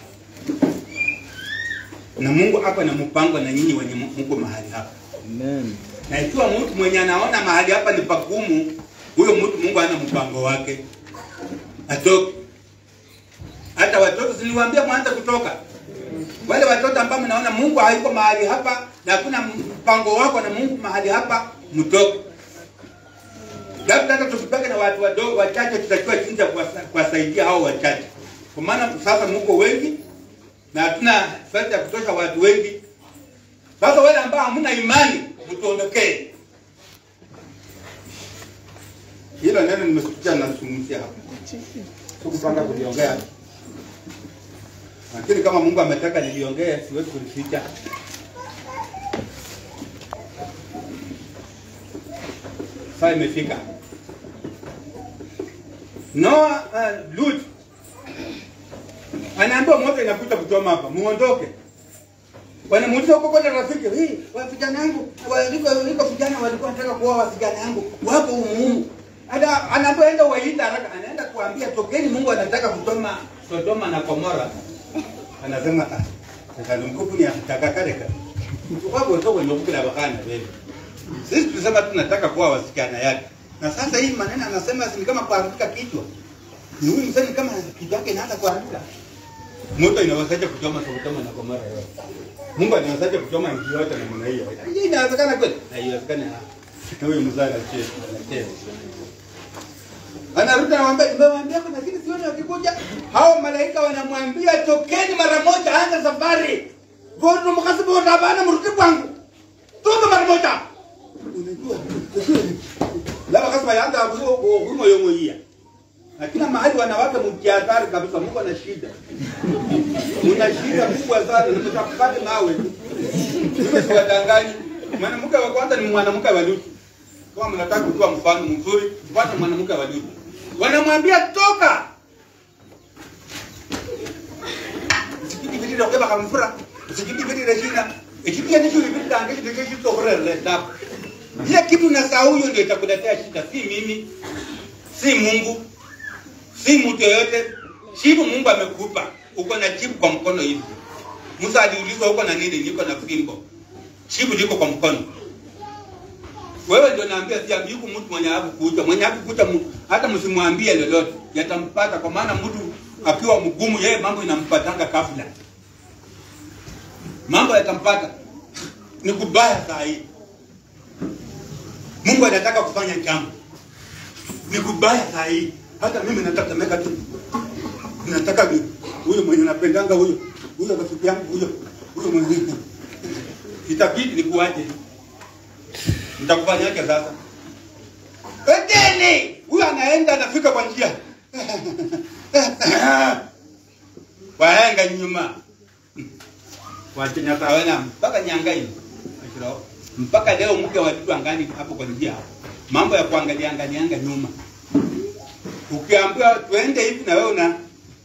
na Mungu hapa na mpango na nyinyi wenye mko mahali hapa. Amen. Na ikiwa mtu mwenye anaona mahali hapa ni pagumu, huyo mtu Mungu ana mpango wake, atoke. Hata watoto siliwaambia mwanze kutoka. Wale watoto ambao mnaona Mungu hayuko mahali hapa na hakuna mpango wako na Mungu mahali hapa, mtoke. Labda hata tusipake na watu wadogo wachache, tutachua jinsi ya kuwasa- kuwasaidia hao wachache, kwa maana sasa mko wengi na hatuna fedha ya kutosha watu wengi. Sasa wale ambao hamna imani, mtuondokee. Hilo neno nimesikia nazungumzia hapa, sikupanga kuliongea, lakini kama Mungu ametaka niliongee, siwezi kulificha. Saa imefika. Noa uh, Lut anaambiwa moto inakuja kuchoma hapa, muondoke. Wanamuuliza huko kwa rafiki, hii wa vijana yangu waliko liko vijana walikuwa wanataka kuoa wasichana yangu wapo umuhimu. Hata anaambiwa enda waita haraka, anaenda kuambia tokeni, Mungu anataka kuchoma Sodoma na Gomora. Anasema ah, sasa mkupu ni atakakareka. Kwa sababu ndio mkula bakana wewe. Sisi tulisema tunataka kuwa wasichana yake. Na sasa hii maneno anasema ni kama kuanguka kichwa. Ni huyu msanii kama kichwa yake inaanza kuanguka. Moto inawezaje kuchoma Sodoma na Gomora yote? Mungu anawezaje kuchoma nchi yote namna hiyo? Hii inawezekana kweli? Haiwezekani. Na huyu mzee anacheza, anacheza. Anarudi anamwambia, nimemwambia kuna lakini sioni wakikuja. Hao malaika wanamwambia tokeni mara moja, anza safari. Gondo mkasibu tabana mrudi kwangu. Toka mara moja. Unajua? Laba kasema yanga hapo huko yongo hia. Na kila mahali wanawake mjiadhari kabisa, Mungu ana shida. Una shida kubwa sana, nitakupata nawe. Mimi siwadanganyi. Mwanamke wa kwanza ni mwanamke wa Lutu. Kama mnataka kujua mfano mzuri, fuata mwanamke wa Lutu. Wanamwambia toka. Sikiti vile ndio kama kamfura. Sikiti vile ndio shida. Ikitia nisho vile ndio angeje ndio kitu kwa leta. Ile kitu na saa huyo ndio itakuletea shida, si mimi. Si Mungu. Si mtu yoyote. Jibu Mungu amekupa. Uko na jibu kwa mkono hivi. Musa aliulizwa uko na nini? Niko na fimbo. Jibu liko kwa mkono. wewe ndio naambia pia yuko mtu mwenye hakukucha mwenye hakukucha mu- hata msimwambie lolote yatampata kwa maana mtu akiwa mgumu yeye mambo inampatanga kabla mambo yatampata ni kubaya saa hii mungu anataka kufanya jambo ni kubaya saa hii hata mimi natatemeka tu nataka ni huyo mwenye napendanga huyo huyo rafiki yangu huyo huyo mwenye itabidi nikuaje nitakufanyaje sasa Edeni huyo anaenda anafika kwa njia wahenga nyuma wachenyatawena mpaka nyangaini Ashiro. mpaka leo mke wa vitu angani hapo kwa njia hapo mambo ya kuangalia angalianga nyuma ukiambiwa twende hivi na wewe una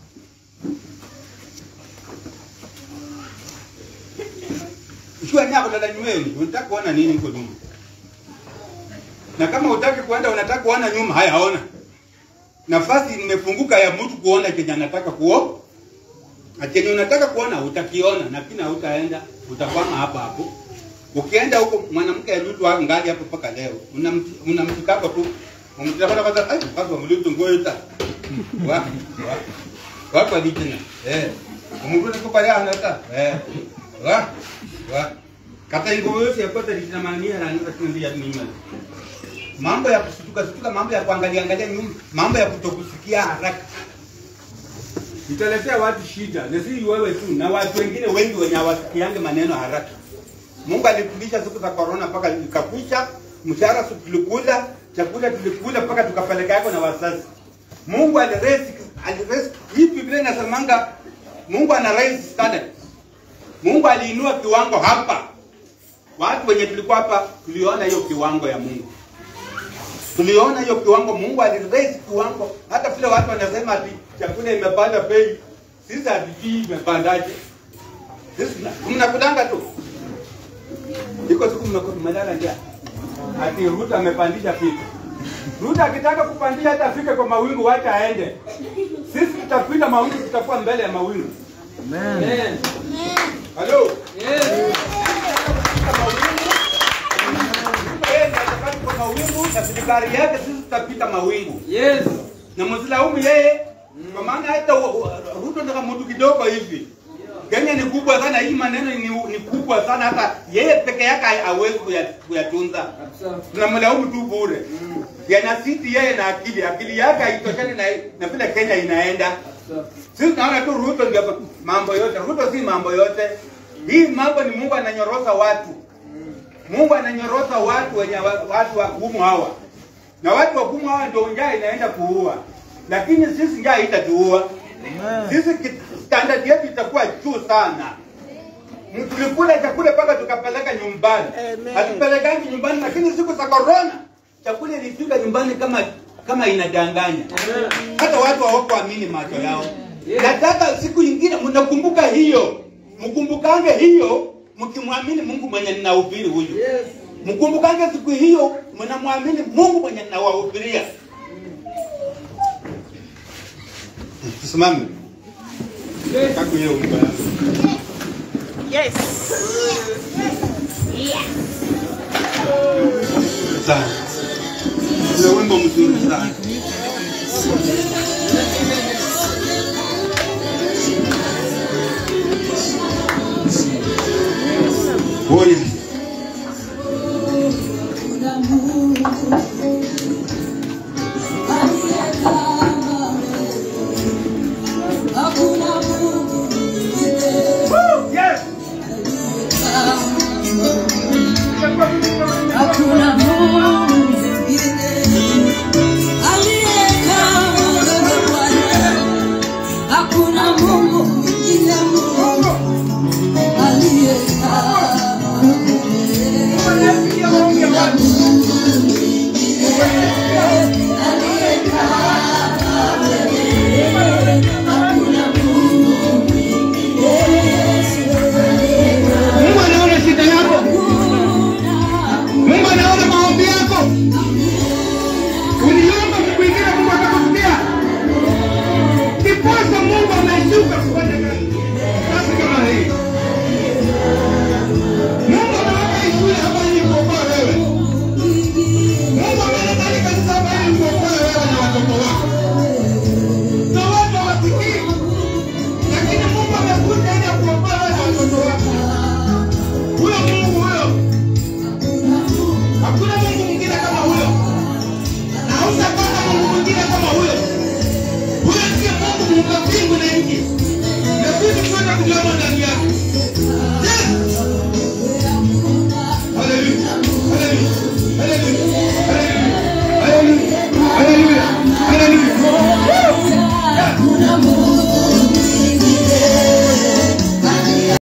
ukiwa nyako dada nyumbani unataka kuona nini huko nyuma na kama hutaki kuenda unataka kuona nyuma haya ona nafasi imefunguka ya mtu kuona chenye anataka kuo na chenye unataka kuona utakiona lakini hautaenda utakwama hapa hapo ukienda huko mwanamke alutu ngali hapo mpaka leo unam- unamshikako tu umtapata kwanza ai kwanza mlutu ngoita wa wa wako alitina eh umurudi kwa pale anata eh wa wa kata ingo yote yapata litina mania na ndio tundi ya mimi mambo ya kushtuka shtuka mambo ya kuangalia angalia nyuma mambo ya kutokusikia haraka italetea watu shida na si wewe tu na watu wengine wengi wenye hawasikiange maneno haraka Mungu alifundisha siku za corona mpaka ikakwisha, mshahara si tulikula, chakula tulikula mpaka tukapeleka yako na wazazi. Mungu aliraise aliraise hii Biblia inasemanga Mungu ana raise standard. Mungu aliinua kiwango hapa. Watu wenye tulikuwa hapa tuliona hiyo kiwango ya Mungu. Tuliona hiyo kiwango Mungu aliraise kiwango hata vile watu wanasema ati chakula imepanda bei. Sisi hatujui imepandaje. Sisi mnakudanga tu iko siku mmekuwa tumelala njaa ati Ruto amepandisha vitu. Ruto akitaka kupandisha hata afike kwa mawingu, wacha aende. Sisi tutapita mawingu, tutakuwa mbele ya mawingu. Amen. Halo. Yeye ndiye atakayepita kwa mawingu na serikali yake, sisi tutapita mawingu. Yes. Na msilaumu yeye kwa maana hata wa- wa- Ruto ndio kama mtu kidogo hivi. Kenya ni kubwa sana, hii maneno ni, ni kubwa sana, hata yeye peke yake hawezi kuya- kuyatunza. Kabisa. tunamlaumu tu bure yanasiti yeye na akili akili yake haitoshani na, na vile kenya inaenda Kabisa. sisi tunaona tu ruto ndio mambo yote ruto si mambo yote hii mambo ni mungu ananyorosa watu mungu ananyorosa watu wenye wa- watu wagumu hawa na watu wagumu hawa ndio njaa inaenda kuua lakini sisi njaa itatuua sisi ki- standard yetu itakuwa juu sana M- tulikula chakula mpaka tukapeleka nyumbani hatupelekangi nyumbani lakini siku za corona chakula ilifika nyumbani kama kama inadanganya hata watu hawakuamini macho yao nataka siku ingine mnakumbuka hiyo mkumbukange hiyo mkimwamini mungu mwenye ninahubiri huyu Yes. mkumbukange siku hiyo mnamwamini mungu mwenye ninawahubiria tusimame Yes. kaku hiyo wimbo yangu Yes. sana ule wimbo mzuri sana Oh, yes. Woo, yes. Hakuna Mungu mwingine wako na watu hawasikii lakini mungu amekuja ili akuokoe wewe na watoto wako huyo mungu huyo hakuna mungu mwingine kama huyo na hautapata mungu mwingine kama huyo huyo ndiye mungu muumba mbingu na nchi na vitu vyote vilivyomo ndani yake Yes! Hallelujah. Hallelujah. Hallelujah.